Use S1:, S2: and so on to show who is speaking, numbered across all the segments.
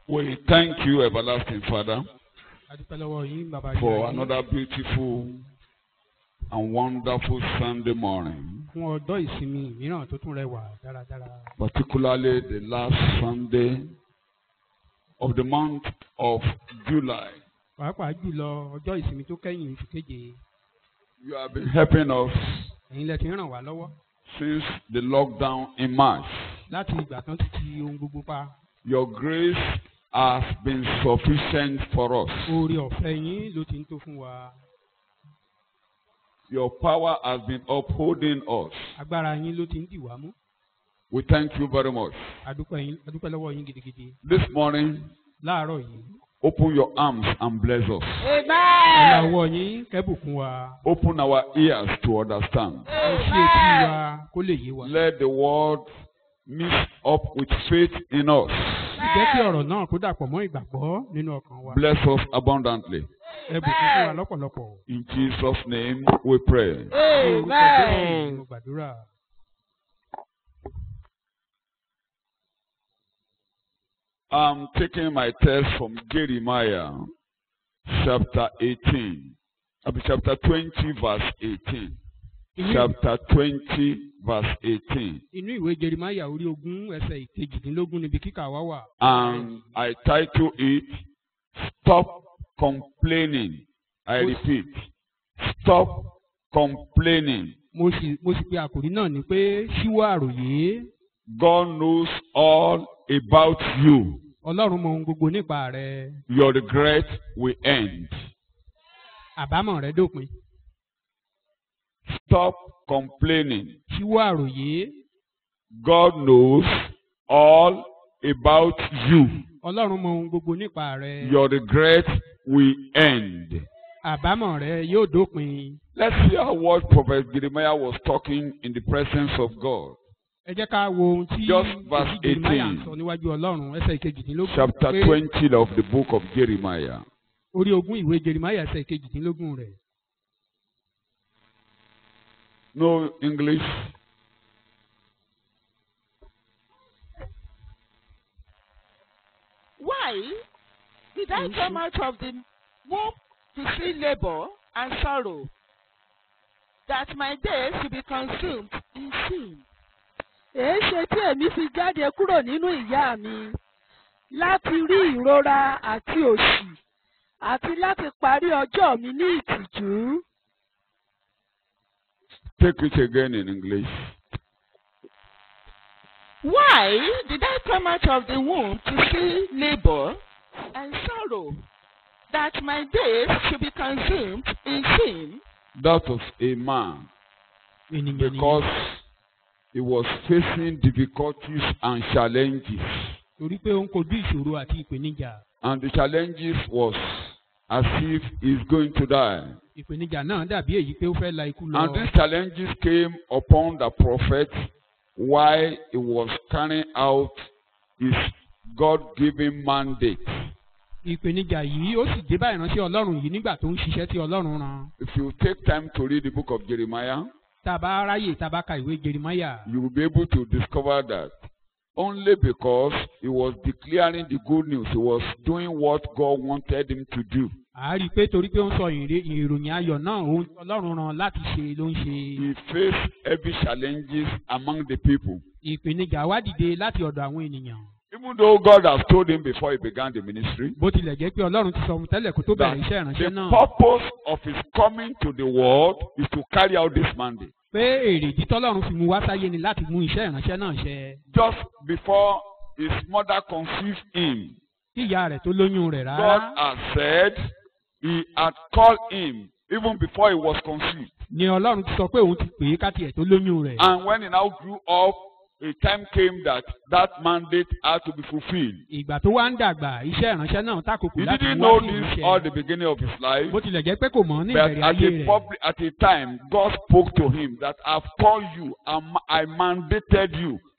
S1: We thank you, everlasting Father,
S2: a dúpẹ́ lọ́wọ́ yín bàbá yín
S1: for
S2: ayé,
S1: another beautiful and wonderful Sunday morning,
S2: fún ọjọ́ ìsinmi mìíràn tó tún rẹwà dáradára
S1: particularly the last Sunday of the month of July.
S2: pàápàá jùlọ ọjọ́ ìsinmi tó kẹ́yìn oṣù keje
S1: You have been helping us
S2: ẹ̀yin lẹ ti ń ràn wá lọ́wọ́
S1: since the lockdown in March.
S2: láti ìgbà tán ti ti ohun gbogbo pa
S1: Your grace has been sufficient for us.
S2: oore ọ̀fẹ́ yín ló ti ń tó fún wa
S1: Your power has been upholding us.
S2: agbára yín ló ti ń dì wá mú
S1: We thank you very much.
S2: a dúpẹ́ yín a dúpẹ́ lọ́wọ́ yín gidigidi
S1: This morning,
S2: láàárọ̀ yìí
S1: open your arms and bless us.
S2: ọ̀la ọwọ́ yín kẹ́bùkún wa
S1: Open our ears to understand.
S2: ẹ ṣí etí wa kó lè yé wa
S1: Let the word mix up with faith in us.
S2: jẹ́ kí ọ̀rọ̀ náà kó dàpọ̀ mọ́ ìgbàgbọ́ nínú ọkàn wa
S1: Bless us abundantly.
S2: ẹ bùkún fún wa lọ́pọ̀lọpọ̀
S1: In Jesus' name we pray.
S2: orúkọ Jésù ni mo gbàdúrà.
S1: I'm taking my text from Jeremiah chapter 18. I mean, chapter 20, verse 18.
S2: Inú-
S1: Chapter 20, verse 18.
S2: inú ìwé jerimaya orí ogún ẹsẹ̀ ìkejìdínlógún níbi kíkà wá wà.
S1: And I title it Stop Complaining. I repeat, Stop Complaining.
S2: mo sì mo sì pe àkòrí náà ní pé ṣíwọ́ àròyé
S1: God knows all about you.
S2: ọlọ́run mọ ohun gbogbo nípa rẹ
S1: Your regret will end.
S2: àbámọ̀ rẹ dópin
S1: Stop complaining.
S2: ṣíwọ́ àròyé
S1: God knows all about you.
S2: ọlọ́run mọ ohun gbogbo nípa rẹ
S1: Your regret will end.
S2: àbámọ̀ rẹ yóò dópin.
S1: Let's hear what Prophet Jeremiah was talking in the presence of God.
S2: ẹ jẹ́ ká wo ohun tí
S1: Just verse
S2: òbí jerimaya
S1: 18.
S2: sọ níwájú ọlọ́run ẹsẹ̀ ìkejìdínlógún
S1: Chapter
S2: pé
S1: 20 of the book of Jeremiah.
S2: orí ogún ìwé jerimaya ẹsẹ̀ ìkejìdínlógún rẹ̀
S1: No English.
S3: Why did I come out of the womb to see labor and sorrow, that my days should be consumed in sin?
S4: èé ṣe tí èmi fi jáde kúrò nínú ìyá mi láti rí ìrora àti òṣì àti láti parí ọjọ́ mi ní ìtìjú.
S1: Take it again in English.
S3: Why did I come out of the womb to see labor and sorrow, that my days should be consumed in sin?
S1: That was a man
S2: ènìyàn ni
S1: because he was facing difficulties and challenges.
S2: torí pé ó ń kojú ìṣòro àti ìpèníjà
S1: And the challenges was as if he's going to die.
S2: ìpèníjà náà dàbí èyí pé ó fẹ́ la ikú lọ.
S1: And these challenges came upon the prophet while he was carrying out his God-given mandate.
S2: ìpèníjà yìí ó sì dé bá ìránṣẹ́ ọlọ́run yìí nígbà tó ń ṣiṣẹ́ tí ọlọ́run rán.
S1: If you take time to read the book of Jeremiah,
S2: tá a bá ráyè tá a bá ka ìwé jerimaya
S1: you will be able to discover that only because he was declaring the good news, he was doing what God wanted him to do.
S2: a rí i pé torí pé ó ń sọ ìre- ìròyìn ayọ̀ náà ohun tí ọlọ́run rán láti ṣe ló ń ṣe.
S1: He faced heavy challenges among the people.
S2: ìpèníjà wá dìde láti ọ̀dọ̀ àwọn ènìyàn.
S1: Even though God has told him before he began the ministry
S2: bó tilẹ̀ jẹ́ pé ọlọ́run ti sọ fún tẹ́lẹ̀ kó tó
S1: that
S2: bẹ̀rẹ̀ iṣẹ́ ìránṣẹ́
S1: the
S2: náà
S1: purpose of his coming to the world is to carry out this mandate.
S2: pé èrè ìdí tọ́lọ́run fi mú wá sáyé ni láti mú iṣẹ́ ìránṣẹ́ náà ṣẹ.
S1: Just before his mother conceived him,
S2: kí ìyá rẹ̀ tó lóyún rẹ̀
S1: God
S2: rárá
S1: had said he had called him even before he was conceived.
S2: ni ọlọ́run ti sọ pé òun ti pè é káti ẹ̀ tó lóyún rẹ̀.
S1: And when he now grew up, a time came that that mandate had to be fulfilled.
S2: ìgbà tó wá ń dàgbà iṣẹ́ ìránṣẹ́ náà tákòkò
S1: He
S2: láti
S1: didn't
S2: mú
S1: know
S2: wá sí
S1: this all the
S2: ìmúṣẹ.
S1: beginning of his life.
S2: bó tilẹ̀ jẹ́ pé kò mọ̀ ní
S1: But
S2: ìbẹ̀rẹ̀
S1: at
S2: ayé
S1: a,
S2: rẹ̀.
S1: public, at a time, God spoke to him that I've called you, and I mandated you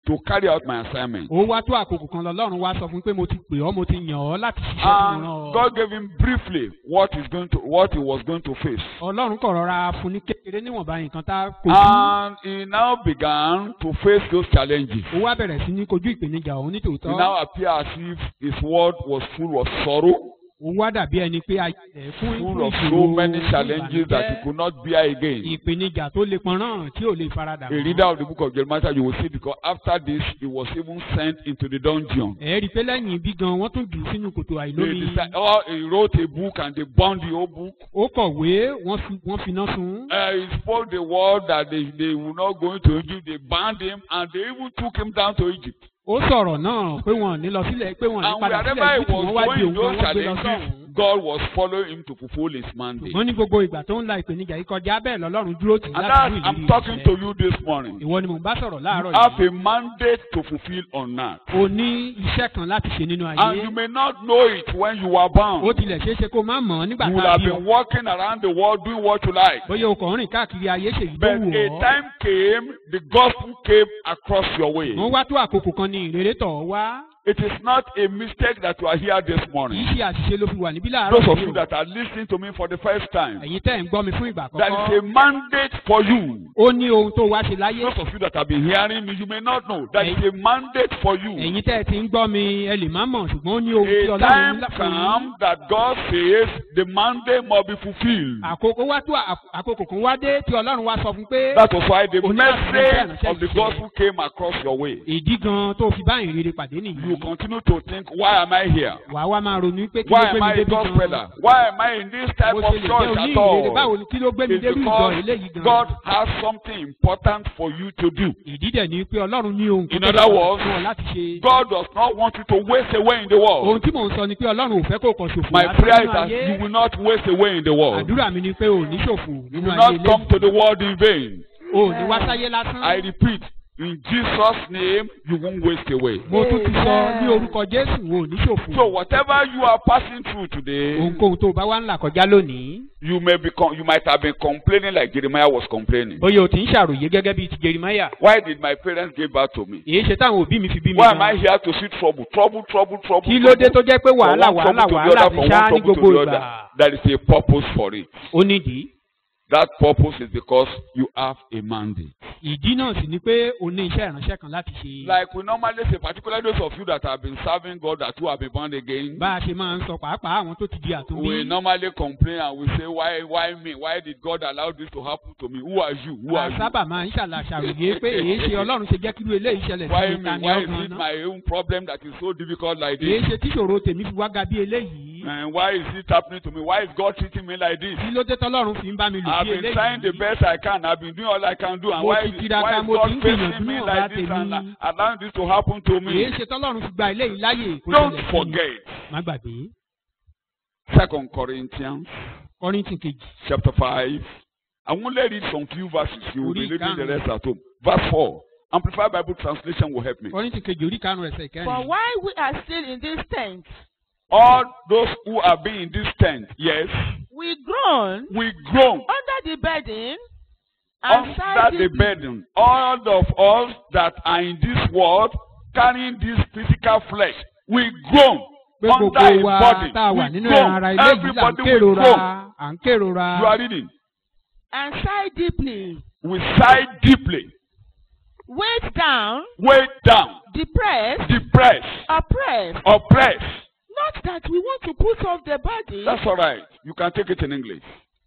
S1: to carry out my assignment.
S2: ó wá tó àkókò kan lọ́lọ́run wá sọ fún un pé mo ti pè ọ́ mo ti yàn ọ́ láti ṣiṣẹ́ tí mo rán
S1: And
S2: ọ.
S1: God gave him briefly what he's going to what he was going to face.
S2: ọlọ́run kọ̀ rọra fún ní kékeré níwọ̀nba nǹkan tá a kojú.
S1: And he now began to face those challenges.
S2: ó wá bẹ̀rẹ̀ sí ní kojú ìpèníjà òun ní
S1: He
S2: tòótọ́.
S1: now appeared as if his world was full of sorrow,
S2: ó wá dàbí ẹni pé ayé rẹ̀ fún
S1: full
S2: fún
S1: of so
S2: ìṣòro,
S1: many
S2: fún
S1: challenges that he
S2: ìbànújẹ́,
S1: could not bear again.
S2: ìpèníjà tó le pọnrán tí ò lè faradà
S1: A reader of the book of Jeremiah, you will see because after this, he was even sent into the dungeon.
S2: ẹ rí i pé lẹ́yìn ibi gan wọ́n tún jù ú sínú kòtò
S1: They
S2: àìlómi.
S1: decided, oh, he wrote a book and they bound the whole book.
S2: ó kọ̀wé wọ́n fi wọ́n finá sun.
S1: Uh, he spoke the word that they, they were not going to Egypt. They banned him and they even took him down to Egypt.
S2: ó sọ̀rọ̀ náà pé wọ́n ò ní lọ sílẹ̀ pé wọ́n ò ní
S1: And
S2: padà
S1: wherever
S2: sílẹ̀
S1: he
S2: Egypt wọ́n wá
S1: was
S2: di
S1: going,
S2: òun
S1: those
S2: wọ́n gbé lọ
S1: challenges,
S2: sọ́hùn.
S1: God was following him to fulfill his mandate.
S2: ṣùgbọ́n ní gbogbo ìgbà tó ń la ìpèníjà yìí kọjá bẹ́ẹ̀ lọ́lọ́run dúró tì í
S1: And
S2: láti
S1: that's,
S2: mú
S1: I'm
S2: ìlérí
S1: talking
S2: rẹ̀
S1: to
S2: ṣẹ.
S1: you this morning.
S2: ìwọ ni mò ń bá sọ̀rọ̀
S1: You
S2: láàárọ̀
S1: have
S2: yìí.
S1: a mandate to fulfill on earth.
S2: o ní iṣẹ́ kan láti ṣe nínú
S1: And
S2: ayé.
S1: you may not know it when you are bound.
S2: ó tilẹ̀ ṣeé ṣe kó má mọ̀ ọ́ nígbà
S1: You will
S2: tá a
S1: have
S2: bí ọ.
S1: been walking around the world doing what you like.
S2: bóyá o kàn ń rìn káàkiri ayé ṣèyí tó
S1: But
S2: wù
S1: a
S2: ọ́.
S1: time came, the gospel came across your way.
S2: wọ́n wá tó àkókò kan ní ìrere tọ̀ ọ́ wá.
S1: It is not a mistake that you are here this
S2: kì í
S1: morning.
S2: ṣe àṣìṣe ló fi wà níbí láàárọ̀
S1: Those of
S2: yìí
S1: you
S2: o.
S1: that are listening to me for the first time,
S2: ẹ̀yin tẹ́ ẹ̀ ń gbọ́ mi fún ìgbà
S1: there is a
S2: àkọ́kọ́.
S1: mandate for you.
S2: ó ní ohun tó wá ṣe láyé.
S1: Those of you that have been hearing me, you may not know. There is a mandate for you.
S2: ẹ̀yin tẹ́ ẹ ti ń gbọ́ mi ẹ lè má mọ̀ ṣùgbọ́n ó ní ohun tí
S1: A
S2: ọlọ́run
S1: time
S2: ní fún yín.
S1: comes that God says the mandate must be fulfilled.
S2: àkókò wá tó àk- àkókò kan wá dé tí ọlọ́run wá sọ fún pé
S1: That was why the
S2: Oní láti
S1: message
S2: mú
S1: of the
S2: ìránṣẹ́
S1: gospel came across your way.
S2: ìdí gan tó fi bá ìrere pàdé
S1: You
S2: nìyí.
S1: continue to think, why am I here?
S2: wàá wá máa ronú pé kí
S1: Why
S2: ló gbé
S1: am I
S2: mi
S1: a
S2: débi
S1: gospeler?
S2: gan.
S1: Why am I in this type
S2: mo
S1: of
S2: ṣe lè jẹ́
S1: church
S2: oní
S1: at
S2: ìrere báwo
S1: all?
S2: ni kí ló gbé mi
S1: It's
S2: débi ìjọ
S1: because
S2: eléyìí gan.
S1: God has something important for you to do.
S2: ìdí dẹ̀ ni pé ọlọ́run ní ohun
S1: In
S2: kan
S1: other words,
S2: fún ọ láti ṣe.
S1: God does not want you to waste away in the
S2: ohun
S1: world.
S2: tí mò ń sọ ni pé ọlọ́run ò fẹ́ kó kàn ṣòfò
S1: My
S2: lásán
S1: prayer is
S2: nínú
S1: that
S2: ayé.
S1: you will not waste away in the world.
S2: àdúrà mi ni pé ò ní ṣòfò
S1: You
S2: nínú
S1: will
S2: ayé
S1: not come to
S2: eléyìí.
S1: the world in vain.
S2: o ò ní wá sáyé lásán.
S1: I repeat, in Jesus' name, you won't waste away.
S2: mo tún ti sọ
S4: Amen.
S2: ní orúkọ jésù o ò ní ṣòfò.
S1: So whatever you are passing through today,
S2: ohunkóhun tó o bá wá ń là kọjá lónìí.
S1: you may be con- you might have been complaining like Jeremiah was complaining.
S2: bóyá o ti ń ṣàròyé gẹ́gẹ́ bíi ti jerimaya.
S1: Why did my parents give birth to me?
S2: èyí ṣe táwọn òbí mi fi bí mi
S1: Why am I
S2: gan.
S1: here to see trouble? Trouble, trouble, trouble.
S2: kí ló dé tó
S1: trouble.
S2: jẹ́ pé
S1: From
S2: wàhálà
S1: one
S2: wàhálà
S1: trouble to the
S2: wàhálà
S1: other,
S2: ti
S1: from
S2: ṣá
S1: one
S2: ní
S1: trouble to
S2: gbogbo
S1: the
S2: ìgbà.
S1: other. There is a purpose for it.
S2: ó nídìí.
S1: That purpose is because you have a mandate.
S2: ìdí náà sì ni pé o ní iṣẹ́ ìránṣẹ́ kan láti ṣe.
S1: Like we normally say, particularly those of you that have been serving God that who have been born again,
S2: bá a ṣe máa ń sọ pàápàá àwọn tó ti di
S1: we
S2: àtúnbí.
S1: normally complain and we say, why, why me? Why did God allow this to happen to me? Who are you? Who
S2: a
S1: are you?
S2: sábà máa ń ṣàlàṣàròyé pé èyí ṣe ọlọ́run ṣe jẹ́ kírú eléyìí ṣẹlẹ̀
S1: Why
S2: sí mi
S1: me?
S2: ta ni
S1: Why is
S2: ọgbọ̀n
S1: it
S2: náà.
S1: my own problem that is so difficult like
S2: èyí
S1: this?
S2: ṣe tíṣòro tèmi fi wá ga bí eléyìí.
S1: And why is it happening to me? Why is God treating me like this?
S2: kí ló dé tọ́lọ́run fi ń bá mi lò
S1: I've
S2: bí
S1: been trying the
S2: eléyìí.
S1: best I can. I've been doing all I can do. And
S2: Mo
S1: why,
S2: ti
S1: is-
S2: tiraka,
S1: why is
S2: mo ti
S1: God
S2: ń
S1: facing
S2: gbìyànjú
S1: me
S2: níwọ̀nba
S1: like this and
S2: tèmi.
S1: allowing this to happen to
S2: èyí
S1: me?
S2: ṣe tọ́lọ́run fi gba eléyìí láyè kó
S1: Don't
S2: ṣẹlẹ̀ sí mi.
S1: forget.
S2: má gbàgbé.
S1: Second Corinthians
S2: kọ́rìntì kejì
S1: chapter 5. I will only read some few verses. You will be
S2: Orí
S1: reading the
S2: ìkarùn-ún.
S1: rest at home. Verse 4. Amplified Bible translation will help me.
S2: kọ́rìntì kejì orí karùn-ún ẹsẹ̀
S3: For
S2: ìkẹrin.
S3: while we are still in this tent,
S1: All those who are being in this tent, yes,
S3: we groan
S1: we groan
S3: under the burden and sigh
S1: under the
S3: deeply.
S1: burden. All of us that are in this world carrying this physical flesh, we groan
S2: pé
S1: under
S2: gbogbo
S1: a
S2: wa
S1: body.
S2: tá a wà
S1: We
S2: nínú ẹran ara
S1: groan.
S2: ilé yìí là ń
S1: Everybody will
S2: kérora
S1: groan.
S2: à ń kérora.
S1: You are reading.
S3: and sigh deeply,
S1: We sigh deeply,
S3: weighed down,
S1: weighed down,
S3: depressed,
S1: depressed,
S3: oppressed.
S1: oppressed.
S3: Not that we want to put off the body,
S1: That's all right. You can take it in English.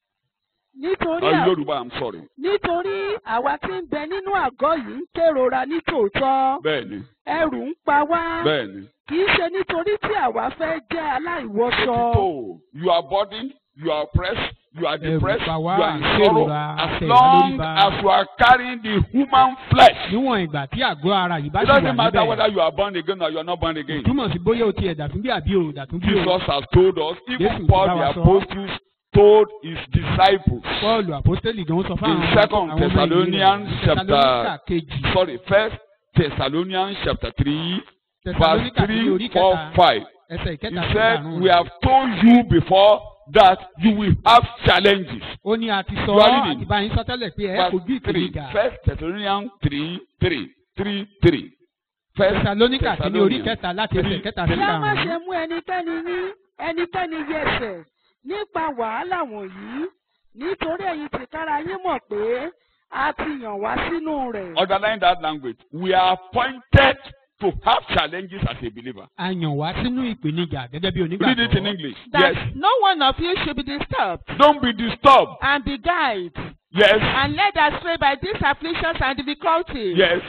S4: nítorí
S1: Or
S4: à-
S1: Yoruba, I'm sorry.
S4: nítorí àwa tí ń bẹ nínú àgọ́ yìí ń kérora ní tòótọ́
S1: Bẹ́ẹ̀ni,
S4: ẹrù ń pa wá
S1: bẹ́ẹ̀ni.
S4: kì í ṣe nítorí tí àwa fẹ́ jẹ́ aláìwọṣọ
S1: So, you are burdened, you are oppressed, you are
S2: Ẹ̀rù
S1: depressed,
S2: bà
S1: you
S2: wá,
S1: are in
S2: à ń
S1: sorrow.
S2: kérora,
S1: As
S2: àtẹ̀
S1: long
S2: ìbálòríba.
S1: as you are carrying the human flesh,
S2: níwọ̀n ìgbà tí àgọ́ ara yìí bá
S1: it
S2: ṣì wà
S1: doesn't matter whether
S2: níbẹ̀.
S1: you are born again or you are not born again.
S2: túmọ̀ sí bóyá o ti ẹ̀dà tún bí àbí o dà tún bí o.
S1: Jesus has told us, even
S2: Jésù
S1: Paul
S2: bá
S1: the
S2: wa sọ.
S1: apostle told his disciples,
S2: Pọ́ọ̀lù àpọ́stélì gan sọ fún
S1: In
S2: àwọn
S1: Second
S2: àwọn ọmọ ìlú
S1: Thessalonians
S2: rẹ̀.
S1: chapter-
S2: Thessalonica kejì.
S1: sorry, First Thessalonians chapter 3, verse
S2: Thessalonica kejì
S1: 3,
S2: orí
S1: 4,
S2: kẹta
S1: 5.
S2: ẹsẹ̀
S1: He
S2: ìkẹta sí
S1: said,
S2: karùn-ún
S1: We
S2: rẹ̀.
S1: have told you before that you will have challenges.
S2: ó ní a ti sọ
S1: You are
S2: ọ́
S1: reading.
S2: àti báyìí sọ tẹ́lẹ̀ pé ẹ
S1: Verse
S2: kojú
S1: 3.
S2: ìpèníjà.
S1: First Thessalonians 3, 3, 3, 3. First
S2: tẹsalóníkà kìíní orí
S1: Thessalonians
S2: kẹta láti ẹsẹ̀
S1: three,
S2: kẹta sí
S4: kí a má ṣe
S2: karùn-ún.
S4: mú ẹnikẹ́ni ní ẹnikẹ́ni yẹsẹ̀ nípa wàhálà wọ̀nyí nítorí ẹ̀yin tìkára yín mọ̀ pé a ti yàn wá sínú rẹ̀.
S1: Underline that language. We are appointed to have challenges as a believer.
S2: a yàn wá sínú ìpèníjà gẹ́gẹ́ bí
S1: Read it in
S2: onígbàgbọ́.
S1: English.
S3: That
S1: Yes.
S3: no one of you should be disturbed
S1: Don't be disturbed.
S3: and be guided
S1: Yes.
S3: and led astray by these afflictions and difficulties.
S1: Yes.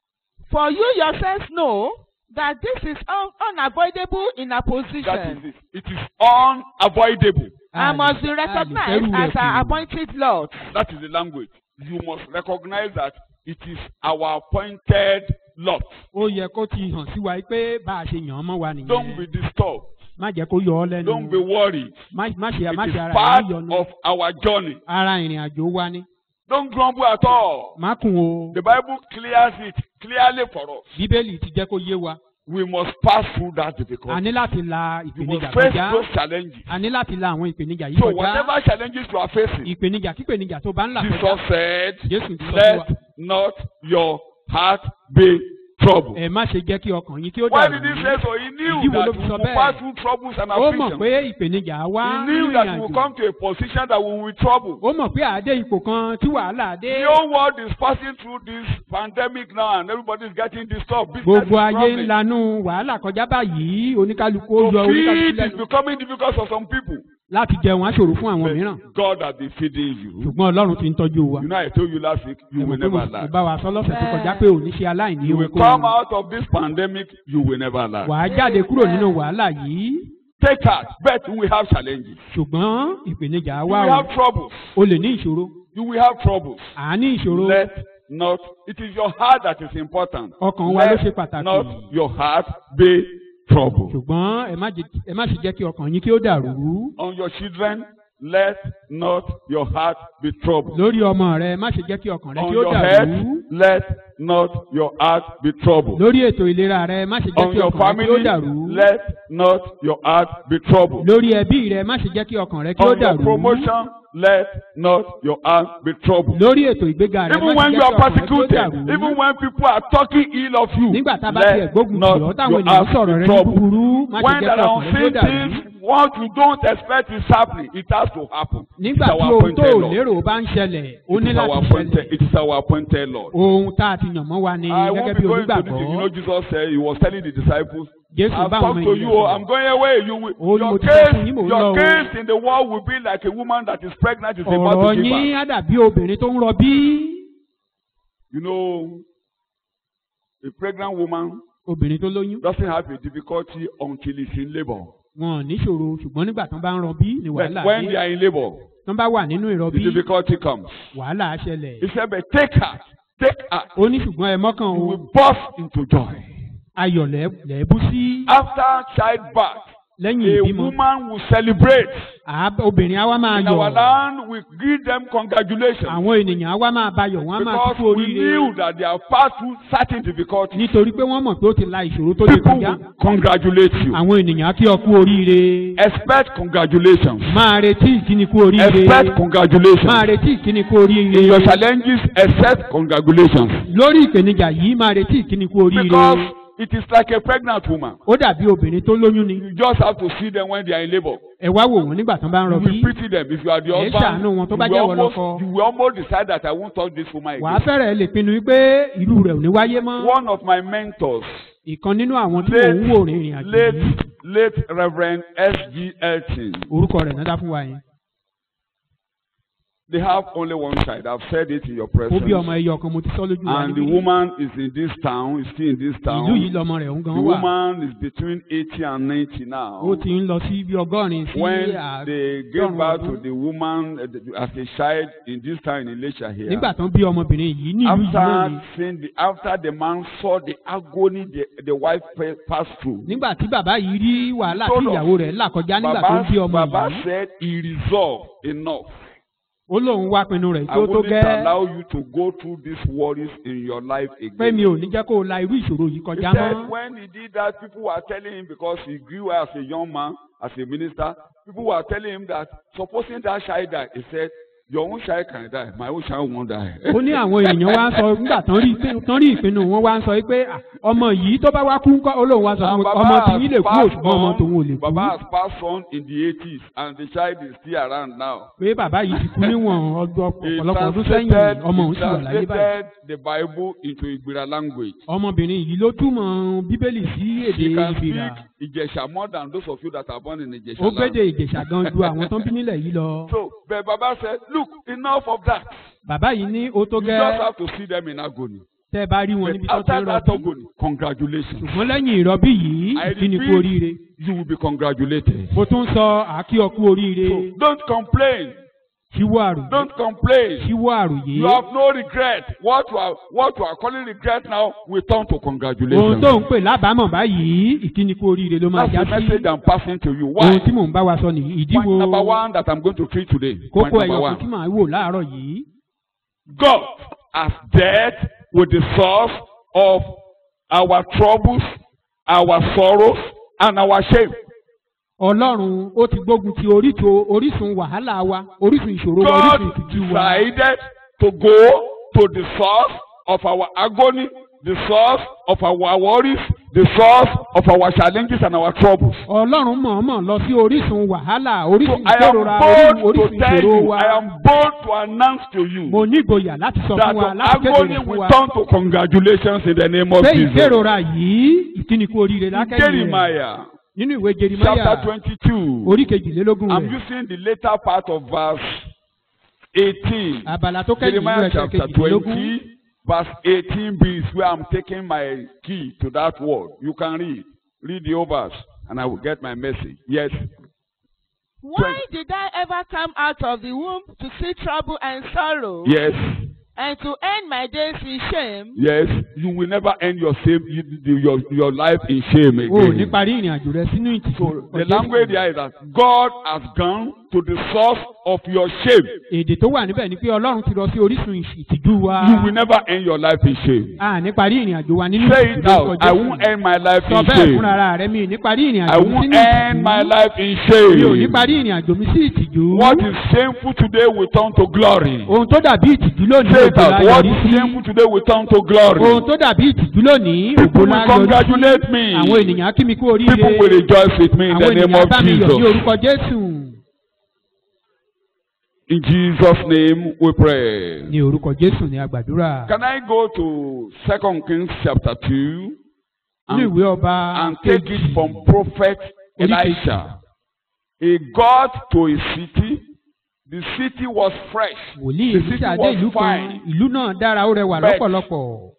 S3: For you yourselves know that this is un- unavoidable in our
S1: That is
S3: position
S1: it. It is unavoidable.
S3: and must be
S2: A lè- a lè
S3: recognized
S2: fẹ́rù
S3: as
S2: rẹ̀
S3: our
S2: kù.
S3: appointed lot.
S1: That is the language. You must recognize that it is our appointed lot.
S2: ó yẹ kó ti hàn sí wa pé bá a ṣe yàn án mọ́ wa
S1: Don't be
S2: nìyẹn.
S1: disturbed.
S2: má jẹ́ kó yọ ọ́ lẹ́nu.
S1: Don't be worried.
S2: má má ṣe má
S1: It
S2: ṣe ara
S1: is
S2: rẹ̀
S1: part
S2: níyọnu.
S1: of our journey.
S2: ara ìrìn àjò wa ni.
S1: Don't grumble at all.
S2: má kùn o.
S1: The Bible clears it clearly for us.
S2: bíbélì ti jẹ́ kó yé wa.
S1: We must pass through that
S2: a
S1: difficulty.
S2: ní láti la
S1: You
S2: ìpèníjà
S1: must face
S2: kọjá.
S1: those challenges.
S2: a ní láti la àwọn ìpèníjà yìí
S1: So
S2: kọjá.
S1: whatever challenges you are facing,
S2: ìpèníjà kípèníjà tó bá ń là
S1: Jesus
S2: kọjá.
S1: said,
S2: Jésù ti sọ fún wa.
S1: let not your heart be troubled.
S2: ẹ má ṣe jẹ́ kí ọkàn yín kí ó
S1: Why
S2: dàrú.
S1: did he say so? He knew
S2: Ìdí wo
S1: that
S2: ló
S1: we
S2: fi sọ
S1: will
S2: bẹ́ẹ̀?
S1: pass through troubles and
S2: ó mọ̀
S1: afflictions.
S2: pé ìpèníjà wá
S1: He
S2: nínú
S1: knew that we
S2: ìrìn
S1: will
S2: àjò.
S1: come to a position that we will be troubled.
S2: ó mọ̀ pé àdé ipò kan tí wàhálà dé.
S1: The whole world is passing through this pandemic now and everybody is getting disturbed. Business
S2: gbogbo
S1: is
S2: ayé
S1: struggling.
S2: ń lanú wàhálà kọjá báyìí oníkálukú ó
S1: To
S2: yọ oníkálukú
S1: feed is
S2: lẹ́nu
S1: becoming difficult for some people.
S2: láti jẹun aṣòro fún àwọn mìíràn
S1: But God has been feeding you.
S2: ṣùgbọ́n ọlọ́run ti ń tọ́jú wa.
S1: You know, I told you last week, you
S2: ẹ
S1: will
S2: mọ̀ pé mo
S1: never
S2: sì
S1: lack.
S2: bá wa sọ lọ́sẹ̀ tó kọjá pé òní ṣe aláìní
S1: You will
S2: ohunkóhun.
S1: come out of this pandemic, you will never lack.
S2: wàá jáde kúrò nínú wàhálà yìí
S1: Take heart, but we have challenges.
S2: ṣùgbọ́n ìpèníjà
S1: You
S2: wà
S1: will
S2: o
S1: have troubles.
S2: o lè ní ìṣòro
S1: You will have troubles.
S2: à á ní ìṣòro
S1: Let not, it is your heart that is important.
S2: ọkàn wa ló ṣe
S1: Let
S2: pàtàkì
S1: not your heart be troubled.
S2: ṣùgbọ́n ẹ má jẹ́- ẹ má sì jẹ́ kí ọkàn yín kí ó dàrú
S1: On your children, let not your heart be troubled.
S2: lórí ọmọ rẹ má ṣe jẹ́ kí ọkàn rẹ
S1: On
S2: kí ó
S1: your
S2: dàrú
S1: head, let not your heart be troubled.
S2: lórí ètò ìlera rẹ má ṣe jẹ́
S1: On
S2: kí
S1: your
S2: ọkàn rẹ kí ó
S1: family,
S2: dàrú
S1: let not your heart be troubled.
S2: lórí ẹbí rẹ má ṣe jẹ́ kí ọkàn rẹ kí ó
S1: On your
S2: dàrú
S1: promotion, let not your heart be troubled.
S2: lórí ètò ìgbéga rẹ má
S1: Even
S2: ṣe
S1: when
S2: jẹ́
S1: you
S2: kí
S1: are
S2: ọkàn rẹ kí ó
S1: persecuted,
S2: dàrú
S1: even when people are talking ill of you,
S2: nígbà tá a bá tiẹ̀
S1: let
S2: gbógun tì
S1: not
S2: ọ́ táwọn
S1: your
S2: ènìyàn
S1: heart
S2: sọ̀rọ̀
S1: be
S2: rẹ ní
S1: troubled.
S2: búburú má ṣe
S1: When
S2: jẹ́
S1: there
S2: kí
S1: are
S2: ọkàn rẹ kí ó
S1: unseen
S2: dàrú
S1: things, what you don't expect is happening, it has to happen.
S2: nígbà
S1: It's
S2: tí
S1: our
S2: ohun tó
S1: appointed
S2: ò
S1: Lord.
S2: lérò bá ń ṣẹlẹ̀ ó
S1: It
S2: ní
S1: is our
S2: láti
S1: appointed,
S2: ṣẹlẹ̀
S1: it is our appointed Lord.
S2: ohun tá a ti yàn mọ́ wa ni
S1: I
S2: gẹ́gẹ́
S1: won't
S2: bí
S1: be going to this.
S2: onígbàgbọ́
S1: You know, Jesus said, He was telling the disciples,
S2: Jésù
S1: I've
S2: bá àwọn
S1: come to
S2: ènìyàn
S1: you, oh, I'm
S2: sọ̀rọ̀
S1: going away. You will,
S2: Ó ní
S1: your
S2: mo ti sọ fún yín,
S1: case,
S2: mò ń lọ
S1: your
S2: o.
S1: case in the world will be like a woman that is pregnant, is about
S2: ọ̀rọ̀
S1: to give
S2: yín
S1: birth.
S2: á dàbí obìnrin tó ń rọbí
S1: You know, a pregnant woman
S2: obìnrin tó lóyún
S1: doesn't have a difficulty until it's in labor.
S2: wọn ò níṣòro ṣùgbọ́n nígbà tán bá ń rọbí ni
S1: But
S2: wàhálà
S1: when they
S2: dé
S1: are in labor,
S2: tán bá wà nínú
S1: the
S2: ìrọbí
S1: difficulty comes.
S2: wàhálà á ṣẹlẹ̀
S1: He said, but take heart, take heart.
S2: ó ní ṣùgbọ́n ẹ mọ́kàn
S1: You
S2: o
S1: will burst into joy.
S2: ayọ̀ lẹ́- lẹ́ẹ̀bú sí
S1: After childbirth,
S2: lẹ́yìn
S1: a
S2: ìbímọ
S1: woman will celebrate.
S2: Àá- obìnrin á wá máa
S1: In our
S2: yọ̀
S1: land, we give them congratulations.
S2: àwọn ènìyàn á wá máa bayọ̀ wọ́n á máa
S1: Because
S2: kú
S1: we
S2: oríire
S1: knew that they have passed through certain difficulties.
S2: nítorí pé wọ́n mọ̀ pé ó ti la ìṣòro tó lè
S1: People
S2: kọjá
S1: will congratulate you.
S2: àwọn ènìyàn á kí ọ kú oríire
S1: Expect congratulations.
S2: máa retí ìkíni kú oríire
S1: Expect
S2: máa
S1: congratulations.
S2: retí ìkíni kú
S1: In your
S2: oríire
S1: challenges, accept congratulations.
S2: lórí ìpèníjà yìí máa retí ìkíni kú oríire
S1: Because it is like a pregnant woman.
S2: ó dàbí obìnrin tó lóyún ni
S1: You just have to see them when they are in labor.
S2: ẹ wá wò wọ́n nígbà tán bá ń
S1: You
S2: rọbí
S1: will pity them. If you are the
S2: Ẹ
S1: husband,
S2: ṣàánú wọn tó
S1: you
S2: bá
S1: will
S2: jẹ́ ìwọ
S1: almost,
S2: lọ́kọ.
S1: you will almost decide that I won't touch this woman
S2: wàá
S1: again.
S2: fẹ́rẹ̀ lè pinnu wípé irú rẹ̀ ò ní wáyé mọ́
S1: One of my mentors,
S2: ìkan nínú àwọn tí mò ń wò
S1: late,
S2: rìnrìn àjò
S1: late,
S2: yìí
S1: late Reverend S.G. Elton,
S2: orúkọ rẹ̀ náà dá fún wa yẹn
S1: they have only one child. I've said it in your
S2: ó
S1: presence.
S2: bí ọmọ ẹyọ kan mo ti sọ lójú wa
S1: And the
S2: níbí
S1: woman is in this town, is still in this
S2: ìlú yìí
S1: town.
S2: lọmọ rẹ̀ ń
S1: The
S2: gan wà
S1: woman is between 80 and 90 now.
S2: ó ti ń lọ sí bí ọgọ́rin sí
S1: When they gave
S2: àádọ́rùn
S1: birth to
S2: ọdún
S1: the woman uh, the- as a child in this town in Elisha here.
S2: nígbà tán bí ọmọbìnrin yìí ní ìlú yìí náà ni
S1: After seeing the, after the man saw the agony the, the wife pa- passed through,
S2: nígbà tí bàbá yìí rí wàhálà tí
S1: Told us.
S2: ìyàwó rẹ̀ là kọjá nígbà tó
S1: Baba,
S2: ń bí ọmọ
S1: Baba
S2: yìí
S1: said he resolved enough.
S2: ó lóun wá pinnu rẹ̀
S1: I
S2: tí ó tó
S1: wouldn't
S2: gẹ́
S1: allow you to go through these worries in your life
S2: pé mi
S1: again.
S2: ò ní jẹ́ kó o la irú ìṣòro yìí
S1: He
S2: kọjá
S1: said
S2: mọ́
S1: when he did that, people were telling him because he grew as a young man, as a minister, people were telling him that supposing that child died, he said, Your own child can die. My own child won't die.
S2: ó ní àwọn èèyàn wá ń sọ nígbà tán rí ìpinnu- tán rí ìpinnu wọn wá ń sọ pé "Ah, ọmọ yìí tó bá wá kú ńkọ́ olóhùn wá sọ fún
S1: And
S2: mi
S1: Baba
S2: ọmọ tí
S1: has
S2: yín lè kú
S1: passed
S2: òṣùpọ̀ ọmọ tòun ò lè
S1: on-
S2: kú
S1: Baba has passed on in the 80s and the child is still around now.
S2: pé bàbá yìí ti kú níwọ̀n ọdún
S1: He
S2: ọ̀pọ̀lọpọ̀ ọdún sẹ́yìn
S1: translated,
S2: ọmọ òun
S1: he
S2: sì wà láyé báyìí
S1: translated the Bible into Igbira language.
S2: ọmọbìnrin yìí ló túmọ̀ bíbélì sí èdè
S1: He can
S2: ìbìrà
S1: speak Ijesha more than those of you that are born in Ijesha
S2: ó
S1: land.
S2: gbédè ìjẹ̀ṣà gan ju àwọn tó ń bí nílẹ̀ yìí lọ
S1: So, but Baba said, look, enough of that.
S2: bàbá yìí ní ó tó
S1: You
S2: gẹ́
S1: just have to see them in agony.
S2: tẹ́ ẹ bá rí wọn
S1: But
S2: níbi tó ti
S1: after
S2: ń
S1: that
S2: rọbí
S1: agony, congratulations.
S2: ṣùgbọ́n lẹ́yìn ìrọbí yìí
S1: I
S2: ìkíni kú
S1: repeat,
S2: oríire
S1: You will be congratulated.
S2: mo tún sọ àkí ọkú oríire
S1: So, don't complain.
S2: ṣíwọ́ àròyé
S1: Don't complain.
S2: ṣíwọ́ àròyé
S1: You have no regret. What you are, what you are calling regret now will turn to
S2: ohun
S1: congratulations.
S2: tó ń pè lábàámọ̀ báyìí ìkíni kú oríire ló máa
S1: That's
S2: já
S1: the
S2: sí
S1: message I'm passing to you.
S2: ohun tí
S1: Why?
S2: mò ń bá wa sọ nìyí ìdí
S1: Point
S2: wo
S1: number one that I'm going to treat today. Point
S2: kókó
S1: number
S2: ẹyọ kan tí
S1: one.
S2: màá wò láàárọ̀ yìí
S1: God has dealt with the source of our troubles, our sorrows, and our shame.
S2: ọlọ́run ó ti gbógun ti orísun orísun wàhálà wa orísun ìṣòro wa
S1: God
S2: orísun ìtìjú wa
S1: decided to go to the source of our agony, the source of our worries, the source of our challenges and our troubles.
S2: ọlọ́run mọ̀ọ́mọ̀ lọ sí orísun wàhálà
S1: So
S2: orísun
S1: I am
S2: ìkérora
S1: bold
S2: orísun
S1: to tell
S2: ìṣòro
S1: you,
S2: wa
S1: I am bold to announce to you
S2: mo nígboyà láti sọ
S1: that
S2: fún wa
S1: the
S2: láti kéde
S1: agony
S2: rẹ̀ fún
S1: will
S2: wa
S1: turn to congratulations in the name of
S2: pé
S1: Jesus.
S2: ìkérora yìí ìkíni kú oríire lákẹ́yìn rẹ̀
S1: Jeremiah
S2: nínú ìwé
S1: chapter
S2: jerimaya
S1: twenty-two.
S2: orí kejìlélógún
S1: I'm
S2: rẹ̀
S1: using the later part of verse eighteen.
S2: abala tó kẹ́yìn nínú
S1: Jeremiah
S2: ẹsẹ̀
S1: chapter
S2: kejìlélógún
S1: twenty, verse eighteen b is where I'm taking my key to that word. You can read. Read the overs, and I will get my message. Yes.
S3: Why did I ever come out of the womb to see trouble and sorrow
S1: Yes.
S3: and to end my days in shame?
S1: Yes. You will never end your same you, your your life in shame
S2: o ò ní
S1: again.
S2: parí ìrìn àjò rẹ sínú ìtìjú
S1: So the language there is that God has gone to the source of your shame.
S2: èdè tó wà níbẹ̀ ni pé ọlọ́run ti lọ sí orísun ìṣ- ìtìjú wa
S1: You will never end your life in shame.
S2: a ní parí ìrìn àjò wa nínú
S1: Say
S2: ìtìjú
S1: it
S2: lórúkọ
S1: out. I
S2: Jésù.
S1: won't end my life
S2: sọ
S1: in
S2: bẹ́ẹ̀
S1: shame.
S2: fúnra ara rẹ mi ò ní parí ìrìn
S1: I
S2: àjò mi
S1: won't
S2: sínú
S1: end my
S2: ìtìjú
S1: life in
S2: mi ò ní
S1: shame.
S2: parí ìrìn àjò mi sí ìtìjú
S1: What is shameful today will turn to glory.
S2: ohun tó dàbí ìtìjú lónìí
S1: Say it
S2: ògo
S1: out.
S2: la
S1: What
S2: yọrí
S1: is
S2: sí
S1: shameful today will turn to
S2: ohun
S1: glory.
S2: tó dàbí ìtìjú lónìí
S1: People
S2: ògo la
S1: will
S2: yọrí sí
S1: congratulate me.
S2: àwọn ènìyàn á kí mi kú oríire
S1: People will rejoice with me in the
S2: àwọn
S1: name
S2: ènìyàn
S1: of
S2: bá mi yọ̀ ní
S1: Jesus.
S2: orúkọ Jésù
S1: In Jesus' name we pray.
S2: ní orúkọ Jésù ní agbàdúrà
S1: Can I go to Second Kings chapter 2
S2: ní
S1: and,
S2: ìwé ọba
S1: and take it from prophet Elisha? He got to a city. The city was fresh.
S2: wòlíì
S1: The city
S2: ìlúṣà dé ìlú
S1: was
S2: kan
S1: fine.
S2: ìlú náà dára ó rẹwà
S1: But-
S2: lọ́pọ̀lọpọ̀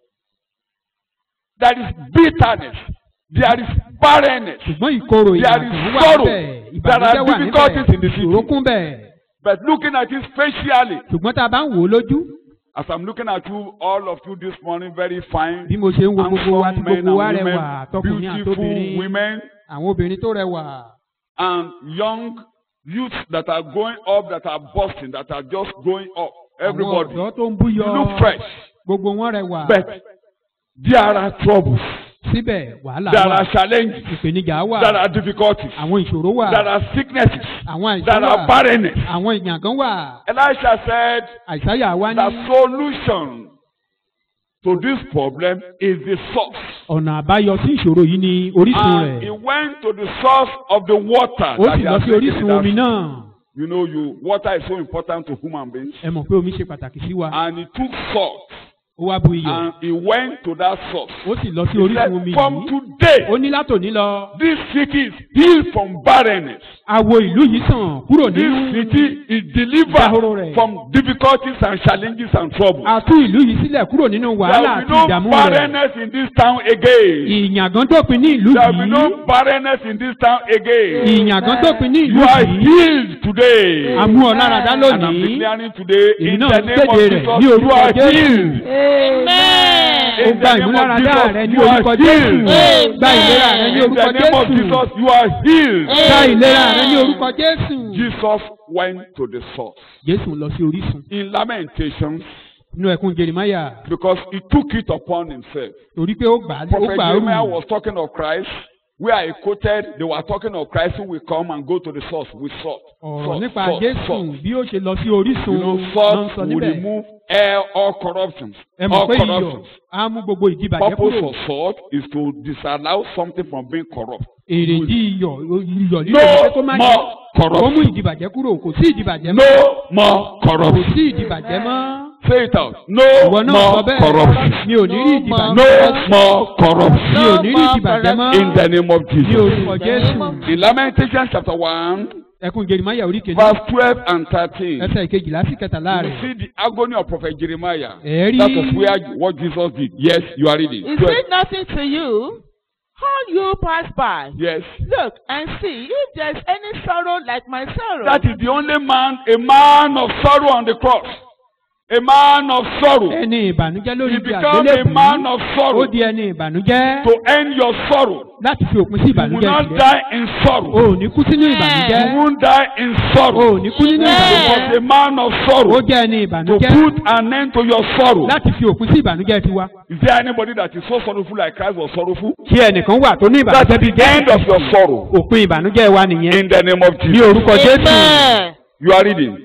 S1: There is bitterness. There is barrenness.
S2: ṣùgbọ́n ìkorò
S1: There
S2: ìyàtọ̀
S1: is
S2: wà
S1: sorrow.
S2: níbẹ̀
S1: There are
S2: ìbànújẹ́ wà
S1: difficulties in the
S2: níbẹ̀
S1: city.
S2: ìṣòro kún bẹ̀
S1: But looking at it facially,
S2: ṣùgbọ́n tá a bá ń wò ó lójú
S1: as I'm looking at you, all of you this morning, very fine,
S2: bí mo ṣe ń wo gbogbo wa tí
S1: handsome men
S2: gbogbo wa
S1: and
S2: rẹwà
S1: women,
S2: tọkùnrin
S1: beautiful
S2: àtobìnrin
S1: women,
S2: àwọn obìnrin tó rẹwà
S1: and young youths that are going up, that are busting, that are just going up.
S2: àwọn
S1: Everybody,
S2: ọ̀dọ́ tó ń
S1: you
S2: búyọ
S1: look fresh,
S2: gbogbo wọn rẹwà
S1: but there are troubles,
S2: síbẹ̀ wàhálà
S1: there
S2: wà
S1: are challenges,
S2: ìpèníjà wà
S1: there are difficulties,
S2: àwọn ìṣòro wà
S1: there are sicknesses,
S2: àwọn àìsàn
S1: there are
S2: wà
S1: barrenness.
S2: àwọn ìyàngán wà
S1: Elisha said,
S2: àìsáyà wá ní
S1: The solution to this problem is the source.
S2: ọ̀nà àbáyọ sí ìṣòro yìí ni orísun
S1: And he
S2: rẹ̀
S1: went to the source of the water.
S2: ó
S1: that
S2: sì
S1: he
S2: lọ
S1: has
S2: sí
S1: taken
S2: orísun
S1: in
S2: omi
S1: that-
S2: náà
S1: You know, you water is so important to human beings.
S2: ẹ mọ̀ pé omi ṣe pàtàkì sí wa
S1: And he took salt
S2: ó wá bu iyọ̀
S1: and he went to that source.
S2: ó sì lọ sí
S1: He
S2: orísun
S1: said,
S2: omi
S1: From
S2: yìí
S1: today,
S2: ó ní látòní lọ
S1: this city is healed from barrenness.
S2: àwo ìlú yìí sàn kúrò
S1: This
S2: nínú
S1: city is
S2: Dahoro
S1: delivered
S2: rẹ̀.
S1: from difficulties and challenges and troubles.
S2: àtú ìlú yìí sílẹ̀ kúrò nínú
S1: There
S2: wàhálà
S1: will
S2: àti
S1: be no
S2: ìdààmú rẹ̀
S1: barrenness in this town again.
S2: ìyàngán dópin ní ìlú
S1: There will be
S2: yìí
S1: no barrenness in this town again.
S2: ìyàngán dópin ní ìlú
S1: You are
S2: yìí
S1: healed today.
S2: àmú ọ̀láradá
S1: And I'm
S2: lónìí
S1: declaring today
S2: Èmi
S1: in
S2: náà
S1: the
S2: ń
S1: name of
S2: kéde rẹ̀
S1: Jesus,
S2: ní
S1: you
S2: orúkọ
S1: are
S2: Jésù.
S1: healed.
S3: Amen.
S2: ó
S1: In
S2: gba
S1: the name of
S2: ìmúláradá
S1: Jesus,
S2: rẹ ní
S1: you are
S2: orúkọ
S1: healed.
S2: Jésù gba ìlera rẹ ní
S1: In the
S2: orúkọ
S1: name of
S2: Jésù
S1: Jesus, you are healed.
S2: gba ìlera rẹ ní orúkọ Jésù.
S1: Jesus went to the source.
S2: Jésù lọ sí orísun
S1: In Lamentations,
S2: nínú ẹkún Jeremáyà
S1: because he took it upon himself.
S2: torí pé ó gbà á ó
S1: Prophet
S2: gbà á
S1: Jeremiah
S2: rù
S1: was talking of Christ. where I quoted, they were talking of Christ who will come and go to the source with salt.
S2: ọ̀rọ̀
S1: Salt,
S2: nípa
S1: salt,
S2: jésù
S1: salt.
S2: bí ó ṣe lọ sí orísun
S1: You know,
S2: ló ń
S1: salt
S2: sọ
S1: will
S2: níbẹ̀
S1: remove all, all corruptions.
S2: ẹ mọ̀
S1: All
S2: pé iyọ̀
S1: corruptions.
S2: á mú gbogbo ìdìbàjẹ́
S1: Purpose
S2: kúrò
S1: of salt is to disallow something from being corrupt.
S2: èrèdí iyọ̀ iyọ̀ lílo
S1: No
S2: pé kó má
S1: more
S2: jẹ́ ó mú
S1: corruption.
S2: ìdìbàjẹ́ kúrò kò sí ìdìbàjẹ́ mọ́
S1: No more
S2: kò
S1: corruption.
S2: sí ìdìbàjẹ́ mọ́
S1: Say it out. No
S2: ìwọ náà sọ
S1: more
S2: bẹ́ẹ̀
S1: corruption.
S2: mi ò ní rí ìdìbàjẹ́
S1: No
S2: mọ́
S1: more corruption.
S2: mi ò ní rí ìdìbàjẹ́ mọ́
S1: In the name of
S2: ní
S1: Jesus.
S2: orúkọ jésù
S1: In Lamentations chapter 1,
S2: ẹkún jerimaya orí kejì
S1: verse 12 and 13.
S2: ẹsẹ̀ ìkejìlá sí kẹtàlá
S1: You
S2: rẹ̀
S1: see the agony of Prophet Jeremiah.
S2: ẹ̀ẹ́rí
S1: That was where what Jesus did. Yes, you are reading.
S3: Is
S1: 12.
S3: it nothing to you? All you pass by.
S1: Yes.
S3: Look and see if there's any sorrow like my sorrow.
S1: That is the only man, a man of sorrow on the cross. A man of sorrow.
S2: ẹni ìbànújẹ́ lórí
S1: He
S2: ibi
S1: became a man
S2: àgbélébùú
S1: of
S2: ó
S1: sorrow
S2: di ẹni ìbànújẹ́
S1: to end your sorrow.
S2: láti fi òpin sí
S1: You will
S2: ìbànújẹ́
S1: not
S2: tirẹ̀
S1: die in
S2: o
S1: sorrow.
S2: ò ní kú sínú ìbànújẹ́
S1: You won't die in
S2: o
S1: sorrow.
S2: ò ní kú nínú
S1: He
S2: ìbànújẹ́
S1: was a man of
S2: ó
S1: sorrow
S2: jẹ́ ẹni
S1: to
S2: ìbànújẹ́
S1: put an end to your sorrow.
S2: láti fi òpin sí ìbànújẹ́ tiwa
S1: Is there anybody that is so sorrowful like Christ was sorrowful?
S2: tí ẹnìkan wà tó ní
S1: That
S2: ìbànújẹ́
S1: is
S2: bíi
S1: the end of your sorrow.
S2: òpin ìbànújẹ́ wa nìyẹn
S1: In the name of
S2: ní
S1: Jesus.
S2: orúkọ jésù
S3: Amen.
S1: You are reading.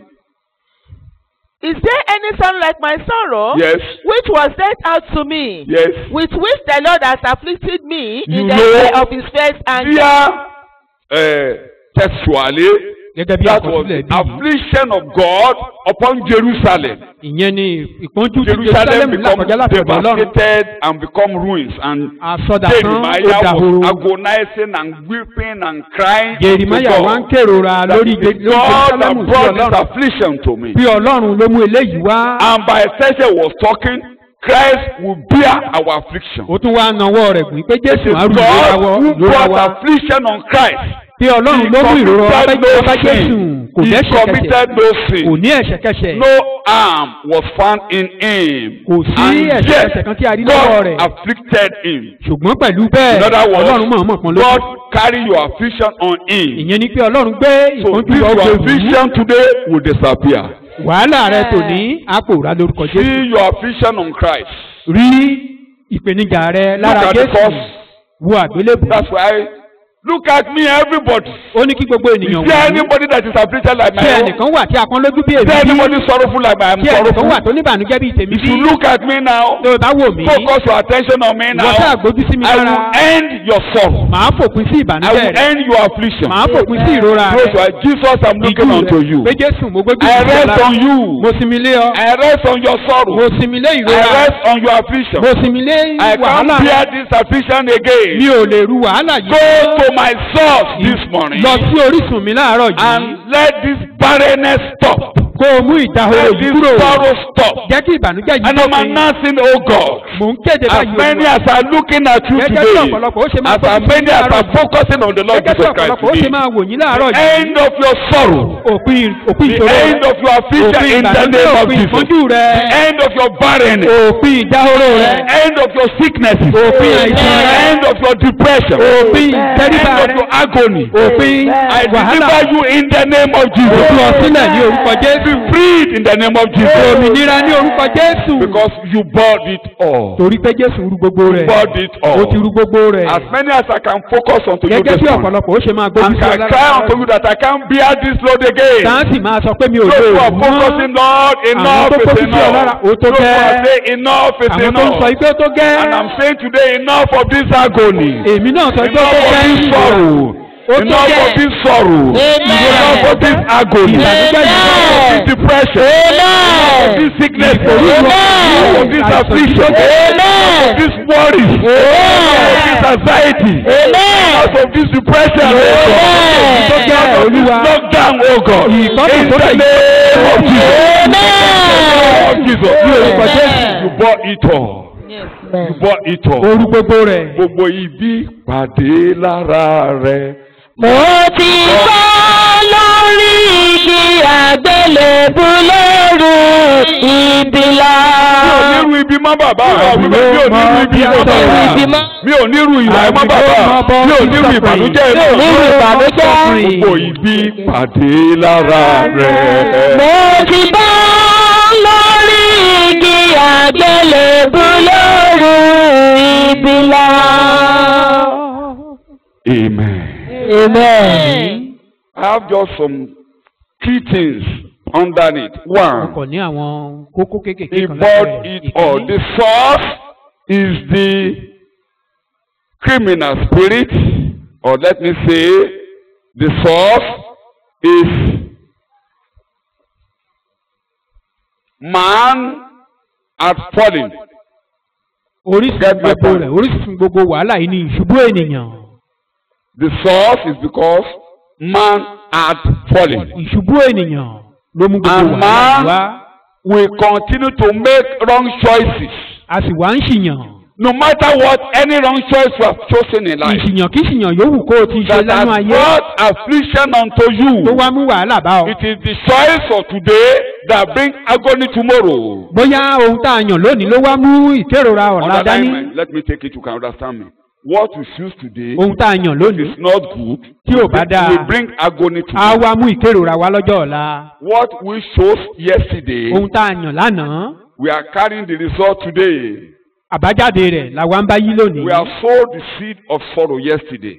S3: Is there any sorrow like my sorrow?
S1: Yes.
S3: Which was dealt out to me.
S1: Yes.
S3: With which the Lord has afflicted me
S1: You
S3: in the
S1: know-
S3: day of his first anger.
S1: Here, uh, textually,
S2: gẹ́gẹ́ bí
S1: that was
S2: àkọsílẹ̀
S1: the
S2: bí
S1: affliction of God upon Jerusalem.
S2: ìyẹn ni ìpọ́njú tí
S1: Jerusalem
S2: jerusalem
S1: become
S2: lákọjá láti ọ̀dọ̀ ọlọ́run
S1: devastated and become ruins. And
S2: àsọdàtàn ó
S1: Jeremiah was
S2: dahoro
S1: agonizing and weeping and crying.
S2: jerimaya
S1: to
S2: wa ń
S1: God.
S2: kérora
S1: That
S2: lórí
S1: it
S2: Je-
S1: is
S2: lórí
S1: God
S2: jerusalem
S1: that
S2: sí
S1: brought this
S2: ọlọ́run
S1: affliction to me.
S2: bí ọlọ́run ló mú eléyìí wá
S1: And by extension was talking, Christ will bear our affliction.
S2: ó tún wá nawọ́ rẹ̀ gùn pé
S1: It
S2: jésù
S1: is
S2: á rù
S1: God who
S2: ìrora
S1: brought
S2: wa
S1: affliction on Christ.
S2: bí ọlọ́run ló mú ìrora wa bá jẹ́ bá jésù kò
S1: He
S2: dẹ́ṣẹ̀kẹsẹ̀
S1: committed no
S2: kò
S1: sin.
S2: ní ẹ̀ṣẹ̀kẹsẹ̀
S1: No harm was found in him.
S2: kò sí
S1: And
S2: ẹ̀ṣẹ̀kẹsẹ̀
S1: yet,
S2: kan tí a rí lọ́wọ́
S1: God
S2: rẹ̀
S1: afflicted him.
S2: ṣùgbọ́n pẹ̀lú bẹ́ẹ̀
S1: In other words,
S2: ọlọ́run mọ̀ọ́mọ̀ kan ló
S1: God carry your affliction on him.
S2: ìyẹn ni pé ọlọ́run gbé
S1: So
S2: ìpọ́njú
S1: this
S2: lọ
S1: your
S2: gbèrú
S1: affliction today will disappear.
S2: wàhálà rẹ tò ní àpòrá lórúkọ jésù
S1: See your affliction on Christ.
S2: rí ìpèníjà rẹ lára
S1: Look at the
S2: jésù
S1: cross.
S2: wo àgbélébù
S1: That's why look at me everybody.
S2: ó ní kí gbogbo
S1: Is
S2: ènìyàn
S1: there
S2: wò ó
S1: anybody that is afflicted like
S2: tí
S1: my own?
S2: ẹnìkan wà tí a pọ́n lójú bí
S1: Is there
S2: èmi bí
S1: anybody sorrowful like I am
S2: tí ẹnìkan wà
S1: sorrowful?
S2: tó níbànújẹ́ bí tèmi
S1: If
S2: bí
S1: you look at me now,
S2: tó o bá wò mí
S1: focus your attention on me
S2: wọ́n sáà
S1: now.
S2: gbójú sí mi
S1: I
S2: lára
S1: will end your sorrow.
S2: màá fòpin sí
S1: I
S2: ìbànújẹ́
S1: will
S2: rẹ
S1: end your affliction.
S2: màá fòpin sí ìrora
S1: Those
S2: rẹ
S1: who are Jesus, I'm looking
S2: Ìjú
S1: unto
S2: rẹ.
S1: you.
S2: pé jésù mo gbójú
S1: I
S2: sí
S1: rest
S2: lára
S1: on you.
S2: mo sinmi lé ọ
S1: I rest on your
S2: mo
S1: sorrow.
S2: sinmi lé
S1: I
S2: ìrora
S1: rest on your affliction.
S2: mo sinmi lé
S1: I
S2: wàhálà
S1: can't bear
S2: rẹ
S1: this affliction
S2: mi
S1: again.
S2: ò lè ru wàhálà
S1: Go
S2: yìí
S1: to my source this morning
S2: lọ sí orísun mi láàárọ̀ yìí
S1: and let this barrenness stop.
S2: kó o mú ìdahoro
S1: Let
S2: yìí
S1: this
S2: kúrò
S1: sorrow stop.
S2: jẹ́ kí ìbànújẹ́ yìí
S1: And I'm
S2: dópin
S1: announcing, oh God,
S2: mò ń kéde
S1: as
S2: báyìí
S1: many
S2: Olúwa.
S1: as are looking at you
S2: gẹ́gẹ́ bí
S1: today,
S2: ọ̀pọ̀lọpọ̀ ó ṣe máa
S1: as
S2: gbójú sí
S1: many as
S2: láàárọ̀
S1: are
S2: yìí.
S1: focusing on the Lord
S2: gẹ́gẹ́ bí
S1: Jesus Christ
S2: ọ̀pọ̀lọpọ̀ ó ṣe
S1: today,
S2: máa wò yín láàárọ̀
S1: the
S2: yìí
S1: end of your sorrow,
S2: òpin òpin
S1: the
S2: ìṣòro
S1: end
S2: rẹ
S1: of your affliction
S2: òpin
S1: in the
S2: ìbànújẹ́
S1: name of
S2: òpin
S1: Jesus,
S2: ìpọ́njú rẹ
S1: the end of your barrenness,
S2: òpin ìdáhóró rẹ
S1: the end of your sicknesses,
S2: Òpin
S1: the
S2: àìsàn rẹ.
S1: end of your depression,
S2: òpin
S1: the
S2: ìtẹríba
S1: end of
S2: rẹ
S1: your agony.
S2: òpin
S1: I
S2: wàhálà
S1: deliver you in the name of
S2: òpin
S1: Jesus.
S2: ọ̀sílẹ̀ ní orúkọ
S1: Be
S2: jésù
S1: freed in the name of Jesus.
S2: òmìnira ní orúkọ jésù
S1: Because you bought it all.
S2: torí pé jésù rú gbogbo rẹ
S1: Bought it
S2: ó
S1: all.
S2: ti rú gbogbo rẹ
S1: As many as I can focus onto you
S2: gẹ́gẹ́
S1: this
S2: bí
S1: morning.
S2: ọ̀pọ̀lọpọ̀ ó ṣe máa gbójú
S1: And
S2: sí
S1: can cry unto you
S2: ọlọ́run
S1: that I can't bear this load again.
S2: sáǹsì máa sọ pé mi ò lè
S1: Those who are
S2: rù mọ́
S1: focusing, Lord, enough
S2: tó
S1: is
S2: focus sí
S1: enough.
S2: ọlọ́run, ó tó
S1: Those who are
S2: gẹ́.
S1: saying enough is
S2: àwọn tó ń sọ
S1: enough.
S2: pé ó tó gẹ́
S1: And I'm saying today, enough of this agony.
S2: èmi náà sọ pé ó
S1: Enough
S2: tó
S1: of
S2: gẹ́
S1: this sorrow.
S2: Ó tó
S1: Enough
S2: gẹ́.
S1: of this sorrow. Enough of this agony.
S2: Ìbànújẹ́ yìí.
S1: Enough of this depression. Enough of this sickness. Enough of this affliction. Enough of this worry. Enough of this anxiety. Enough of this depression. Enough of this lockdown, oh God. In the name of Jesus. of Jesus. You orúkọ Jésù. You bought it all.
S3: Yes.
S1: You bought it all.
S2: orú gbogbo rẹ
S1: Gbogbo ibi pàdé lára rẹ̀.
S4: Mo ti kọ́ lórí igi àgbélébú lóru ìbílà.
S1: mi ò nírú ibi mọ́ bàbá mi mi ò nírú ibi mọ́ bàbá mi ò nírú ìwà ẹ̀ mọ́ bàbá mi ò nírú ìbànújẹ́ ẹ̀ mọ́
S4: Nírú ìbànújẹ́.
S1: gbogbo ibi pàdé lára rẹ̀.
S4: Mo ti bọ́ lórí igi àgbélébú lóru ìbílà.
S1: Amen.
S2: Amen.
S1: I have just some key things underneath.
S2: Wọ́n
S1: One,
S2: kàn ní àwọn kókó kéékèèké
S1: he
S2: kan
S1: bought
S2: lábẹ́
S1: it all.
S2: ìkíní.
S1: The source is the criminal spirit, or let me say, the source is man had fallen.
S2: Orísun
S1: Get my
S2: gbogbo
S1: point.
S2: rẹ̀ orísun gbogbo wàhálà yìí ni ìṣubú ènìyàn.
S1: The source is because man had fallen.
S2: Ìṣubú ènìyàn ló mú gbogbo
S1: And
S2: wàhálà yìí
S1: man
S2: wá.
S1: will continue to make wrong choices.
S2: A sì wá ń ṣìyàn.
S1: No matter what any wrong choice you have chosen in life.
S2: Ìṣìyàn kí ṣìyàn yòówù kó o ti ṣe
S1: That
S2: lánú
S1: has
S2: ayé
S1: brought affliction unto
S2: tó
S1: you.
S2: wá mú wàhálà bá ọ.
S1: It is the choice of today that bring agony tomorrow.
S2: Bóyá ohun tá a yàn lónìí ló wá mú ìkérora ọ̀la
S1: Underline
S2: dání.
S1: me. Let me take it. You can understand me. What you choose today
S2: Ohun tá a yàn lónìí
S1: is not good.
S2: Tí ò bá dáa.
S1: will bring agony
S2: á
S1: tomorrow.
S2: wá mú ìkérora wá lọ́jọ́ ọ̀la.
S1: What we chose yesterday,
S2: Ohun tá a yàn lánàá
S1: we are carrying the result today.
S2: àbájáde rẹ̀ làwa ń bá yí lónìí.
S1: We have sowed the seed of sorrow yesterday.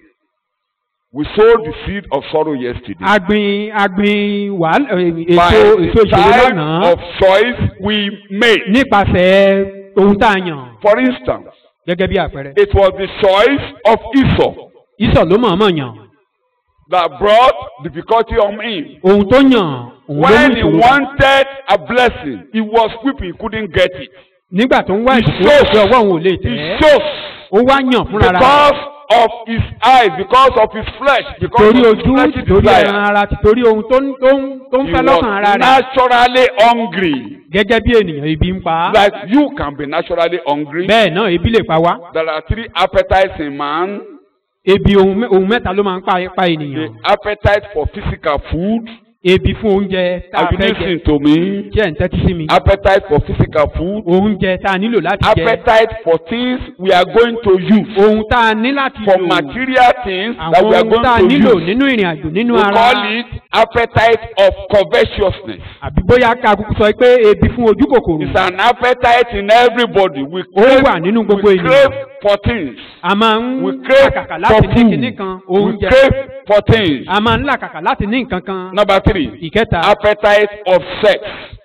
S1: We sowed the seed of sorrow yesterday.
S2: agbin agbin wàhálà
S1: By
S2: èso èso
S1: the
S2: ìṣòro
S1: type
S2: lánàá
S1: of choice we made.
S2: nípasẹ̀ ohun tá a yàn
S1: For instance,
S2: gẹ́gẹ́ bí àpẹẹrẹ.
S1: it was the choice of Esau
S2: ìsọ̀ ló mọ̀ọ́mọ̀ yàn
S1: that brought difficulty on him.
S2: ohun tó yàn òun ló mú
S1: When he
S2: ìṣòro wá.
S1: wanted a blessing, he was weeping, he couldn't get it.
S2: nígbà tó ń wá
S1: He
S2: ìṣòro
S1: chose.
S2: pé ọwọ́ òun ò lè
S1: He
S2: tẹ̀ ẹ́
S1: chose
S2: ó wá yàn fúnra rẹ̀
S1: because of his eyes, because of his flesh, because
S2: torí
S1: of his
S2: ojú
S1: fleshy
S2: torí ẹran
S1: desire.
S2: ara torí ohun tó ń tó ń tó ń
S1: He
S2: fẹ́ lọ́kàn ara
S1: was
S2: rẹ̀
S1: naturally hungry.
S2: gẹ́gẹ́ bí ènìyàn ibi ń pa á.
S1: Like you can be naturally hungry.
S2: bẹ́ẹ̀ náà ebi lè pa wá
S1: There are three appetites in man.
S2: ebi ohun mẹ́- ohun mẹ́ta ló máa ń pa pa
S1: The
S2: ènìyàn
S1: appetite for physical food.
S2: ebi fún oúnjẹ tá a
S1: Have you
S2: fẹ́ jẹ
S1: listened to me?
S2: tí ẹ̀ ń tẹ́tí sí mi
S1: Appetite for physical food.
S2: oúnjẹ tá a nílò láti jẹ
S1: Appetite for things we are going to use.
S2: ohun tá a ní láti
S1: For
S2: lò
S1: material things that
S2: àwọn
S1: we are
S2: ohun tá a
S1: going to
S2: nílò
S1: use.
S2: nínú ìrìn àjò nínú
S1: We
S2: ara
S1: call it appetite of covetousness.
S2: àbí bóyá ká kúkú sọ pé ebi fún ojú kòkòrò
S1: It's an appetite in everybody. We
S2: ó
S1: crave,
S2: wà nínú gbogbo
S1: we
S2: ènìyàn
S1: crave for things.
S2: a máa ń
S1: We crave
S2: làkàkà
S1: for
S2: láti ní
S1: food.
S2: kinní kan
S1: We
S2: oúnjẹ
S1: crave for things.
S2: a máa ń làkàkà láti ní nǹkan kan
S1: Number three,
S2: ìkẹta
S1: appetite of sex.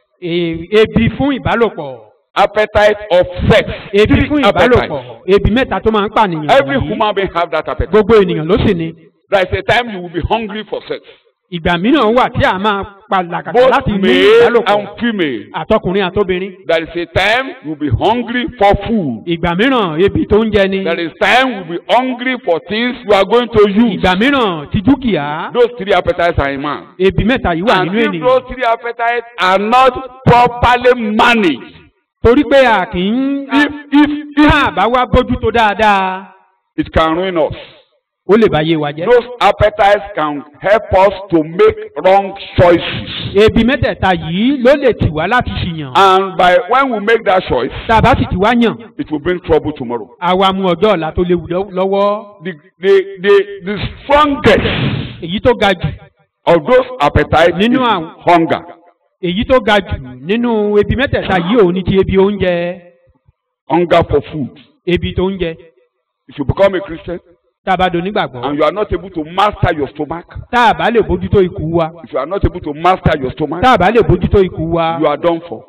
S2: e- ebi fún ìbálòpọ̀
S1: Appetite of sex.
S2: ebi
S1: Three
S2: fún
S1: appetites.
S2: ìbálòpọ̀ ebi mẹ́ta tó máa ń pànìyàn
S1: Every
S2: wọ̀nyí.
S1: human being have that appetite.
S2: gbogbo ènìyàn ló sì ní
S1: There is a time you will be hungry for sex.
S2: ìgbà mìíràn wà tí a máa pa làkàkà
S1: Both
S2: láti ní
S1: male
S2: ìbálòpọ̀
S1: and female.
S2: àtọkùnrin àtobìnrin
S1: There is a time you will be hungry for food.
S2: ìgbà mìíràn ebi tó ń jẹ ni
S1: There is time you will be hungry for things you are going to use.
S2: ìgbà mìíràn ti dúkìá
S1: Those three appetites are in man.
S2: ebi mẹ́ta yìí wà
S1: And
S2: nínú
S1: if
S2: ènìyàn
S1: those three appetites are not properly managed,
S2: torí pé a kì í
S1: if if if
S2: tá a bá wá bójútó dáadáa
S1: it can ruin us.
S2: ó lè bá yé wa jẹ́.
S1: Those appetites can help us to make wrong choices.
S2: ebi mẹ́tẹ̀ẹ̀ta yìí ló lè tì wá láti ṣìyàn
S1: And by when we make that choice,
S2: tá a bá sì ti wá yàn
S1: it will bring trouble tomorrow.
S2: àwa mú ọjọ́ ọ̀la tó léwu lọ́- lọ́wọ́
S1: The the the, the strongest
S2: èyí tó ga jù
S1: of those appetites is
S2: Nínú àwọn-
S1: hunger.
S2: èyí tó ga jù nínú ebi mẹ́tẹ̀ẹ̀ta yìí òun ni ti ebi oúnjẹ
S1: Hunger for food.
S2: ebi tó ń jẹ
S1: If you become a Christian
S2: tá a bá do nígbàgbọ́
S1: and you are not able to master your stomach,
S2: tá a bá lè bójútó ikú wa
S1: if you are not able to master your stomach,
S2: tá a bá lè bójútó ikú wa
S1: you are done for.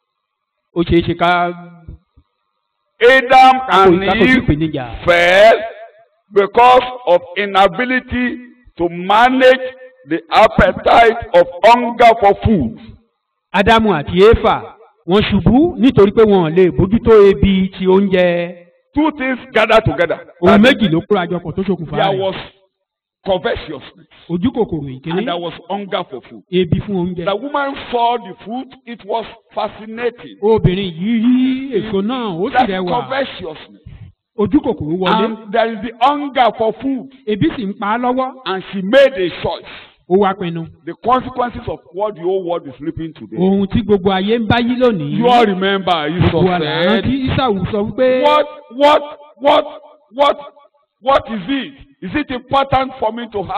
S2: ó ṣeé ṣe ká
S1: Adam
S2: kákò
S1: and
S2: kákò sí
S1: Eve
S2: ìpèníjà
S1: fell because of inability to manage the appetite of hunger for food.
S2: ádámù àti éfà wọ́n ṣubú nítorí pé wọn ò lè bójútó ebi ti oúnjẹ
S1: Two things gather together.
S2: ohun méjì ló kóra jọpọ̀ tó ṣokùnfà
S1: There
S2: rẹ̀
S1: was covetousness
S2: ojú kòkòrò ìkíní
S1: and there was hunger for food.
S2: ebi fún oúnjẹ
S1: The woman saw the food, it was fascinating.
S2: obìnrin yìí rí èso náà ó sì
S1: That's
S2: rẹwà
S1: covetousness.
S2: ojú kòkòrò wọlé
S1: And there is the hunger for food.
S2: ebi sì ń pa á lọ́wọ́
S1: And she made a choice.
S2: ó wá pinnu
S1: The consequences of what the whole world is sleeping today.
S2: ohun tí gbogbo ayé ń bá yí lónìí
S1: You all remember Esau
S2: gbogbo àlàrán
S1: said,
S2: tí isau sọ wípé
S1: What, what, what, what, what is it? Is it important for me to have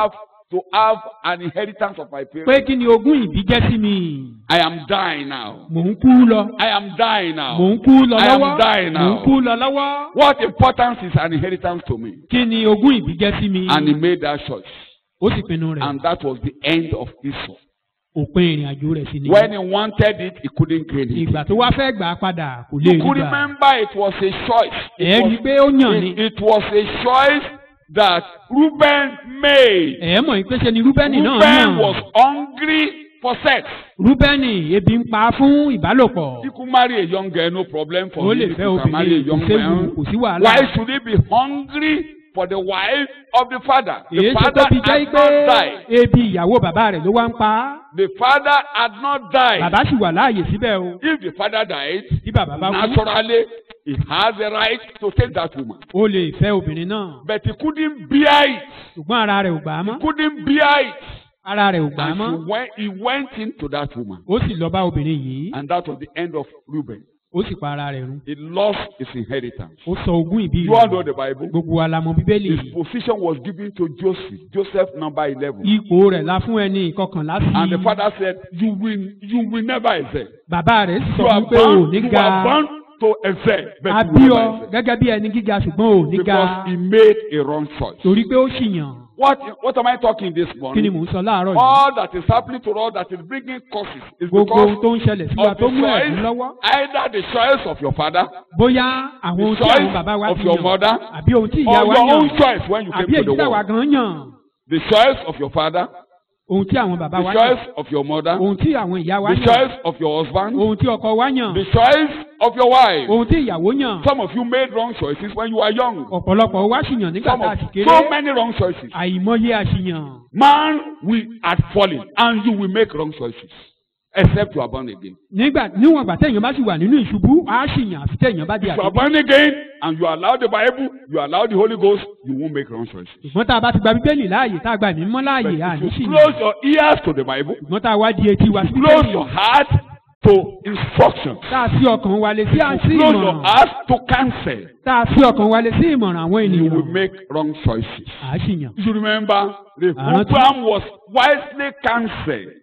S1: to have an inheritance of my
S2: pé
S1: parents.
S2: kí ni ogún ìbí jẹ́ sí mi
S1: I am dying now.
S2: mò ń kú lọ
S1: I am dying
S2: mò
S1: now.
S2: ń kú lọ
S1: I am
S2: lọ́wọ́
S1: dying
S2: mò ń
S1: now.
S2: kú lọ lọ́wọ́
S1: What importance is an inheritance to me?
S2: kí ni ogún ìbí jẹ́ sí mi
S1: And he made that choice.
S2: ó sì pinnu rẹ̀
S1: And that was the end of Esau.
S2: òpin ìrìn àjò rẹ̀ sí ni
S1: When he wanted it, he couldn't gain it.
S2: ìgbà tó wá fẹ́ gbà á padà kò lè
S1: You
S2: rí
S1: could
S2: gbà
S1: remember it was a choice.
S2: ẹ̀
S1: It
S2: rí i
S1: was,
S2: pé ó yàn ni
S1: it, it was a choice that Reuben made.
S2: ẹ̀ mọ̀ pé ṣe ni rúbẹ́nì náà
S1: Reuben
S2: yàn
S1: was hungry for sex.
S2: rúbẹ́nì ebi ń pa á fún ìbálòpọ̀
S1: He could marry a young girl, no problem for
S2: ó
S1: him.
S2: lè
S1: He
S2: fẹ́
S1: could marry a
S2: obìnrin kò
S1: young
S2: séwu
S1: man.
S2: kò sí wàhálà
S1: Why should he be hungry for the wife of the father? The
S2: èyí tó
S1: father
S2: tóbi jẹ́
S1: had
S2: pé
S1: not died.
S2: ebi ìyàwó bàbá rẹ̀ ló wá ń pa á
S1: The father had not died.
S2: bàbá sì wà láàyè síbẹ̀ o
S1: If the father died,
S2: tí bàbá bá kú
S1: naturally he has the right to take that woman.
S2: ó lè fẹ́ obìnrin náà
S1: But he couldn't bear it.
S2: ṣùgbọ́n ara rẹ̀ ò gbà á mọ́
S1: Couldn't bear it.
S2: ara rẹ̀ ò gbà á
S1: And
S2: mọ́
S1: he went, he went into that woman.
S2: ó sì lọ bá obìnrin yìí
S1: And that was the end of Reuben.
S2: ó sì pa ara rẹ̀ run
S1: He lost his inheritance.
S2: ó sọ ogún ìbí
S1: You all
S2: rẹ̀
S1: know the Bible.
S2: gbogbo wa la mọ̀ bíbélì
S1: His position was given to Joseph. Joseph number 11.
S2: ipò rẹ̀ la fún ẹni ìkọkànlá sí
S1: And the father said, You will, you will never excel.
S2: bàbá rẹ̀ sì sọ
S1: You are
S2: fún pé ò
S1: bound,
S2: ní
S1: you
S2: ga
S1: are bound to excel. But
S2: a
S1: you
S2: bí
S1: will
S2: ọ
S1: never excel.
S2: gẹ́gẹ́ bí ẹni gíga ṣùgbọ́n ò ní ga
S1: Because he made a wrong choice.
S2: torí pé ó ṣìyàn
S1: What, what am I talking this
S2: kí ni
S1: morning?
S2: mò ń sọ láàárọ̀ yìí
S1: All that is happening to us that is bringing causes is
S2: gbogbo ohun
S1: because
S2: tó ń ṣẹlẹ̀ sí wa
S1: of
S2: tó
S1: the
S2: mú ẹ̀dùn
S1: choice,
S2: lọ́wọ́
S1: either the choice of your father
S2: bóyá àwọn ohun tí
S1: choice
S2: àwọn bàbá wa
S1: of
S2: ti
S1: your
S2: yàn
S1: mother
S2: àbí ohun tí
S1: or
S2: ìyá wa
S1: your own
S2: yàn
S1: choice when you
S2: àbí
S1: came to
S2: èyí
S1: the
S2: táwa
S1: world.
S2: gan yàn
S1: The choice of your father,
S2: ohun tí àwọn bàbá
S1: the
S2: wa yàn
S1: choice of your mother,
S2: ohun tí àwọn ìyá wa
S1: the
S2: yàn
S1: choice of your husband,
S2: ohun tí ọkọ wa yàn
S1: the choice of your wife.
S2: ohun tí ìyàwó yàn
S1: Some of you made wrong choices when you were young.
S2: ọ̀pọ̀lọpọ̀ wa sì yàn nígbà
S1: Some
S2: tá a
S1: of
S2: sì kéré
S1: so many wrong choices.
S2: àìmọye àṣìyàn
S1: Man will had fallen and you will make wrong choices except you are born again.
S2: nígbà níwọ̀n ìgbà téèyàn bá sì wà nínú ìṣubú á sì yàn àfi téèyàn bá di
S1: If you are
S2: àdúgbò
S1: born again and you allow the Bible, you allow the Holy Ghost, you won't make wrong choices.
S2: ṣùgbọ́n tá a bá ti gba bíbélì láàyè tá a gba ìmọ̀
S1: But
S2: láàyè à ní
S1: if
S2: sì
S1: you
S2: yàn
S1: close your ears to the Bible,
S2: ṣùgbọ́n tá a wá di etí wa sí
S1: close
S2: bíbélì
S1: your heart to instructions,
S2: tá a sí ọkàn wa lè sí à
S1: if
S2: sí
S1: you close your
S2: ìmọ̀ràn
S1: heart to counsel,
S2: tá a sí ọkàn wa lè sí ìmọ̀ràn àwọn
S1: you will
S2: ènìyàn
S1: make wrong choices.
S2: à sì yàn.
S1: You remember,
S2: Àrántí.
S1: Rehoboam was wisely counseled.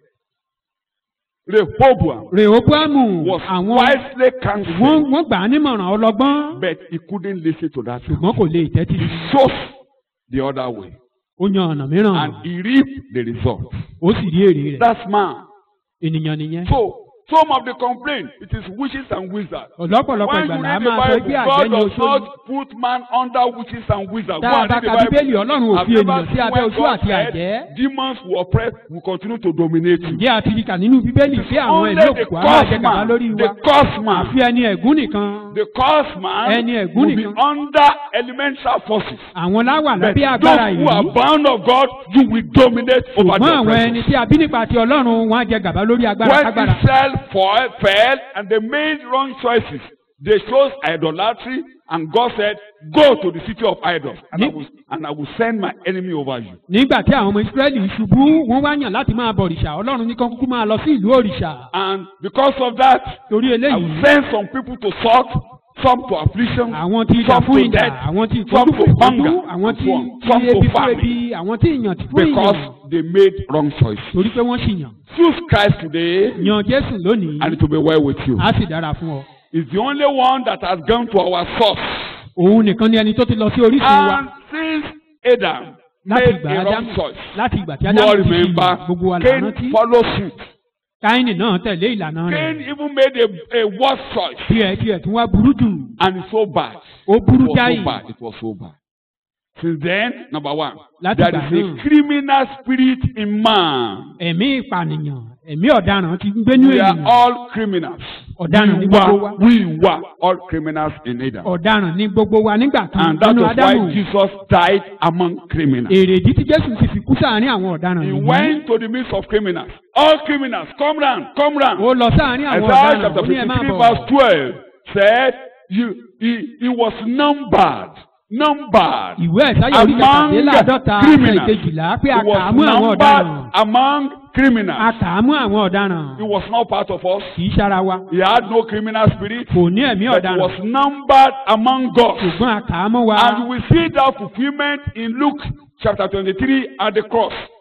S1: Rehoboam
S2: rehoboamu
S1: was
S2: àwọn
S1: wisely
S2: wọ́n
S1: counseled,
S2: wọ́n gbà á nímọ̀ràn ọlọ́gbọ́n
S1: but he couldn't listen to that.
S2: ṣùgbọ́n kò lè tẹ́tí
S1: He
S2: sí i.
S1: chose the other way,
S2: ó yan ọ̀nà mìíràn
S1: and he reaped the result.
S2: ó sì rí èrè rẹ̀
S1: That's man.
S2: ènìyàn nìyẹn.
S1: So, some of the complaint, it is witches and wizards.
S2: ọ̀lọ́pọ̀lọpọ̀
S1: When
S2: ìgbà
S1: you
S2: là á
S1: read the
S2: máa sọ pé
S1: Bible,
S2: àjẹ́
S1: God
S2: ni
S1: does
S2: oṣó
S1: not put man under witches and wizards.
S2: Tá
S1: Go
S2: a
S1: and
S2: bá
S1: read the
S2: ka
S1: Bible.
S2: Bíbélì, Ọlọ́run ò
S1: I've
S2: fi
S1: never
S2: ènìyàn sí
S1: seen
S2: abẹ́
S1: when
S2: oṣó
S1: God
S2: àti
S1: said,
S2: àjẹ́.
S1: Demons will oppress, will continue to dominate you.
S2: ǹjẹ́ àti kà nínú bíbélì pé àwọn
S1: Only
S2: ẹ̀mí
S1: the
S2: òkùnkùn á máa jẹ gàba
S1: cosman,
S2: lórí
S1: the
S2: wa
S1: cosman,
S2: àfi ẹni ẹ̀gún nìkan
S1: the cosman
S2: Ẹni ẹ̀gún
S1: will be
S2: nìkan.
S1: under elemental forces.
S2: àwọn láwà
S1: But
S2: lábẹ́ agbára
S1: those who are
S2: yìí
S1: bound of God, you will dominate over
S2: ṣùgbọ́n
S1: the
S2: àwọn ẹni
S1: oppressors.
S2: tí a bí nípa ti ọlọ́run wọn á jẹ gàba lórí agbára
S1: When
S2: kágbára.
S1: Israel fall, fell and they made wrong choices, they chose idolatry, and God said, Go to the city of idols, and I will, and I will send my enemy over you.
S2: nígbà tí àwọn ọmọ ìsírẹ́lì ṣubú wọ́n wá yàn láti máa bọ òrìṣà ọlọ́run ní kán kúkú máa lọ sí ìlú òrìṣà
S1: And because of that,
S2: torí
S1: I will
S2: eléyìí
S1: send some people to salt, some to affliction,
S2: àwọn tí ìjà
S1: some
S2: fún
S1: to
S2: ìjà
S1: death,
S2: àwọn tí
S1: some
S2: ìkọjú
S1: to
S2: fún ìkọjú
S1: hunger,
S2: àwọn
S1: and
S2: tí
S1: so on,
S2: tí
S1: some to
S2: ebi fún
S1: famine,
S2: ebi àwọn tí ìyàn ti fún
S1: because
S2: ìyàn
S1: they made wrong choices.
S2: torí pé wọ́n sì yàn
S1: Choose Christ today,
S2: yan jésù lónìí
S1: and it will be well with you.
S2: á sì dára fún ọ
S1: He's the only one that has gone to our source.
S2: òun nìkan ni ẹni tó ti lọ sí orísun wa
S1: And since Adam
S2: láti
S1: made
S2: ìgbà
S1: a wrong
S2: ádámù
S1: choice,
S2: láti ìgbà tí
S1: you all
S2: ádámù ti
S1: remember,
S2: fi gbogbo wa là
S1: Cain
S2: rántí
S1: followed suit.
S2: káínì náà tẹ̀lé ìlànà
S1: Cain
S2: rẹ̀
S1: even made a, a worse choice.
S2: tiẹ̀ tiẹ̀ tún wá burú jù
S1: And it's so bad.
S2: ó
S1: It
S2: burú
S1: was
S2: jáì
S1: so bad. It was so bad. Since then, number one,
S2: Láti
S1: there
S2: ìgbà
S1: is
S2: náà.
S1: a criminal spirit in man.
S2: ẹ̀mí ìpànìyàn ẹ̀mí ọ̀daràn ti ń gbénú
S1: We are
S2: ènìyàn
S1: all criminals.
S2: ọ̀daràn ní
S1: We
S2: gbogbo wa
S1: were, we were all criminals in Adam.
S2: ọ̀daràn ní gbogbo wa nígbà kan
S1: And that
S2: nínú
S1: was
S2: ádámù
S1: why Jesus died among criminals.
S2: èrèdí tí jésù ti fi kú sáàárín àwọn ọ̀daràn
S1: He
S2: yìí
S1: went to the midst of criminals. All criminals, come round, come round.
S2: ó lọ sáàárín àwọn
S1: Isaiah
S2: ọ̀daràn
S1: chapter
S2: ó ní ẹ máa
S1: 53
S2: bọ̀
S1: verse 12 said you, he, he was numbered, numbered
S2: ìwé ẹ̀sáyà orí
S1: among
S2: kẹtàdínláàdọ́ta ẹsẹ̀
S1: criminals.
S2: ìkejìlá pé
S1: He
S2: a kà á
S1: was
S2: mú àwọn
S1: numbered
S2: ọ̀daràn
S1: among
S2: a
S1: criminals.
S2: kà á mú àwọn ọ̀daràn
S1: He was not part of us.
S2: kì í ṣara wa
S1: He had no criminal spirit.
S2: kò ní ẹ̀mí
S1: But he
S2: ọ̀daràn
S1: was numbered among us.
S2: ṣùgbọ́n a kà á mọ́ wa
S1: And we see that fulfillment in Luke chapter 23 at the cross.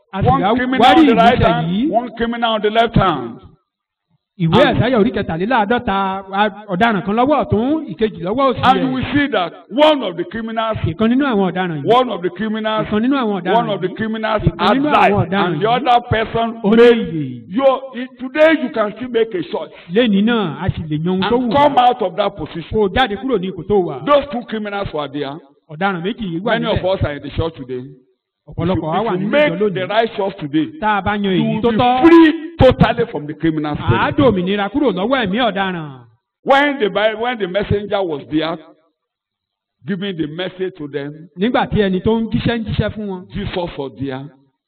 S2: a sì
S1: One
S2: wá
S1: criminal
S2: wárí
S1: on the right
S2: ìgbésẹ̀
S1: hand,
S2: yìí
S1: one criminal on the left hand.
S2: ìwé
S1: And-
S2: ẹ̀sáyà orí kẹtàléláàádọ́ta a- ọ̀daràn kan lọ́wọ́ ọ̀tún ìkejì lọ́wọ́ òsì
S1: And you
S2: rẹ̀
S1: will see that one of the criminals,
S2: ìkan nínú àwọn ọ̀daràn yìí
S1: one of the criminals,
S2: ìkan nínú àwọn ọ̀daràn
S1: one of the
S2: yìí
S1: criminals
S2: ìkan
S1: had
S2: nínú àwọn
S1: life,
S2: ọ̀daràn
S1: and the
S2: yìí
S1: other person
S2: ó ní
S1: made.
S2: ìyè
S1: You today you can still make a choice
S2: lẹ́ni náà a sì lè yan ohun tó wù
S1: and
S2: wá
S1: come out of that position.
S2: kó o jáde kúrò ní ipò tó wà
S1: Those two criminals were there.
S2: ọ̀daràn méjì yìí wà
S1: Many of
S2: níbẹ̀
S1: us are in the church today. If you,
S2: ọ̀pọ̀lọpọ̀ wa wà
S1: if you
S2: nínú ìjọ
S1: make the
S2: lónìí
S1: right choice today,
S2: tá a bá yan
S1: you
S2: èyí
S1: will
S2: tó
S1: be
S2: tọ́
S1: free totally from the criminal spirit.
S2: àádọ́ òmìnira kúrò lọ́wọ́ ẹ̀mí ọ̀daràn
S1: When the Bi- when the messenger was there, giving the message to them,
S2: nígbà tí ẹni tó ń jíṣẹ́ ń jíṣẹ́ fún wọn
S1: Jesus was there.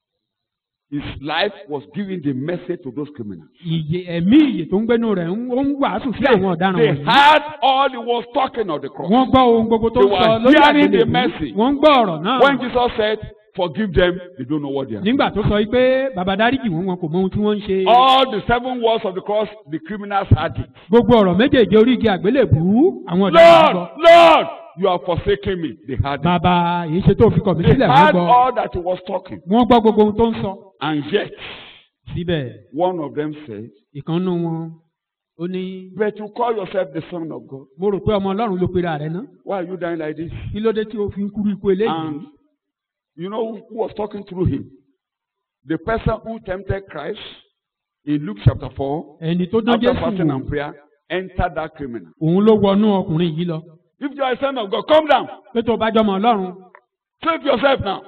S1: His life was giving the message to those criminals.
S2: ìyè ẹ̀mí ìyè tó ń gbénu rẹ̀ ń ó ń wàásù sí
S1: They,
S2: àwọn ọ̀daràn
S1: they
S2: wọ̀nyí
S1: heard all he was talking of the cross.
S2: wọ́n gbọ́ ohun gbogbo tó
S1: They
S2: ń sọ
S1: were
S2: lórí
S1: hearing the
S2: àgbélébùú
S1: message.
S2: wọ́n ń gbọ́ ọ̀rọ̀ náà
S1: When Jesus said, "Forgive them," they don't know what they are.
S2: nígbà tó sọ pé bàbá dáríjì wọn wọn kò mọ ohun tí wọ́n ń ṣe
S1: All the seven words of the cross, the criminals had it.
S2: gbogbo ọ̀rọ̀ méjèèjì orí igi àgbélébùú àwọn ọ̀daràn
S1: Lord,
S2: gbọ́
S1: Lord, you are forsaking me. They had it.
S2: bàbá èyí ṣe tó fi kọ̀ mí
S1: They
S2: sílẹ̀ wọ́n
S1: heard
S2: gbọ́
S1: all that he was talking.
S2: wọ́n gbọ́ gbogbo ohun tó ń sọ
S1: And yet,
S2: síbẹ̀
S1: one of them said,
S2: ìkànnù wọn ó ní
S1: But you call yourself the Son of God.
S2: mo rò pé ọmọ ọlọ́run ló pera rẹ̀ ná
S1: Why are you dying like this?
S2: kí ló dé tí o fi ń kúrú ikú eléyìí
S1: And you know who who was talking through him? The person who tempted Christ in Luke chapter 4,
S2: ẹni tó dán
S1: after
S2: jésù
S1: fasting
S2: wò
S1: and prayer, entered that criminal.
S2: òun ló wọnú ọkùnrin yìí lọ
S1: If you are a son of God, come down.
S2: pé tó o bá jọmọ ọlọ́run
S1: Save yourself now.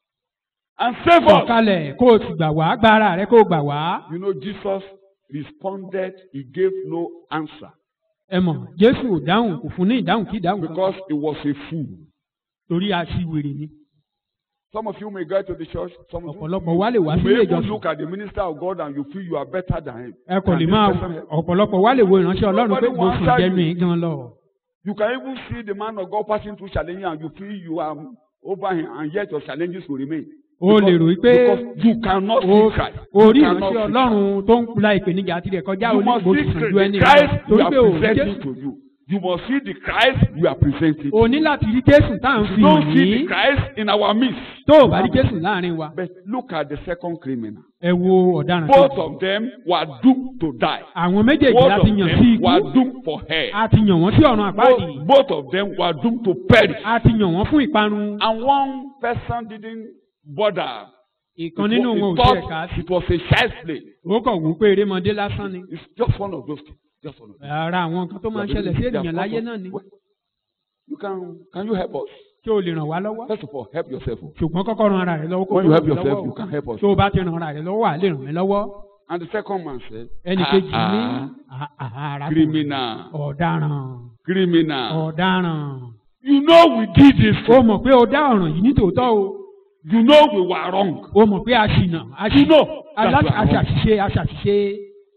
S1: And save us.
S2: sọ̀kalẹ̀ kó o sì gbà wá gba ara rẹ kó o gbà wá
S1: You know, Jesus responded, he gave no answer
S2: ẹ mọ̀ jésù ò dáhùn kò fún ní ìdáhùn kí ìdáhùn kan
S1: because he was a fool.
S2: torí aṣiwèrè ni
S1: Some of you may go to the church, some of you,
S2: ọ̀pọ̀lọpọ̀ wa lè wá
S1: you
S2: sílé
S1: may even
S2: ìjọsìn
S1: look at the minister of God and you feel you are better than him.
S2: ẹ kò
S1: Can
S2: lè
S1: this
S2: máa
S1: person help?
S2: ọ̀pọ̀lọpọ̀ wa lè wo ìránṣẹ́ ọlọ́run pé
S1: Nobody
S2: mo
S1: will
S2: sùn
S1: answer
S2: jẹnu
S1: you.
S2: yìí gan lọ
S1: You can even see the man of God passing through challenges and you feel you are over him and yet your challenges will remain.
S2: o lè rò wípé
S1: Because you cannot
S2: o
S1: see Christ.
S2: orí
S1: You cannot
S2: ìránṣẹ́
S1: see
S2: ọlọ́run tó ń la ìpèníjà tirẹ̀ kọjá
S1: Christ. You must
S2: onígbò
S1: see
S2: sùn ju
S1: the
S2: ẹni
S1: Christ we
S2: torí
S1: are
S2: pé o rí
S1: presenting
S2: jésù
S1: to you. You must see the Christ we are presenting.
S2: o ní láti rí jésù tá à ń
S1: You
S2: fi
S1: don't
S2: hàn
S1: see the
S2: yín
S1: Christ in our midst.
S2: tó o bá rí jésù láàrin wa
S1: But look at the second criminal.
S2: ẹ wo ọ̀daràn
S1: Both
S2: kejì
S1: of them were doomed to die.
S2: àwọn méjèèjì
S1: Both
S2: láti
S1: of
S2: yàn sí
S1: them
S2: ikú
S1: were doomed for hell.
S2: a ti yàn wọ́n sí ọ̀run àpáàdì
S1: Both, both of them were doomed to perish.
S2: a ti yàn wọ́n fún ìparun
S1: And one person didn't bother.
S2: ìkan nínú
S1: He
S2: wọn ò
S1: thought
S2: tiẹ̀ ká sí
S1: it was a child's play.
S2: ó kàn wú pé erémọdé lásán ni
S1: It's just one of those things. Just one of those.
S2: ara àwọn nǹkan tó máa ń ṣẹlẹ̀ sí ènìyàn láyé náà ni
S1: You can can you help us?
S2: kí o lè ràn wá lọ́wọ́
S1: First of all, help yourself.
S2: ṣùgbọ́n kọ́kọ́ ran ara rẹ lọ́wọ́ kó
S1: When
S2: tó
S1: you help
S2: ràn mí
S1: yourself,
S2: lọ́wọ́
S1: you can help us.
S2: tó o bá ti ran ara rẹ lọ́wọ́ wà á lè ràn mí lọ́wọ́
S1: And the second man said,
S2: ẹnì
S1: "Ah,
S2: kejì ní
S1: ah,
S2: "Ah, ah, arákùnrin,
S1: criminal,
S2: ọ̀daràn
S1: criminal.
S2: ọ̀daràn
S1: You know we did this.
S2: o mọ̀ pé o dá ọ̀ràn yìí ní tòótọ́ o
S1: You know we were wrong.
S2: o mọ̀ pé a ṣìnà a
S1: You
S2: ṣì-
S1: know that
S2: alá-
S1: we
S2: a
S1: are wrong.
S2: ṣàṣìṣe a ṣàṣìṣe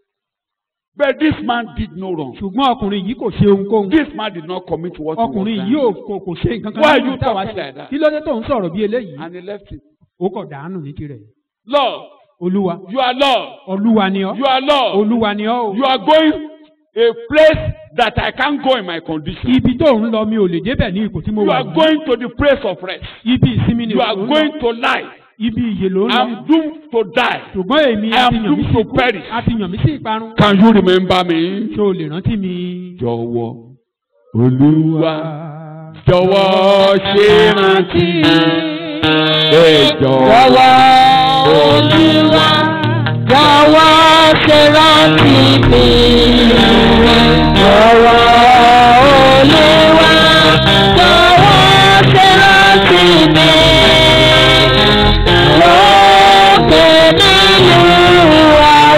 S1: But this man did no wrong.
S2: ṣùgbọ́n ọkùnrin yìí kò ṣe ohunkóhun
S1: This man did not commit what he was
S2: ọkùnrin
S1: done.
S2: yìí ò kò kò ṣe nǹkan kan
S1: Why
S2: nínú
S1: you
S2: táwa
S1: talking
S2: ṣe
S1: like that?
S2: kí ló dé tó ń sọ̀rọ̀ bí eléyìí
S1: And he left it.
S2: ó kọ̀ dànù ní tirẹ̀
S1: Lord,
S2: olúwa
S1: you are Lord.
S2: olúwa ni ọ́
S1: You are Lord.
S2: olúwa ni ọ́ o
S1: You are going a place that I can't go in my condition.
S2: ibi tó ń lọ mi ò lè débẹ̀ ní ipò tí mo
S1: You
S2: wà
S1: are
S2: yìí.
S1: going to the place of rest.
S2: ibi ìsinmi ni
S1: You
S2: ò
S1: are
S2: ń lọ
S1: going to life.
S2: ibi ìyè ló ń lọ
S1: I'm doomed to die.
S2: ṣùgbọ́n èmi
S1: I
S2: a
S1: am
S2: ti yàn mí
S1: doomed
S2: sí
S1: to
S2: ikú
S1: perish.
S2: a ti yàn mí sí ìparun
S1: Can you remember me?
S2: ṣé o lè rántí mi.
S1: Jọ̀wọ́ Olúwa jọ̀wọ́ ṣe rántí mi. Ẹ jọ̀wọ́ Olúwa
S5: Jọ̀wọ́ ṣe rántí mi. Jọ̀wọ́ Olúwa. Jọ̀wọ́ ṣe rántí mi. Lókè nínú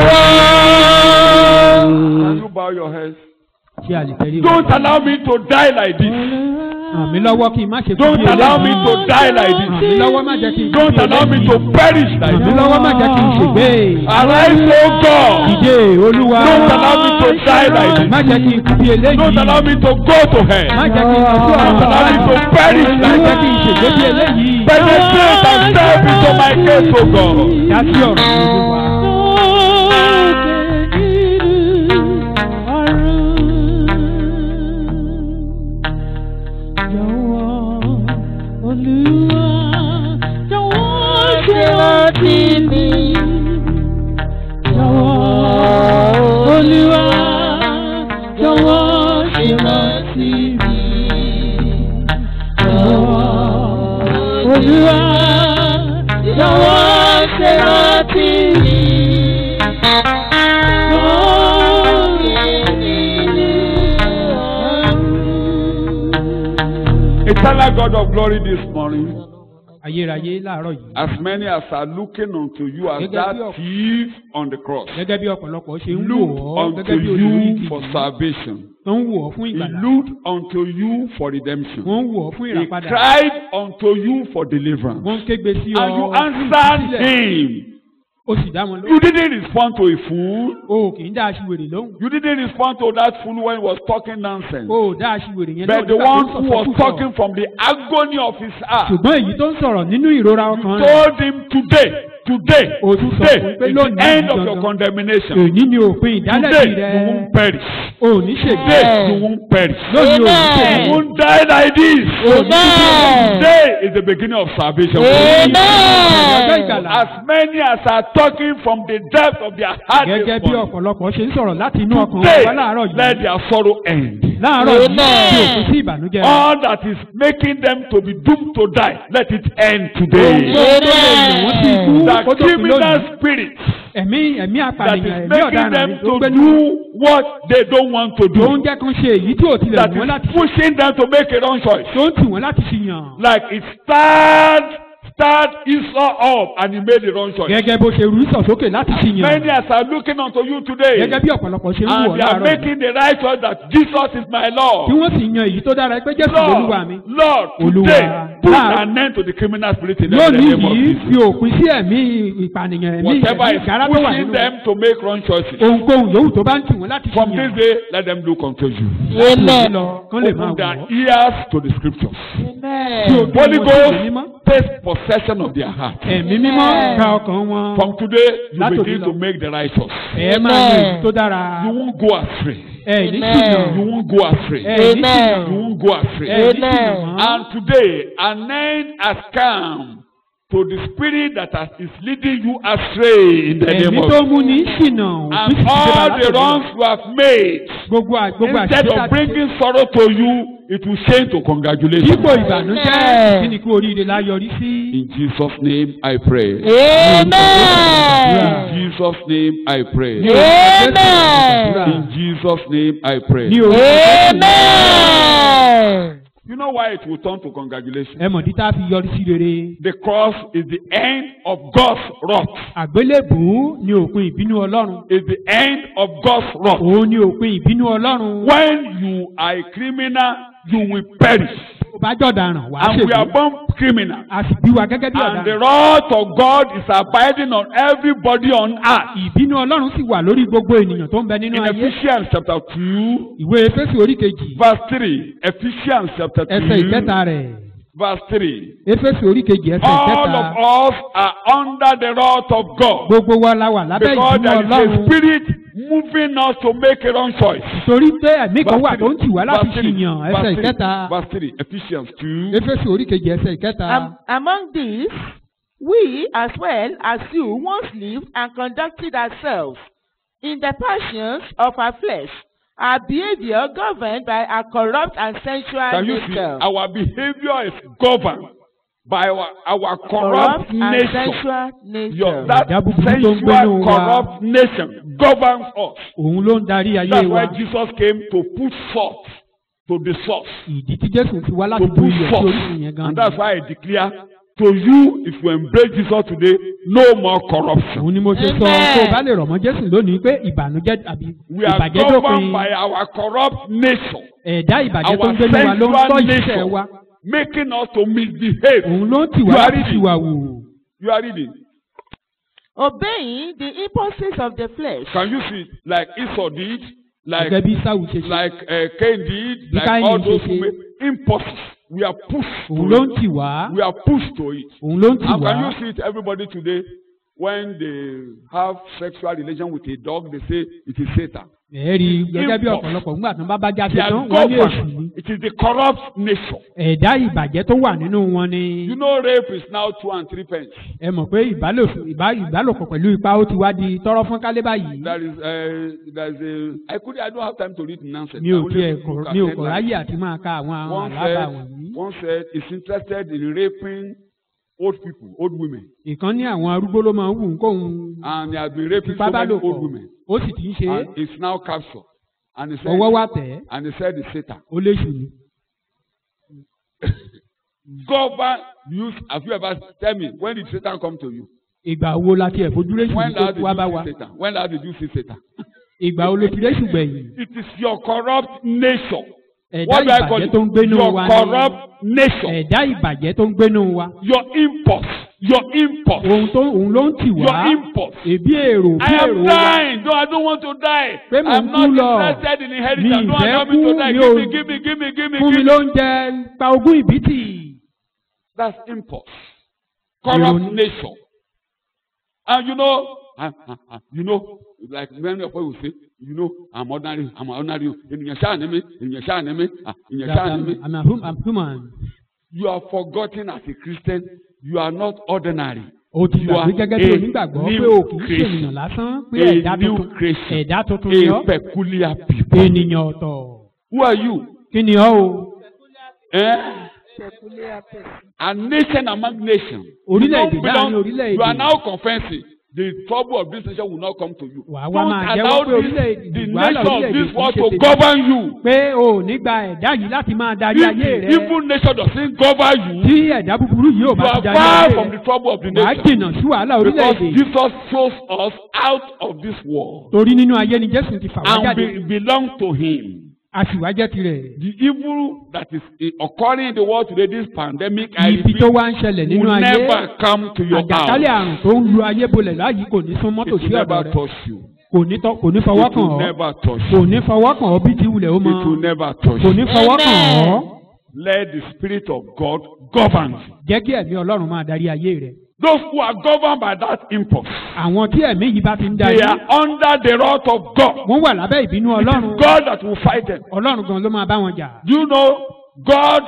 S5: àwọn.
S1: Can you bow your heads?
S2: ṣé a lè tẹ̀lé
S1: Don't allow me to die like this.
S2: ràn mí lọ́wọ́ kí n má ṣe kú
S1: Don't
S2: bí
S1: allow me
S2: eléyìí.
S1: to die like
S2: ràn mí
S1: this.
S2: lọ́wọ́ má jẹ́ kí n kú
S1: Don't
S2: bí
S1: allow me
S2: eléyìí.
S1: to perish like
S2: ràn mí
S1: this.
S2: lọ́wọ́ má jẹ́ kí n ṣègbé.
S1: Arise, O God.
S2: dìde olúwa.
S1: Don't allow me to die like this.
S2: má jẹ́ kí n kú bí eléyìí.
S1: Don't allow me to go to hell.
S2: má jẹ́ kí n lọ sí ọ̀run
S1: Don't allow me to perish
S2: má
S1: like
S2: jẹ́ kí n
S1: this.
S2: ṣègbé bí eléyìí.
S1: Penetrate and step into my case, O God.
S2: dá sí ọ̀run olúwa.
S5: rántí mi. Jọ̀wọ́ Olúwa, jọ̀wọ́ ṣe rántí mi. Jọ̀wọ́ Olúwa, jọ̀wọ́ ṣe rántí mi.
S1: Eternal God of glory this morning,
S2: ayérayé láàárọ̀ yìí.
S1: as many as are looking unto you as
S2: Gẹ́gẹ́
S1: that
S2: bí ọ̀pọ̀-
S1: thief on the cross,
S2: gẹ́gẹ́ bí ọ̀pọ̀lọpọ̀ ṣe ń wò
S1: looked
S2: ọ́
S1: unto
S2: gẹ́gẹ́ bí olórí
S1: you
S2: igi
S1: for
S2: yìí.
S1: salvation.
S2: tó ń wò ọ́ fún
S1: He
S2: ìgbàlá.
S1: looked unto you for redemption.
S2: wọ́n ń wò ọ́ fún
S1: He
S2: ìràpadà.
S1: cried unto you for deliverance.
S2: wọ́n ń kégbe sí ọ
S1: And you
S2: fún
S1: answered
S2: ìtúsílẹ̀.
S1: him.
S2: o sì dá wọn
S1: You
S2: lóhùn.
S1: didn't respond to a fool.
S2: o kì í dá aṣiwèrè lóhùn.
S1: You didn't respond to that fool when he was talking nonsense.
S2: o ò dá aṣiwèrè yẹn
S1: But the
S2: nígbà tó
S1: one
S2: ń
S1: who was
S2: sọ̀sọ́kùsọ.
S1: talking from the agony of his heart,
S2: ṣùgbọ́n èyí tó ń sọ̀rọ̀ nínú ìrora
S1: you
S2: ọkàn rẹ̀.
S1: told him today, today,
S2: O tún sọ
S1: today
S2: fún pé
S1: is the
S2: lónìí
S1: end of
S2: gangan.
S1: your condemnation.
S2: èyí ni òpin ìdálẹ́bi
S1: Today
S2: rẹ̀.
S1: you won't perish.
S2: o ò ní ṣègbè.
S1: Today you won't perish.
S2: lónìí o ò ní
S5: Amen.
S1: You
S2: ṣègbè.
S1: won't die like this.
S5: Amen.
S1: Today is the beginning of salvation.
S2: ọjọ́
S5: Amen.
S2: ìgbàlá.
S1: As many as are talking from the depth of their heart
S2: gẹ́gẹ́
S1: this
S2: bí
S1: morning,
S2: ọ̀pọ̀lọpọ̀ ṣe ń sọ̀rọ̀ láti inú ọkàn
S1: today
S2: wa láàárọ̀
S1: let
S2: yìí.
S1: their sorrow end.
S2: láàárọ̀ yìí
S5: Amen.
S2: tí òkú sí ìbànújẹ́ rẹ̀.
S1: All that is making them to be doomed to die, let it end
S2: ohun
S1: today.
S2: tó ń lè wọ́n sí ikú
S1: The
S2: kó tó kú
S1: criminal
S2: lónìí.
S1: spirit
S2: ẹ̀mí ẹ̀mí
S1: that
S2: apànìyàn
S1: is
S2: ẹ̀mí
S1: making
S2: ọ̀daràn
S1: them
S2: tó ń
S1: to
S2: gbé
S1: do what they don't want to
S2: tó ń
S1: do,
S2: jẹ́ kán ṣe èyí tí ò tilẹ̀
S1: that
S2: wù wọ́n láti
S1: is pushing them to make a wrong choice.
S2: tó ń tì wọ́n láti ṣìyàn.
S1: Like it start, start Esau up and he made the wrong choice.
S2: gẹ́gẹ́ bó ṣe rú sọ̀ sókè láti ṣìyàn.
S1: Many as are looking unto you today,
S2: gẹ́gẹ́ bí ọ̀pọ̀lọpọ̀ ṣe ń wù ọ́
S1: and they are
S2: láàárọ̀ yìí.
S1: making the right choice that Jesus is my
S2: tí
S1: Lord.
S2: wọ́n sì yan èyí tó dára pé jésù lolúwa mi.
S1: Lord, Lord,
S2: Olúwa,
S1: today put
S2: láà-
S1: an end to the criminal spirit in them in the
S2: lónìí
S1: name of
S2: yìí
S1: Jesus.
S2: fi òpin sí ẹ̀mí ìpànìyàn ẹ̀mí
S1: Whatever
S2: ẹ̀mí
S1: is
S2: ìgárá tó wà
S1: pushing
S2: nínú
S1: them to make wrong choices.
S2: ohunkóhun yòówù tó bá ń tì wọ́n láti
S1: From this
S2: ṣìyàn.
S1: day, let them look unto you.
S5: Amen.
S2: lọ kán lè máa
S1: Open
S2: wọ̀
S1: their
S2: ọ́.
S1: ears to the scriptures.
S2: Tí ojú
S1: Holy
S2: wọn sí ìwé
S1: Ghost
S2: mímọ́.
S1: take possession of their heart.
S2: ẹ̀mí mímọ́ gba ọkàn wọn.
S1: From today, you
S2: Látòní
S1: begin
S2: lọ.
S1: to make the right choice.
S2: ẹ máa yan èyí tó dára.
S1: You won't go astray.
S2: ẹ ní
S5: Amen.
S2: ṣìyàn.
S1: You won't go astray.
S2: ẹ ní
S5: Amen.
S1: You
S2: ṣìyàn.
S1: won't go astray.
S2: ẹ ní ṣìyàn
S5: Amen.
S2: mọ́.
S1: And today, an end has come to the spirit that has, is leading you astray in the name
S2: ẹ̀mí
S1: of
S2: tó mú ní ṣìnà
S1: And
S2: òfin sì ti dé
S1: all
S2: bá
S1: the
S2: látòní lọ.
S1: wrongs you have made,
S2: gbogbo à- gbogbo
S1: instead
S2: àṣìṣe
S1: of
S2: àti
S1: bringing sorrow to you, it will change to congratulations.
S2: dípò ìbànújẹ́
S5: Amen.
S2: kí ni kú oríire la yọrí sí.
S1: In Jesus' name I pray.
S5: Amen.
S1: In Jesus' name I pray.
S5: Amen.
S1: In Jesus' name I pray.
S2: ní orúkọ
S5: Amen.
S1: You know why it will turn to congratulations?
S2: ẹ mọ̀ dídá fi yọrí sí rere.
S1: The cross is the end of God's wrath.
S2: àgbélébùú ni òpin ìbínú ọlọ́run.
S1: Is the end of God's wrath.
S2: òun ni òpin ìbínú ọlọ́run.
S1: When you are a criminal, you will perish.
S2: ó bá jọ̀daràn wàá
S1: And we are
S2: ṣègbè.
S1: born criminal.
S2: a sì bí wa gẹ́gẹ́ bí
S1: And the
S2: ọ̀daràn.
S1: wrath of God is abiding on everybody on earth.
S2: ìbínú ọlọ́run sì wà lórí gbogbo ènìyàn tó ń bẹ nínú
S1: In
S2: ayé.
S1: Ephesians chapter 2,
S2: ìwé efésù orí kejì
S1: verse 3. Ephesians chapter 2,
S2: ẹsẹ̀ ìkẹta rẹ̀.
S1: verse 3.
S2: efésù orí kejì ẹsẹ̀
S1: All
S2: ìkẹta.
S1: of us are under the wrath of God.
S2: gbogbo wa la wà lábẹ́
S1: Because
S2: ìbínú
S1: there is a
S2: ọlọ́run.
S1: spirit moving us to make a wrong choice.
S2: torí pé ẹ̀mí kan wà
S1: Verse
S2: tó ń tì wá láti
S1: verse three,
S2: ṣìyàn
S1: verse
S2: ẹsẹ̀
S1: three,
S2: ìkẹta.
S1: Verse 3. Ephesians 2.
S2: efésù orí kejì ẹsẹ̀ ìkẹta.
S3: Am- among these, we as well as you once lived and conducted ourselves in the passions of our flesh, our behavior governed by our corrupt and sensual
S1: Can you see?
S3: nature.
S1: Our behavior is governed by our, our corrupt
S3: corrupt and
S1: nature.
S3: sensual
S1: Your,
S3: nature.
S1: that
S2: Ẹ̀dá búburú tó ń gbénú
S1: sensual,
S2: wa.
S1: corrupt nation governs us.
S2: òun ló ń darí ayé
S1: That's
S2: wa.
S1: why Jesus came to put salt to the source.
S2: ìdí tí jésù fi wá láti
S1: To
S2: bu
S1: put
S2: iyọ̀ sí
S1: salt.
S2: orísun yẹn gan.
S1: And that's why I declare to you, if you embrace Jesus today, no more corruption.
S2: òun ni mo ṣe sọ
S5: Amen.
S2: kó o bá lè rọ̀ mọ́ jésù lónìí pé ìbànújẹ́ àbí
S1: We are
S2: ìbàjẹ́
S1: governed
S2: dópin
S1: by our corrupt nature,
S2: ẹ̀dá ìbàjẹ́ tó
S1: our
S2: ń gbénu wa ló ń tọ́
S1: sensual
S2: ìṣẹ́ wa
S1: nature, making us to misbehave.
S2: òun ló ń tì
S1: You
S2: wá
S1: are
S2: láti
S1: reading.
S2: ṣìwà wò.
S1: You are reading.
S3: Obeying the impulses of the flesh.
S1: Can you see, like Esau did, like
S2: gẹ́gẹ́ bí sáwù ṣe ṣe
S1: like uh, Cain did,
S2: Bí
S1: like
S2: Káínì
S1: all
S2: ṣe
S1: those
S2: ṣe.
S1: who made impulses. We are pushed
S2: òun
S1: to
S2: ló ń
S1: it.
S2: tì wá
S1: We are pushed to it.
S2: òun ló ń tì
S1: And
S2: wá
S1: can you see it, everybody today? when they have sexual relation with a dog, they say it is Satan.
S2: ẹ̀ẹ́rì gẹ́gẹ́ bí
S1: Impulse.
S2: ọ̀pọ̀lọpọ̀ ńgbà tán bá bá jáde
S1: They are
S2: tán wọ́n ní èṣù ni
S1: governed. It is the corrupt nature.
S2: ẹ̀dá ìbàjẹ́ tó wà nínú wọn ni
S1: You know, rape is now two and three pence.
S2: ẹ mọ̀ pé ìbálòpọ̀ ìbá- ìbálòpọ̀ pẹ̀lú ipa ó ti wá di tọrọ fún kálé báyìí
S1: There is, uh, there is a. I could. I don't have time to read nonsense.
S2: mi
S1: I
S2: ò
S1: only
S2: tiẹ̀
S1: look
S2: kọ̀
S1: at
S2: mi ò kọ̀
S1: headlines.
S2: ráyè àti máa ka àwọn àwọn
S1: One
S2: àlábà
S1: said,
S2: wọ̀nyí.
S1: one said is interested in raping old people, old women,
S2: ìkan ní àwọn arúgbó ló máa ń wù ń kóhun
S1: and he has been raping
S2: fipá
S1: so
S2: bá
S1: many
S2: lò pọ̀
S1: old women,
S2: ó sì ti ń ṣe é
S1: and is now captured. And he said,
S2: ọwọ́ wá tẹ̀ ẹ́
S1: and he said it's Satan.
S2: ó léṣù ni.
S1: Govern use. Have you ever tell me when did Satan come to you?
S2: ìgbà wo la tiẹ̀ fojú léṣù
S1: When
S2: ní tó
S1: last did
S2: wá bá wa
S1: you see Satan? When last did you see Satan?
S2: ìgbà wo ló ti léṣù gbẹ̀yìn
S1: It is your corrupt nature.
S2: ẹ̀dá
S1: What do I call
S2: ìbàjẹ́
S1: it?
S2: tó ń gbénú
S1: Your
S2: wa
S1: corrupt
S2: ni
S1: nature.
S2: ẹ̀dá ìbàjẹ́ tó ń gbénú wa
S1: Your impulse. Your impulse.
S2: ohun tó òun ló ń tì wá
S1: Your impulse.
S2: èbí èrò bí
S1: I am
S2: èrò wa
S1: dying. No, I don't want to die.
S2: Pé mò ń
S1: I'm
S2: kú
S1: not
S2: lọ.
S1: interested in
S2: Mi
S1: inheritance. Don't
S2: ìfẹ́
S1: allow me to
S2: kú,
S1: die.
S2: mi
S1: Give
S2: ò-
S1: me, give me, give me, give me,
S2: fún mi
S1: give me.
S2: lóúnjẹ pa ogún ìbítì
S1: That's impulse. Corrupt
S2: Ìrònú.
S1: nature. And you know, I, I, I, you know, like many of us will say, you know, I'm ordinary, I'm ordinary. Ènìyàn ṣáà ni mí, ènìyàn ṣáà ni mí, ah, ènìyàn ṣáà ni mí.
S2: I'm a hum- I'm human.
S1: You are forgotten as a Christian. You are not ordinary.
S2: o ti
S1: You
S2: gbàgbé
S1: are
S2: gẹ́gẹ́ bí
S1: a
S2: onígbàgbọ́
S1: new
S2: pé o kì í ṣe
S1: creation.
S2: ènìyàn lásán pé
S1: A
S2: ẹ̀dá
S1: new
S2: tuntun
S1: creation.
S2: ẹ̀dá tuntun ni
S1: A
S2: ọ́
S1: peculiar people.
S2: ènìyàn ọ̀tọ̀
S1: Who are you?
S2: kí ni ọ́ o
S1: Eh?
S4: peculiar person.
S1: A nation among nations. You
S2: Orílẹ̀-èdè
S1: don't
S2: láàrin
S1: belong-
S2: orílẹ̀-èdè.
S1: You are now confessing. The trouble of this nation will not come to you.
S2: Wà á wá
S1: Don't
S2: máa jẹ́wọ́
S1: allow
S2: pé
S1: this,
S2: orílẹ̀-èdè
S1: the
S2: wàhálà
S1: nation of
S2: orílẹ̀-èdè
S1: this
S2: kì í
S1: world
S2: ṣe
S1: to
S2: tèmi.
S1: govern you.
S2: pé o ò ní gba ẹ̀dá yìí láti máa darí
S1: If
S2: ayé
S1: the
S2: rẹ
S1: evil nation doesn't govern you,
S2: tí ẹ̀dá búburú yìí ò
S1: you
S2: bá ti
S1: are
S2: darí
S1: far
S2: ayé
S1: from the
S2: rẹ
S1: trouble of the
S2: wàá
S1: nation.
S2: jìnnà sí wàhálà
S1: Because
S2: orílẹ̀-èdè
S1: Jesus chose us out of this world
S2: torí nínú ayé ni Jésù ti fà wá
S1: and
S2: jáde
S1: we belong to Him.
S2: a sì wá jẹ́ tirẹ̀
S1: The evil that is eh, occurring in the world today, this pandemic, I
S2: ibi
S1: repeat,
S2: tó wá ń ṣẹlẹ̀ nínú
S1: will
S2: ayé
S1: never come to your
S2: àjàkálẹ̀
S1: house.
S2: àrùn tó ń lu ayé bolẹ̀ láyìí kò ní sún
S1: It
S2: mọ́tò sí
S1: will
S2: ọ̀dọ̀
S1: never
S2: rẹ
S1: touch you.
S2: kò ní tọ́- kò ní fọwọ́
S1: It
S2: kàn
S1: will
S2: ọ́
S1: never touch
S2: kò
S1: you.
S2: ní fọwọ́ kàn ọ́ bí ti wulẹ̀ ó mọ
S1: It will never touch
S2: kò ní
S1: you.
S2: fọwọ́ kàn ọ́
S1: Let the Spirit of God govern you.
S2: jẹ́ kí ẹ̀mí Ọlọ́run máa darí ayé rẹ
S1: Those who are governed by that impulse,
S2: àwọn tí ẹ̀mí yìí bá ti ń darí
S1: they are under the wrath of God.
S2: wọ́n wà lábẹ́ ìbínú
S1: It
S2: Ọlọ́run
S1: is God that will fight them.
S2: Ọlọ́run gan ló máa bá wọn jà
S1: Do you know God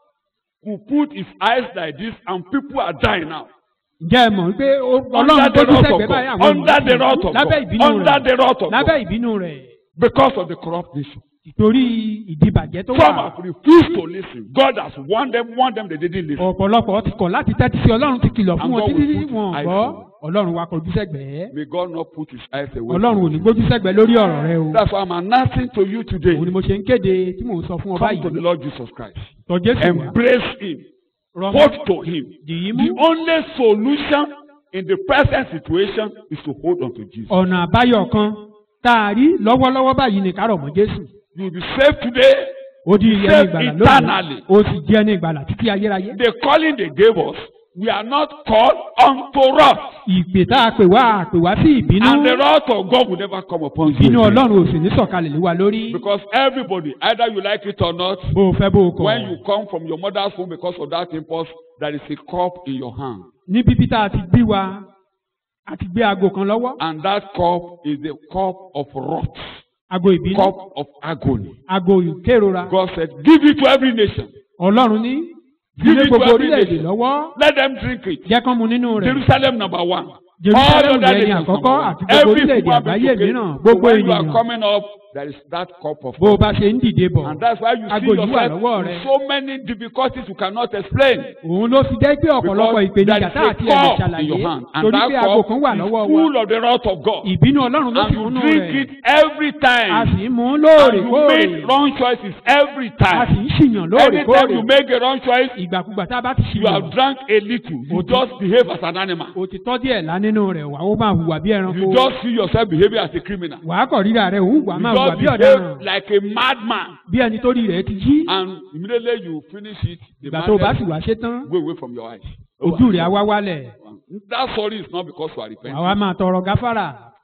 S1: will put his eyes like this and people are dying now?
S2: ǹjẹ́ ẹ mọ̀ wípé ó-
S1: Under
S2: Ọlọ́run
S1: the
S2: gbójú
S1: wrath of
S2: sẹ́gbẹ̀ẹ́ báyìí
S1: God.
S2: àwọn
S1: Under the
S2: ènìyàn
S1: wrath of
S2: lábẹ́
S1: God.
S2: ìbínú
S1: Under the
S2: rẹ̀
S1: wrath of
S2: lábẹ́
S1: God.
S2: ìbínú rẹ̀
S1: Because of the corrupt nation.
S2: torí ìdìbàjẹ́ tó
S1: Some
S2: wà
S1: have refused to listen. God has warned them, warned them, they didn't listen.
S2: ọ̀pọ̀lọpọ̀ ti kọ̀ láti tẹ́tí sí Ọlọ́run ti kìlọ̀ fún
S1: And
S2: wọn
S1: God
S2: títí
S1: will
S2: tí
S1: put
S2: wọn
S1: his eyes
S2: gbọ́
S1: on you.
S2: Ọlọ́run wa kọjú sẹ́gbẹ̀ẹ́
S1: May God not put his eyes away.
S2: Ọlọ́run ò
S1: from
S2: ní
S1: you.
S2: gbójú sẹ́gbẹ̀ẹ́ lórí ọ̀rọ̀ rẹ o
S1: That's why I'm announcing to you today.
S2: òun ni mo ṣe ń kéde tí mò ń sọ fún ọ
S1: Come to the
S2: báyìí
S1: Lord Jesus Christ.
S2: tọ̀ Jésù wá
S1: Embrace him.
S2: rọmọ
S1: Hold to him.
S2: dìí
S1: The
S2: mú
S1: only solution in the present situation is to hold on to Jesus.
S2: ọ̀nà àbáyọ kan tá a rí lọ́wọ́lọ́wọ́ báyìí ní kárọ̀ mọ́ Jésù
S1: You will be saved today.
S2: ó di ẹni
S1: Saved
S2: ìgbàlà
S1: eternally.
S2: lónìí ó sì di ẹni ìgbàlà títí ayérayé
S1: The calling they gave us, we are not called unto wrath.
S2: ìpè tá a pè wá a pè wá sí ìbínú
S1: And the wrath of God will never come upon you.
S2: ìbínú
S1: again.
S2: Ọlọ́run ò sì ní sọ̀kalẹ̀ lé wa lórí
S1: Because everybody, either you like it or not,
S2: bó o fẹ́ bó o kọ̀
S1: when you come from your mother's home because of that impulse, there is a cup in your hand.
S2: ní bíbí tá a ti bí wa a ti gbé aago kan lọ́wọ́
S1: And that cup is the cup of wrath,
S2: aago ìbínú
S1: cup of agony.
S2: aago ìkérora
S1: God said, Give it to every nation.
S2: Ọlọ́run ní
S1: Give
S2: ilé
S1: it to
S2: gbogbo
S1: every
S2: orílẹ̀-èdè
S1: nation.
S2: lọ́wọ́
S1: Let them drink it.
S2: jẹ́ kán mu nínú rẹ̀
S1: Jerusalem number one.
S2: Jerusalem
S1: All other
S2: yẹn ni
S1: nations
S2: àkọ́kọ́
S1: number one.
S2: àti gbogbo
S1: Every
S2: orílẹ̀-èdè
S1: human
S2: àgbáyé
S1: being
S2: mìíràn
S1: so
S2: gbogbo
S1: when you are
S2: ènìyàn
S1: coming up, there is that cup of
S2: bó o
S1: wrath.
S2: bá ṣe ń dìde bọ̀
S1: And that's why you
S2: Aago
S1: see
S2: yìí wà
S1: yourself
S2: lọ́wọ́
S1: with
S2: rẹ.
S1: so many difficulties you cannot explain.
S2: òun ló fi jẹ́ pé ọ̀pọ̀lọpọ̀
S1: Because
S2: ìpèníjà
S1: there
S2: tá
S1: is
S2: àti
S1: a
S2: ẹ̀rọ
S1: cup in
S2: ṣàlàyé
S1: your hand. And
S2: torí pé
S1: that
S2: aago
S1: cup
S2: kan wà
S1: is
S2: lọ́wọ́ wa
S1: full of the wrath of God.
S2: ìbínú Ọlọ́run ló
S1: And
S2: sì
S1: you
S2: múnú
S1: drink
S2: rẹ̀
S1: it every
S2: a
S1: time.
S2: sì ń mú
S1: And you
S2: lóòrèkóòrè
S1: make wrong choices every
S2: a sì
S1: time.
S2: ń ṣìyàn
S1: Anytime
S2: lóòrèkóòrè
S1: you make a wrong choice,
S2: ìgbàkúgbà tá a bá ti
S1: you have
S2: ṣìyàn
S1: drank a little. You
S2: Okay.
S1: just behave as an animal.
S2: òtítọ́ díẹ̀ lá nínú rẹ̀ wà ó máa hùwà bí ẹranko
S1: You just see yourself behaving as a criminal.
S2: wàá kọ̀ rírà rẹ̀ òun wà
S1: You
S2: máa hùwà
S1: just
S2: bí ọ̀daràn
S1: behave like a madman.
S2: bí ẹni tó rí rẹ̀ ti jí
S1: And immediately you finish it, the
S2: ìgbà tó o bá sì
S1: madness
S2: wá ṣe tán
S1: go away from your eyes.
S2: ojú rẹ̀ á wá wálẹ̀
S1: That sorry is not because you are
S2: wàá
S1: repenting.
S2: wá máa tọrọ gáfárà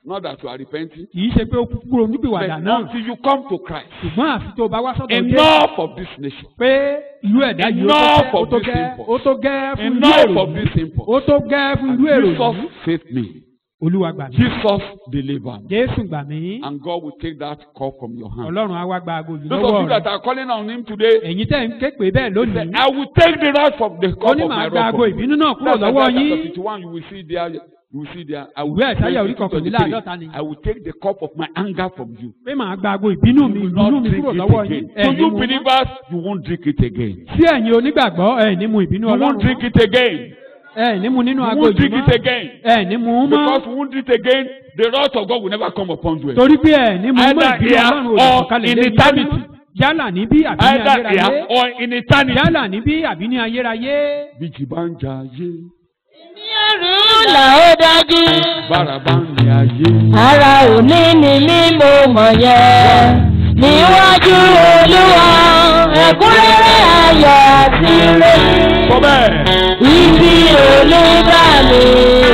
S1: Not that you are repenting.
S2: kì í ṣe pé ó kú kúrò
S1: But
S2: nípìwàdà náà
S1: until you come to Christ.
S2: ṣùgbọ́n àfi tó o bá wá sọ́dọ̀ Jésù
S1: Enough of this nation.
S2: pé ìlú ẹ̀dá yìí ó
S1: Enough
S2: tó
S1: of
S2: gẹ́- ó tó
S1: this
S2: gẹ́
S1: impulse.
S2: ó tó gẹ́ fún ìlú
S1: Enough
S2: èrò
S1: of
S2: yìí
S1: this impulse.
S2: ó tó gẹ́ fún ìlú èrò
S1: Jesus
S2: yìí
S1: saved me.
S2: olúwa gbà mí
S1: Jesus delivered me.
S2: Jésù gbà mí
S1: And God will take that cup from your hand.
S2: ọlọ́run á wá gba aago yìí
S1: Those of
S2: lọ́wọ́
S1: you that
S2: rẹ̀
S1: are calling on Him today,
S2: ẹ̀yin tẹ́ ń ké pé bẹ́ẹ̀
S1: say,
S2: lónìí
S1: I will take the wrath from the
S2: ó
S1: cup
S2: ní
S1: of
S2: màá
S1: my
S2: gba
S1: wrath.
S2: aago
S1: from you.
S2: ìbínú náà kúrò
S1: That's
S2: lọ́wọ́
S1: Isaiah
S2: yín
S1: chapter 51, you will see there. You will see there. I will,
S2: Ìwé Àìsáyà orí
S1: 22,
S2: kọkànléláàádọ́ta ni.
S1: 23, I will take the cup of my anger from you.
S2: pé màá gba aago ìbínú mi
S1: You will
S2: ìbínú
S1: not
S2: mi
S1: drink
S2: kúrò
S1: it
S2: lọ́wọ́ yín
S1: again.
S2: ẹ̀
S1: To
S2: ní
S1: you
S2: mu mọ́.
S1: believers, you won't drink it again.
S2: sí ẹ̀yin onígbàgbọ́ ẹ̀ ní mu ìbínú
S1: You
S2: ọlọ́run
S1: won't drink
S2: mọ́.
S1: it again.
S2: ẹ̀ ní mu nínú
S1: You
S2: aago
S1: won't
S2: yìí
S1: drink
S2: mọ́
S1: it again.
S2: ẹ̀ ní mu mọ́
S1: Because you won't drink it again, the wrath of God will never come upon you. again.
S2: torí pé ẹ̀ ní mu mọ́
S1: Either
S2: ìbínú
S1: here
S2: ọlọ́run
S1: or
S2: òdìsọ̀kalẹ̀
S1: in
S2: lé yín
S1: eternity.
S2: lórí. yálà níbí àbí ní
S1: Either
S2: ayérayé
S1: here or in eternity.
S2: yálà níbí àbí ní ayérayé.
S1: Bíjì bá ń jà ayé,
S5: ní ẹrù là ó dájú.
S1: bára bá ń rìn ayé.
S5: ara òní ni mí mo mọ̀ yẹn. níwájú olúwa ẹ̀kúnrẹ́rẹ́ ayọ̀ àti rẹ̀.
S1: Sọ bẹ́ẹ̀.
S5: ibi olúbà mi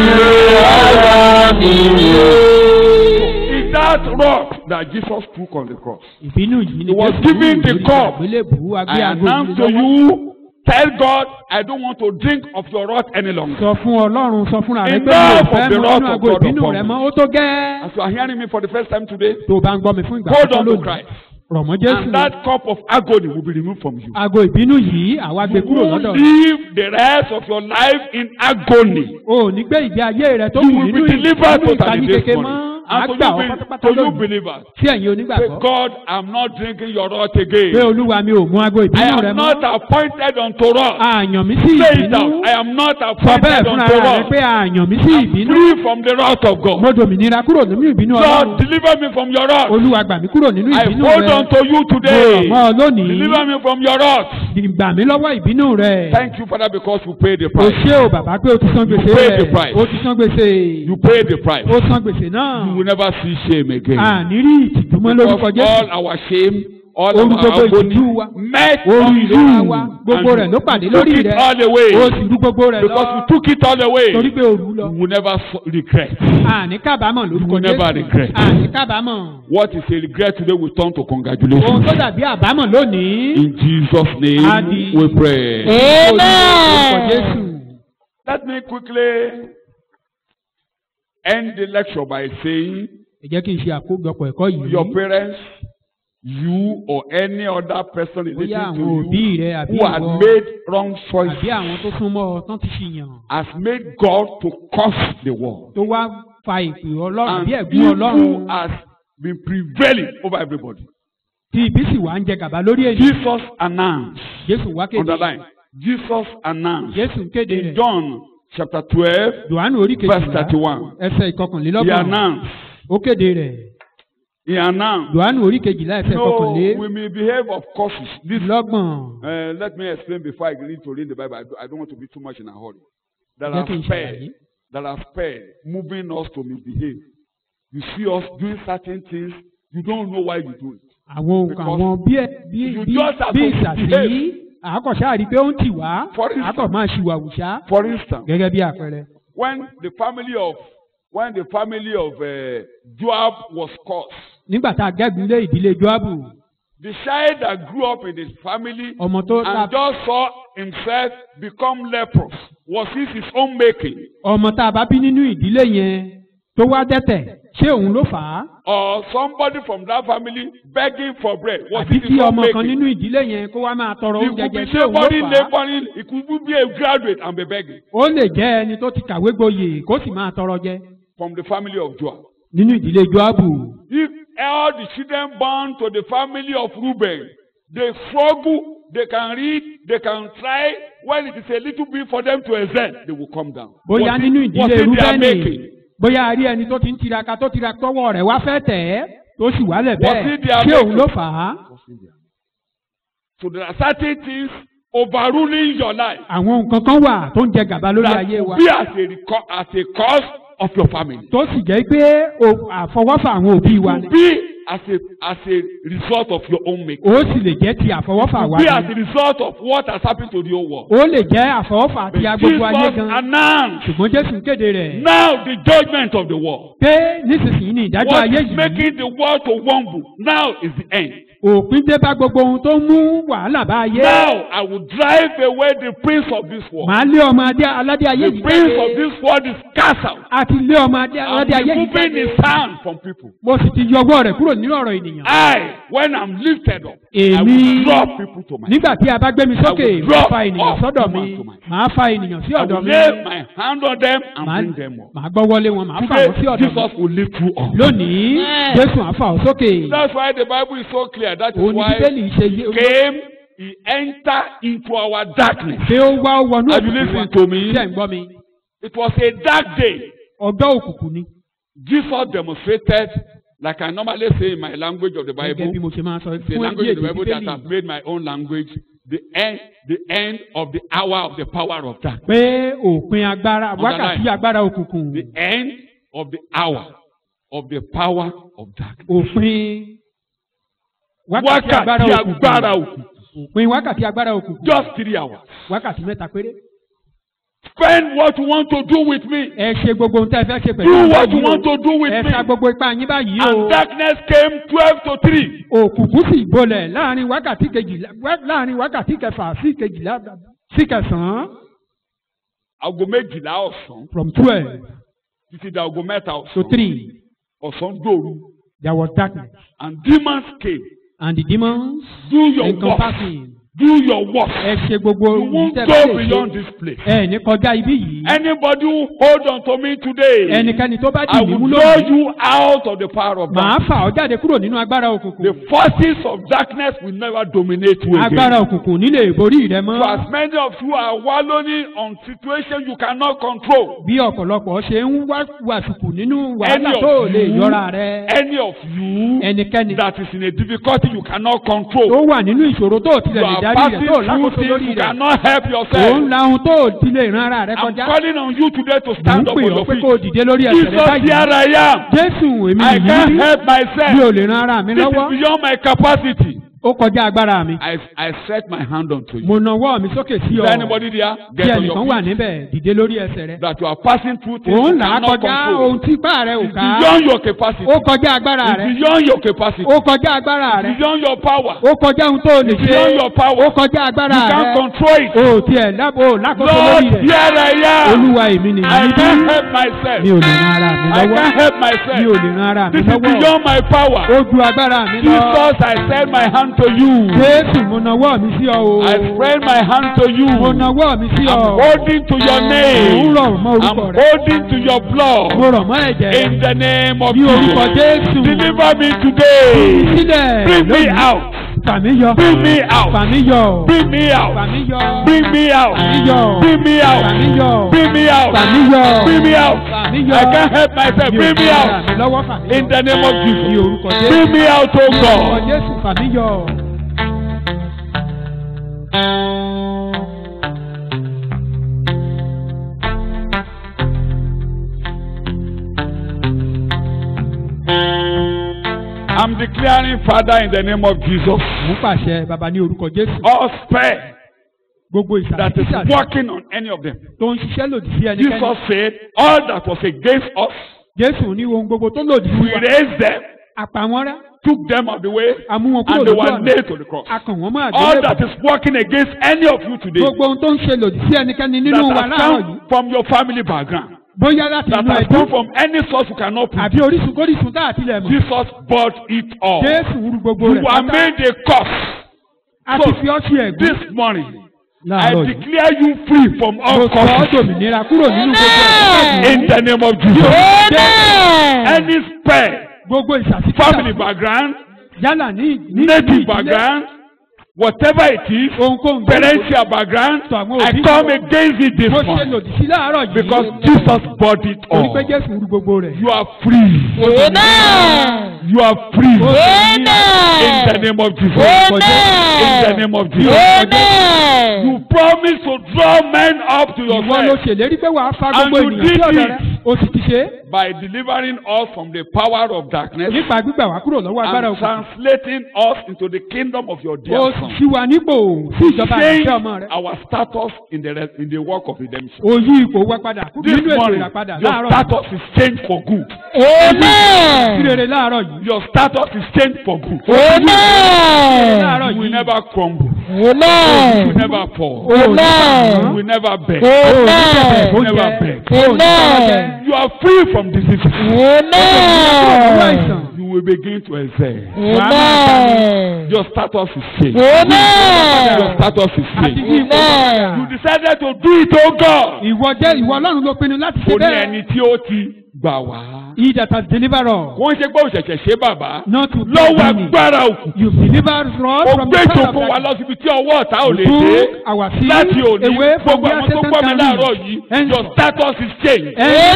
S5: ọ̀rọ̀ mi
S1: Is that rock that Jesus took on the cross?
S2: ìbínú yìí ni
S1: He was
S2: Jésù
S1: giving the
S2: lórí
S1: cup.
S2: àgbélébùú
S1: I
S2: agbé aago
S1: announce
S2: yìí
S1: to
S2: lọ́wọ́.
S1: you, tell God, I don't want to drink of your wrath any longer.
S2: sọ fún ọlọ́run sọ fúnra rẹ pé mi ò
S1: Enough
S2: fẹ́
S1: of the
S2: mu
S1: wrath
S2: nínú
S1: of
S2: aago
S1: God
S2: ìbínú
S1: upon
S2: rẹ
S1: me.
S2: mọ́ ó tó gẹ́.
S1: As you are hearing me for the first time today,
S2: tó o bá ń gbọ́ mi fún ìgbà
S1: hold
S2: àkọ́kọ́
S1: on to
S2: lónìí
S1: Christ.
S2: rọ̀ mọ́ Jésù
S1: And that cup of agony will be removed from you.
S2: aago ìbínú yìí àwa gbé
S1: You
S2: kúrò
S1: will
S2: lọ́dọ̀ rẹ.
S1: live the rest of your life in agony.
S2: o ò ní gbé ìgbé ayé rẹ tó
S1: You
S2: kù
S1: will
S2: nínú
S1: be delivered
S2: ìbínú
S1: totally
S2: ìtàní
S1: this
S2: kéke mọ́
S1: morning. And to
S2: àgbà ọ
S1: you,
S2: pátápátá
S1: be- to you
S2: lónìí
S1: believers,
S2: sí ẹ̀yin
S1: say,
S2: onígbàgbọ́
S1: God, I'm not drinking your wrath
S2: pé
S1: again.
S2: olúwa mi ò mú aago
S1: I
S2: ìbínú rẹ
S1: am
S2: mọ́
S1: not appointed unto wrath.
S2: àyàn mi sí
S1: Say it
S2: ìbínú
S1: out. I am not
S2: sọ bẹ́ẹ̀
S1: appointed
S2: fúnra
S1: unto
S2: rẹ
S1: wrath.
S2: pé àyàn mi sí
S1: I'm
S2: ìbínú
S1: free from the wrath of God.
S2: mo dòmìnira kúrò nínú ìbínú
S1: Lord,
S2: ọlọ́run
S1: deliver me from your wrath.
S2: olúwa gbà mí kúrò nínú
S1: I
S2: ìbínú
S1: hold
S2: rẹ
S1: on to you
S2: mo rọ̀
S1: today.
S2: mọ́ ọ lónìí
S1: Deliver me from your wrath.
S2: gbà mí lọ́wọ́ ìbínú rẹ
S1: Thank you, Father, because you paid the
S2: o
S1: price.
S2: ṣé o bàbá pé o ti san gbèsè
S1: You paid the
S2: rẹ
S1: price.
S2: o ti san gbèsè
S1: You paid the price.
S2: o san gbèsè náà
S1: You will never see shame again.
S2: àní rí ìtìjú mọ́ lórúkọ
S1: Because
S2: Jésù
S1: all our shame, all
S2: Oru
S1: of
S2: gbogbo
S1: our agony
S2: ìtìjú wa,
S1: met
S2: oru
S1: on
S2: ìrora
S1: you.
S2: wa gbogbo rẹ̀
S1: And
S2: ló pàdé
S1: you took
S2: lórí
S1: it
S2: rẹ̀
S1: all
S2: o
S1: away.
S2: sì rú gbogbo rẹ̀
S1: Because you
S2: lọ
S1: took it all away.
S2: torí pé o rú lọ
S1: You will never so- regret.
S2: àní kábàámọ̀
S1: You
S2: lórúkọ
S1: will never
S2: Jésù
S1: regret.
S2: àní kábàámọ̀
S1: What is a regret today will turn to
S2: ohun
S1: congratulations.
S2: tó dàbí àbámọ̀ lónìí
S1: In Jesus' name
S2: Adi.
S1: we pray.
S2: lórúkọ Jésù
S5: amen.
S1: Let me quickly end the lecture by saying
S2: ẹ jẹ́ kí n ṣe àkójọpọ̀ ẹ̀kọ́ yìí
S1: your parents, you or any other person
S2: bóyá
S1: relating
S2: àwọn
S1: to
S2: òbí
S1: you
S2: rẹ àbí
S1: who had
S2: ìwọ
S1: made wrong
S2: àbí
S1: choices
S2: àwọn tó súnmọ́ ọ tán ti ṣìyàn
S1: has made God to curse the world.
S2: tó wá fa ìpè ọlọ́run
S1: And
S2: bí ẹ̀gún ọlọ́run
S1: evil has been prevailing over everybody.
S2: tí ibi sì wá ń jẹ gàba lórí ènìyàn
S1: Jesus announced,
S2: Jésù wá kéde
S1: underline, Jesus announced
S2: Jésù ń kéde
S1: in
S2: rẹ̀
S1: John chapter 12,
S2: Jòhánù orí
S1: verse
S2: kejìlá
S1: 31.
S2: ẹsẹ̀
S1: He
S2: ìkọkànlélọ́gbọ̀n
S1: announced,
S2: ó kéde rẹ̀
S1: he announced,
S2: Jòhánù orí kejìlá ẹsẹ̀
S1: no,
S2: ìkọkànlélọ́gbọ̀n
S1: we may behave of courses. This Uh, let me explain before I need to read the Bible. I, do, I don't want to be too much in a hurry. That
S2: Jẹ́
S1: are
S2: kí n
S1: spared,
S2: ṣàlàyé.
S1: that are spared, moving us to misbehave. You see us doing certain things, you don't know why you do it.
S2: àwọn nǹkan
S1: Because
S2: àwọn bí ẹ- bí
S1: you
S2: bí
S1: just have
S2: bí
S1: to
S2: ìsàsí
S1: behave.
S2: àkọ́ṣà rí i pé ó ń tì wá
S1: For instance-
S2: àkọ́ máa ṣìwàwùṣá
S1: For instance,
S2: gẹ́gẹ́ bí àpẹẹrẹ.
S1: when the family of when the family of uh, Joab was cursed,
S2: nígbà tá a gẹ́gun lé ìdílé Jóábù
S1: the child that grew up in his family
S2: ọmọ tó ta
S1: and just saw himself become leprous was it his own making,
S2: ọmọ tá a bá bí nínú ìdílé yẹn tó wá dẹ́tẹ̀ ṣé òun ló fà á
S1: or somebody from that family begging for bread was
S2: àbí
S1: it
S2: kí
S1: his own
S2: ọmọ kan
S1: making?
S2: nínú ìdílé yẹn kó wá máa tọrọ
S1: He
S2: oúnjẹ
S1: could
S2: jẹ
S1: be
S2: ṣé òun ló
S1: neighboring,
S2: fà á
S1: neighboring. He could be a graduate and be begging
S2: ó lè jẹ́ ẹni tó ti kàwé gboyè kó sì máa tọrọ jẹ
S1: from the family of Joab.
S2: nínú ìdílé Jóábù
S1: If all the children born to the family of Reuben, they struggle, they can read, they can try. When it is a little bit for them to excel, they will come down.
S2: bóyá
S1: Was it-
S2: nínú
S1: was
S2: ìdílé
S1: it their
S2: Rúbẹ́nì
S1: making?
S2: bóyá a rí ẹni tó ti ń tiraka tó tiraka tọwọ́ rẹ̀ wá fẹ́ tẹ̀ ẹ́ tó sì wálẹ̀
S1: Was
S2: bẹ́ẹ̀
S1: it their
S2: ṣé òun
S1: making?
S2: ló fà á
S1: So there are certain things overruling your life
S2: àwọn nǹkan kan wà tó ń jẹ gàba lórí
S1: that
S2: ayé
S1: will
S2: wa
S1: be as a, reco- as a cause of your family.
S2: tó sì jẹ́ pé o- àfọwọ́fà àwọn òbí wa ni
S1: To be as a as a result of your own making.
S2: ó sì lè jẹ́ ti àfọwọ́fà wa
S1: Be as
S2: ni
S1: a result of what has happened to the whole world.
S2: ó lè jẹ́ àfọwọ́fà
S1: But
S2: ti agbogbo ayé
S1: Jesus
S2: gan
S1: announced
S2: ṣùgbọ́n jésù ń kéde rẹ̀
S1: now the judgment of the world.
S2: pé nísinsìnyí ni ìdájọ́
S1: What
S2: ayé
S1: is
S2: yìí
S1: making the world to wumble now is the end.
S2: òpin dé bá gbogbo ohun tó mú wàhálà bá ayé
S1: Now I will drive away the prince of this world.
S2: màá lé ọmọ adé aládé ayé
S1: The
S2: yìí
S1: prince of this world is cast out.
S2: àti lé ọmọ adé
S1: I'm
S2: aládé ayé yìí
S1: removing
S2: jáde
S1: his hand from people.
S2: mo sì ti yọ ọwọ́ rẹ̀ kúrò nínú ọ̀rọ̀ ènìyàn
S1: I, when I'm lifted up, I
S2: Èmi-
S1: will draw people to myself.
S2: nígbà tí a bá gbé mi sókè
S1: I will
S2: màá
S1: drop
S2: fa ènìyàn
S1: off
S2: sọ́dọ̀
S1: human
S2: mi
S1: to myself.
S2: màá fa ènìyàn sí
S1: I
S2: ọ̀dọ̀
S1: will
S2: mi
S1: lay my hand on them and
S2: màá
S1: bring them up.
S2: màá gbọ́ wọlé wọn màá fà
S1: Today,
S2: wọ́n sí ọ̀dọ̀ mi
S1: Jesus will lift you up.
S2: lónìí
S5: Yes.
S2: jésù á fà ọ́ sókè
S1: That's why the Bible is so clear. That is
S2: òun ni
S1: why
S2: bíbélì ṣe yé
S1: he came, he entered into our darkness.
S2: pé ó wá ó wọnú
S1: Have you
S2: òkùnkùn wa
S1: listened to me?
S2: ṣe ń gbọ́ mi
S1: It was a dark day.
S2: ọjọ́ òkùnkùn ni
S1: Jesus demonstrated, like I normally say in my language of the
S2: gẹ́gẹ́ bí
S1: Bible,
S2: mo ṣe máa sọ
S1: the
S2: fún
S1: language
S2: ẹbí
S1: of the
S2: èdè
S1: Bible that
S2: bíbélì
S1: I've made my own language, the end, the end of the hour of the power of darkness.
S2: pé òpin agbára
S1: Underline.
S2: wákàtí agbára òkùnkùn
S1: The end of the hour of the power of darkness.
S2: òpin wákàtí agbára
S1: Wákàtí agbára
S2: òkùnkùn
S1: òkùnkùn.
S2: òpin wákàtí agbára òkùnkùn
S1: Just three hours.
S2: wákàtí mẹ́ta péré
S1: Spend what you want to do with me.
S2: ẹ ṣe gbogbo ohun tí ẹ fẹ́ ṣe pẹ̀lú
S1: Do
S2: àwọn
S1: what you
S2: yìí o.
S1: want to do with
S2: ẹ
S1: me.
S2: sa gbogbo ipá yín báyìí o
S1: And darkness came twelve to three.
S2: òkùnkùn sì bolẹ̀ láàrin wákàtí kejìlá wá- láàrin wákàtí kẹfà sí kejìlá sí kẹsàn-án
S1: Aago méjìlá ọ̀sán
S2: from twelve
S1: títí di aago mẹ́ta
S2: to
S1: ọ̀sán.
S2: three
S1: Ọ̀sán dòru.
S2: there was darkness
S1: And demons came.
S2: and the demons
S1: Do your work.
S2: encompassing
S1: Do your work.
S2: ẹ ṣe gbogbo
S1: You
S2: ohun
S1: won't
S2: tẹ́
S1: go
S2: fẹ́ lè
S1: beyond
S2: ṣe
S1: this place.
S2: ẹ ní kọjá ibí yìí
S1: Anybody who hold on to me today,
S2: ẹnikẹ́ni tó bá
S1: I
S2: dì mí mú
S1: will draw
S2: lónìí
S1: you out of the power of
S2: màá
S1: darkness.
S2: fà ọ́ jáde kúrò nínú agbára òkùnkùn
S1: The forces of darkness will never dominate you
S2: agbára
S1: again.
S2: òkùnkùn nílé ìborí rẹ
S1: For
S2: mọ́
S1: as many of you are wallowing on situations you cannot control,
S2: bí ọ̀pọ̀lọpọ̀ ṣe ń wá wàsùkù nínú
S1: any
S2: wàhálà
S1: of
S2: tó lè
S1: you,
S2: yọra rẹ
S1: any of you
S2: ẹnikẹ́ni
S1: that is in a difficulty you cannot
S2: tó
S1: control,
S2: wà nínú ìṣòro tó
S1: you
S2: tilẹ̀ lè
S1: are
S2: darí
S1: passing
S2: rẹ̀ tó
S1: through
S2: lákòóso
S1: things
S2: lórí
S1: you
S2: rẹ̀
S1: cannot help
S2: òun
S1: yourself.
S2: la ohun tó tilẹ̀ ran ara rẹ
S1: I'm
S2: kọjá
S1: calling on you today to
S2: mò ń
S1: stand up
S2: pè
S1: on
S2: ọ́
S1: your
S2: pé
S1: feet.
S2: kó o dìde lórí ẹsẹ̀ rẹ
S1: Jesus,
S2: báyìí
S1: here I am.
S2: jésù èmi
S1: I can't
S2: nìyí
S1: help
S2: mi ò
S1: myself.
S2: lè ran ara mi
S1: This is
S2: lọ́wọ́
S1: beyond my capacity.
S2: ó kọjá agbára mi
S1: I, I set my hand onto you.
S2: mo nawọ́ mi sókè sí
S1: Is
S2: ọ
S1: there anybody there?
S2: bí
S1: Get on
S2: ẹnìkan
S1: your
S2: wà
S1: feet.
S2: níbẹ̀ dìde lórí ẹsẹ̀ rẹ
S1: That you are passing through things
S2: òun
S1: you
S2: là á
S1: cannot
S2: kọjá
S1: control.
S2: ohun tí ipá rẹ ò
S1: It's
S2: ká
S1: beyond your capacity.
S2: ó kọjá agbára
S1: It's
S2: rẹ
S1: beyond your capacity.
S2: ó kọjá agbára rẹ
S1: It's beyond your power.
S2: ó kọjá ohun tó o lè
S1: It's
S2: ṣe
S1: beyond your power.
S2: ó kọjá agbára
S1: You can't
S2: rẹ
S1: control it.
S2: o tiẹ̀ lábò lákòóso
S1: Lord,
S2: lórí rẹ
S1: here I am.
S2: olúwa èmi nìyí
S1: I
S2: bí
S1: can't help myself.
S2: mi ò lè ran ara mi
S1: I
S2: lọ́wọ́
S1: can't help
S2: mi ò
S1: myself.
S2: lè ran ara mi
S1: This is
S2: lọ́wọ́
S1: beyond my power.
S2: ó ju agbára mi lọ
S1: Jesus, I send my hand to you.
S2: jésù mo nawọ́ mi sí ọ o
S1: I spread my hand to you.
S2: mo nawọ́ mi sí ọ
S1: I'm holding to your
S2: mo ń
S1: name.
S2: rọ̀ mọ́
S1: I'm
S2: orúkọ rẹ
S1: holding to your
S2: mo
S1: blood.
S2: rọ̀ mọ́ ẹ̀jẹ̀ rẹ
S1: In the name of
S2: ní orúkọ
S1: Jesus.
S2: jésù
S1: Deliver me today.
S2: sílẹ̀
S1: Bring me
S2: lónìí
S1: out.
S2: fàmí yọ
S1: Bring me out.
S2: fàmí yọ
S1: Bring me out.
S2: fàmí yọ
S1: Bring me out.
S2: fàmí yọ
S1: Bring me out.
S2: fàmí yọ
S1: Bring me out.
S2: fàmí yọ
S1: Bring me out.
S2: fàmí yọ
S1: I can't help myself.
S2: Mi ò
S1: Bring me
S2: lè ran ara
S1: out.
S2: mi lọ́wọ́ fàmí yọ
S1: In the name of
S2: ní
S1: Jesus.
S2: orúkọ jésù
S1: Bring me out, oh
S2: orúkọ
S1: God.
S2: jésù fàmí yọ.
S1: I'm declaring, Father, in the name of Jesus,
S2: mú pàṣẹ bàbá ní orúkọ jésù
S1: all spare
S2: gbogbo
S1: that is
S2: ìsàlẹ̀
S1: working on any of them.
S2: tó ń ṣiṣẹ́ lòdì sí ẹnikẹ́ni
S1: Jesus said, all that was against us,
S2: jésù ní ohun gbogbo tó lòdì sí
S1: we
S2: wa
S1: raised them,
S2: àpamọ́ rẹ́
S1: took them out of the way,
S2: amú wọn kúrò
S1: and they
S2: lójú
S1: were
S2: ọ̀nà
S1: nailed to the cross.
S2: akàn wọ́n mọ́
S1: All
S2: àgbélébùú
S1: that is working against any of you today,
S2: gbogbo ohun tó ń ṣe lòdì sí ẹnikẹ́ni nínú wa
S1: that has
S2: láàárọ̀ yìí
S1: come from your family background,
S2: bóyá láti
S1: that
S2: inú
S1: has
S2: ẹbí
S1: come from any source you cannot prove,
S2: àbí orísun kórísun tá àtìlẹ̀ mọ̀
S1: Jesus bought it all.
S2: jésù wúru gbogbo
S1: You
S2: rẹ̀
S1: are
S2: pátá
S1: made a cost.
S2: a ti fi ọ́ sí ẹ̀gbọ́n
S1: This morning, I
S2: láàárọ̀ yìí
S1: declare you free from
S2: mo
S1: all
S2: sọ ọ́
S1: causes.
S2: dòmìnira kúrò nínú gbogbo ẹ̀ṣẹ̀
S1: In the name of Jesus.
S5: Amen.
S1: Any spare
S2: gbogbo ìṣàtìkítà
S1: family background,
S2: yálà ní ní
S1: native
S2: ìdílé
S1: background, whatever it is,
S2: ohunkóhun
S1: parental background,
S2: tó àwọn
S1: I
S2: òbí
S1: come against it this
S2: mo ṣe
S1: morning
S2: lòdì sí láàárọ̀ yìí
S1: because Jesus bought it
S2: torí pé
S1: all.
S2: jésù wúru gbogbo rẹ̀
S1: You are free.
S5: Amen.
S1: You are free. In the
S5: Amen.
S1: name of Jesus.
S5: Amen.
S1: In the name of Jesus.
S5: Amen.
S1: You promise to draw men up to
S2: ìwọ ló
S1: yourself.
S2: ṣèlérí pé wàá fa
S1: And
S2: gbogbo
S1: you
S2: ènìyàn sí
S1: did
S2: ọ̀dọ̀
S1: it.
S2: rẹ ó sì ti ṣe é
S1: by delivering us from the power of darkness
S2: nípa gbígbà wá kúrò lọ́wọ́ agbára
S1: and
S2: òkùnkùn.
S1: translating us into the kingdom of your dear
S2: ó
S1: son.
S2: sì wà nípò sí ìjọba
S1: Change
S2: àti ọmọ rẹ̀.
S1: our status in the re- in the work of redemption.
S2: ó yí ipò wa padà
S1: This
S2: nínú ètò
S1: morning,
S2: ìràpadà
S1: your
S2: láàárọ̀
S1: status is changed for good.
S2: sí
S5: Amen.
S2: rere láàárọ̀ yìí.
S1: Your status is changed for good.
S5: Amen.
S2: láàárọ̀
S1: You will
S2: yìí.
S1: never crumble. You will
S5: Amen.
S1: never fall. You
S5: Amen.
S1: will never beg.
S5: Amen.
S1: You will never beg.
S5: Amen.
S1: You are free from diseases.
S2: Owó
S5: Amen.
S2: àìsàn.
S1: You will begin to excel.
S5: Amen.
S1: Your status is changed. Your
S5: Amen.
S1: status is
S2: àti
S1: changed.
S2: yí ipò
S5: Amen.
S1: You decided to do it, oh God.
S2: ìwọ jẹ́ ìwọ ọlọ́run ló pinnu láti ṣe
S1: Ó ní
S2: bẹ́ẹ̀.
S1: ẹni tí ó ti gbà wá.
S2: he that has delivered us
S1: Wọ́n ṣe pé òṣèṣẹ̀ ṣe bàbá.
S2: not to
S1: Lọ́wọ́
S2: me.
S1: agbára òkú.
S2: you delivered us
S1: Ó
S2: from
S1: gbé
S2: the power of
S1: ìjòkó wa
S2: darkness.
S1: lọ síbi tí ọwọ́ ọ̀tá ò lè
S2: You
S1: dé.
S2: took our sin
S1: Láti òní,
S2: away from
S1: gbogbo
S2: where
S1: àwọn tó
S2: Satan
S1: gbọ́ mi
S2: can
S1: láàárọ̀
S2: reach.
S1: yìí,
S2: And
S1: your status is changed.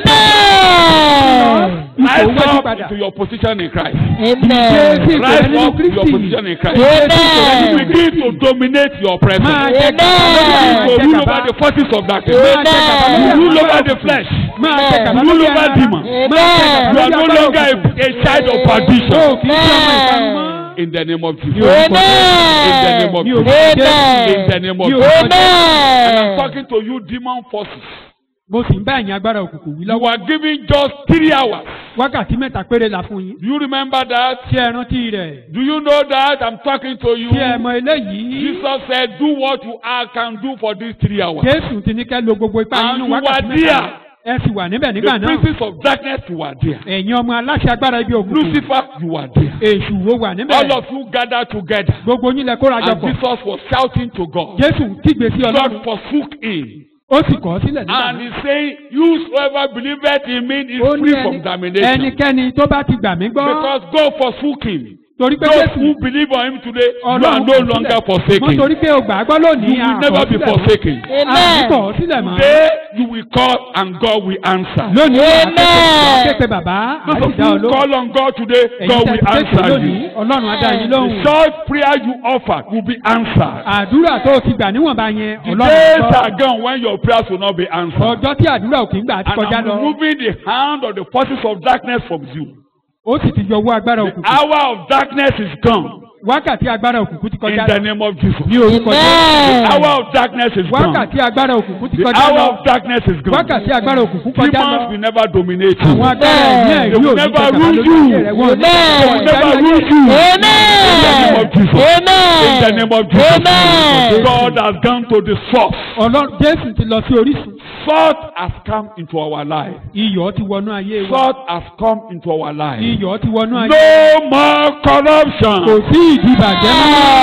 S5: Amen.
S2: ipò
S1: Rise
S2: wájú
S1: up
S2: padà.
S1: to your position in Christ.
S5: Amen.
S2: Jésù ìpè rẹ
S1: Rise
S2: nínú
S1: up to your
S2: Kristi.
S1: position in Christ.
S5: Amen.
S1: Begin to dominate your presence.
S2: Máa jẹ
S5: Amen.
S2: gàba
S1: to
S2: lórí
S1: rule
S2: àwọn
S1: over the forces of darkness.
S5: Amen.
S1: You rule over the flesh.
S2: Máa jẹ gàba
S1: Rule
S2: lórí
S1: over
S2: ara.
S1: demons. You
S5: Amen.
S1: are no longer a, a child of
S2: Ó
S1: perdition.
S2: kì í ṣe ọmọ ìparun mọ́.
S1: In the name of Jesus.
S5: Amen.
S1: In the name of
S2: Ní
S1: Jesus.
S2: orúkọ
S1: In the
S5: Amen.
S1: name of
S2: Ní
S1: Jesus.
S2: orúkọ
S1: I'm
S5: Amen.
S1: talking to you, demon forces.
S2: mo sì ń bá ẹ̀yin agbára òkùnkùn wí
S1: You
S2: lọ́wọ́.
S1: are given just three hours.
S2: wákàtí mẹ́ta péré la fún yín.
S1: Do you remember that?
S2: ṣé ẹ rántí rẹ̀?
S1: Do you know that? I'm talking to you.
S2: ṣé ẹ mọ eléyìí?
S1: Jesus said, Do what you are, can do for these three hours.
S2: Jésù ti ní kẹ́ lo gbogbo ipá
S1: And
S2: nínú
S1: you
S2: wákàtí
S1: were
S2: mẹ́ta.
S1: there.
S2: ẹ sì wà níbẹ̀ nígbà
S1: The
S2: náà.
S1: princes of darkness, you were there.
S2: ẹ̀yin ọmọ aláṣẹ agbára ibi òkùnkùn.
S1: Lucifer, you were there.
S2: èṣù wo wà níbẹ̀.
S1: All of you gathered together.
S2: gbogbo yín lẹ kóra jọ
S1: And
S2: pọ̀.
S1: Jesus was shouting to God.
S2: Jésù kígbe sí
S1: God
S2: Ọlọ́run.
S1: forsook him.
S2: ó sì kọ̀ ọ́ sílẹ̀ nígbà
S1: And
S2: náà.
S1: he's saying, Whosoever believeth in me is
S2: ó ní
S1: free
S2: ẹni-
S1: from damnation.
S2: ẹnikẹ́ni tó bá ti gbà mí gbọ́.
S1: Because God forsook him.
S2: torí pé
S1: Those
S2: Jésù
S1: who believe on him today, you are
S2: Ọlọ́run
S1: no
S2: kọ̀
S1: longer
S2: sílẹ̀.
S1: forsaken.
S2: mo torí pé o gbà á gbọ́ lónìí.
S1: You will never be forsaken.
S2: a kò kọ̀ ọ́ sílẹ̀ mọ́.
S1: Today, you will call and God will answer.
S2: lónìí wà á
S5: Amen.
S2: képe bàbá á
S1: Those
S2: sì
S1: of
S2: dá ọ
S1: you who
S2: lóhùn.
S1: call on God today,
S2: ẹ̀yin
S1: God
S2: tẹ́
S1: will
S2: ti képe
S1: answer
S2: lónìí
S1: you.
S2: ọlọ́run á dá yín
S1: The
S2: lóhùn.
S1: short prayer you offer will be answered.
S2: àdúrà tó o ti gbà níwọ̀nba yẹn
S1: The
S2: ọlọ́run
S1: days
S2: gbọ́.
S1: are gone when your prayers will not be answered.
S2: ọjọ́ tí àdúrà ò kì í gbà á ti
S1: And
S2: kọjá
S1: I'm
S2: lọ.
S1: removing the hand of the forces of darkness from you.
S2: ó sì ti yọwọ́ agbára
S1: The
S2: òkùnkùn.
S1: hour of darkness is gone.
S2: wákàtí agbára òkùnkùn ti
S1: In
S2: kọjá
S1: the
S2: lọ.
S1: name of Jesus.
S2: ní orúkọ Jésù.
S5: Amen.
S1: The hour of darkness is gone.
S2: wákàtí agbára òkùnkùn ti
S1: The
S2: kọjá
S1: hour
S2: lọ.
S1: of darkness is gone.
S2: wákàtí agbára òkùnkùn kọjá
S1: Demons
S2: lọ.
S1: will never dominate you.
S2: àwọn agbára ẹ̀mí
S1: They
S2: ẹ̀rí
S1: will
S2: òní
S1: never
S2: jẹgàba
S1: rule
S2: lórí
S1: you.
S2: ayé rẹ̀ wọ́n ní.
S5: Amen.
S1: They will never rule you. In the name of Jesus. In the name of Jesus.
S5: Amen.
S1: God has gone to the source.
S2: ọlọ́run jésù ti lọ sí orísun.
S1: Salt has come into our life.
S2: iyọ̀ ti wọnú ayé wa.
S1: Salt has come into our life.
S2: iyọ̀ ti wọnú ayé.
S1: No more
S2: kò
S1: corruption.
S2: sí ìdìbàjẹ́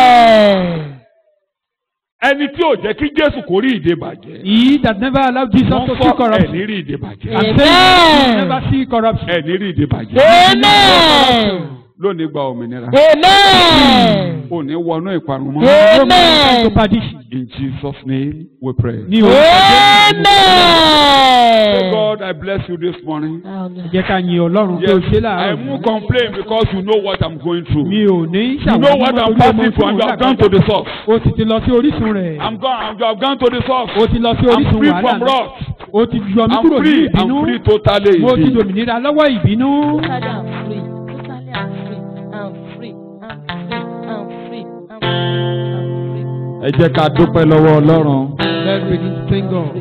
S2: mọ́.
S1: Ẹni tí ò jẹ́ kí Jésù kó rí ìdè bàjẹ́.
S2: he that never allowed Jesus
S1: Wọ́n
S2: to see
S1: sọ ẹ̀
S2: corruption.
S1: ní rí ìdè bàjẹ́.
S2: I'm saying
S5: Amen.
S2: you never see corruption.
S1: Ẹ̀ ní rí ìdè bàjẹ́.
S5: Amen.
S1: Lónìí gba òmìnira.
S5: Amen.
S1: Ò ní wọnú ìparun mọ́.
S2: No man
S5: Amen.
S2: to perdition.
S1: In Jesus' name we pray.
S2: ní orúkọ Jésù.
S1: Say,
S5: Amen.
S1: God, I bless you this morning.
S2: ẹ jẹ́ ká yin ọlọ́run pé o ṣe
S1: Yes, I
S2: láàárọ̀.
S1: won't complain because you know what I'm going through.
S2: mi ò ní
S1: You know what I'm passing through and you have gone to the source.
S2: o sì ti lọ sí orísun rẹ̀.
S1: I'm gone. I'm, I've gone to the source.
S2: o ti lọ sí
S1: I'm
S2: orísun
S1: free
S2: wàhálà
S1: from
S2: náà.
S1: wrath.
S2: o ti yọ mí
S1: I'm
S2: kúrò ní
S1: free.
S2: ìbínú.
S1: I'm free totally.
S2: mo ti
S1: indeed.
S2: dòmìnira lọ́wọ́ ìbínú.
S6: Totally I'm free. Totally I'm free. I'm free. I'm free. I'm free. I'm free. I'm
S7: ẹ jẹ́ ká dúpẹ́ lọ́wọ́ ọlọ́run
S2: let's begin to thank God.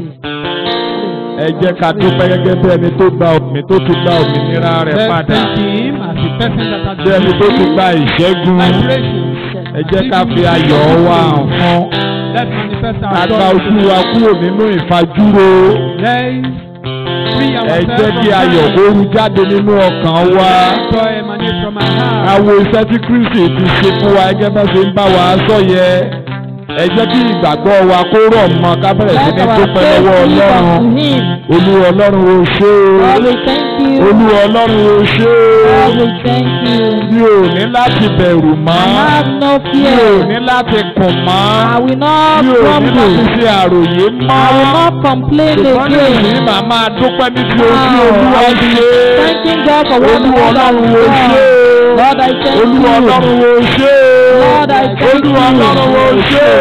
S7: ẹ jẹ́ ká dúpẹ́ gẹ́gẹ́ bí ẹni tó gba òmìn tó ti gba òmìnira rẹ̀
S2: let's
S7: padà
S2: thank him as the person that has
S7: bí ẹni tó ti gba ìṣẹ́gun
S2: liberation.
S7: ẹ jẹ́ ká fi ayọ̀ wa hàn fún
S2: let's manifest
S7: ká
S2: our
S7: gba
S2: joy.
S7: ojú wa kúrò nínú ìfajúro
S2: let's free
S7: ẹ
S2: ourselves
S7: jẹ́
S2: from
S7: kí ayọ̀
S2: sin.
S7: kó ru jáde nínú ọkàn wa
S2: joy emanate from our heart.
S7: ká wo iṣẹ́ tí Kristi ti ṣe fún wa gẹ́gẹ́ bá ṣe ń bá wa sọ yẹ ẹ jẹ́ kí ìgbàgbọ́ wa kó rọ̀ mọ́ ká bẹ̀rẹ̀ sí ní dúpẹ́ lọ́wọ́ ọlọ́run olúwa ọlọ́run ó ṣe é olúwa ọlọ́run ó ṣe é mi ò ní láti bẹ̀rù mọ́ mi ò ní láti kùn mọ́ mi ò ní láti ṣe àròyé mọ́ ṣùgbọ́n ní èyí màá máa dúpẹ́ níbi ojú olúwa ṣe é olúwa ọlọ́run ó ṣe é olúwa ọlọ́run ó ṣe é olúwa ọlọ́run ó ṣe é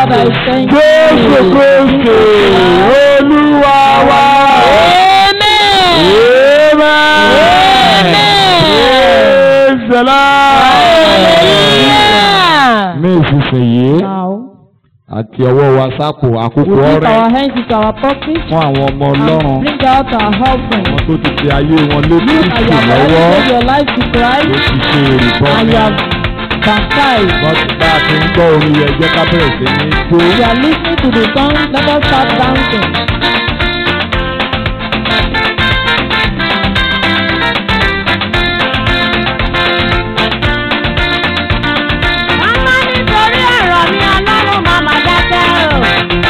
S7: jésù kristu olúwa wa. Praise the Lord. Ní ìsinsìnyí
S6: Now,
S7: àti ọwọ́ wa sápò àkókò
S6: we put
S7: ọrẹ
S6: our hands into our pockets
S7: fún àwọn ọmọ
S6: and
S7: ọlọ́run
S6: bring out our offering.
S7: àwọn tó ti fi ayé wọn lé
S6: You and
S7: Kristi
S6: your
S7: lọ́wọ́
S6: gave your life to
S7: tó
S6: Christ
S7: ti ṣe èrìbọn
S6: and
S7: ní
S6: you have baptized.
S7: wọ́n ti bá a ti ń gbọ́ orin yẹn jẹ́ ká bẹ̀rẹ̀ sí ní jó.
S6: You are listening to the song, let us start dancing.
S5: Màmá nítorí ọ̀rọ̀ mi ọlọ́run màmá dákẹ́ o.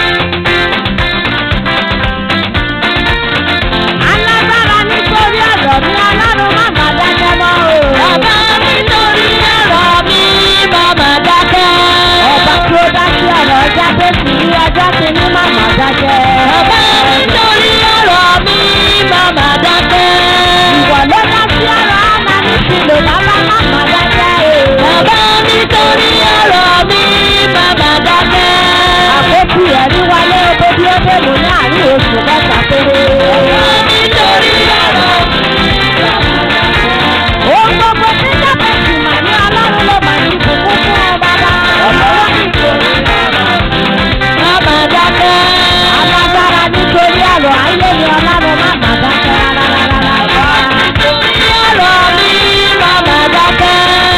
S5: Alágbára nítorí ọ̀rọ̀ mi ọlọ́run màmá dákẹ́ mọ́ o. Bàbá nítorí ọ̀rọ̀ mi màmá dákẹ́. Ọba tí ó dá sí ọ̀rọ̀ jáde sí ọjọ́ kìíní màmá dákẹ́. Bàbá nítorí ọ̀rọ̀ mi màmá dákẹ́. Ìwọ ló dá sí ọ̀rọ̀ ọmọ mi sílò bàbá màmá dákẹ́ o. Bàbá nítorí ọ̀rọ̀ mi màmá dákẹ́. Àkókò ẹ̀rí wálé oko bí ó dé mú ní àárín oṣù mẹ́ta péré. Bàbá nítorí ọ̀rọ̀ mi màmá dákẹ́. Ohun gbogbo tí jábẹ́ sì mà ní ọlọ́run ló mà ní ìbùkún fún ọ bàbá. Ọlọ́run nítorí ọ̀rọ̀ mi màmá dákẹ́. Alágbára nítorí ọ̀rọ̀ ayé ni ọlọ́run màmá dákẹ́ rárá rárá rárá. Nítorí ọ̀rọ̀ mi màmá dákẹ́.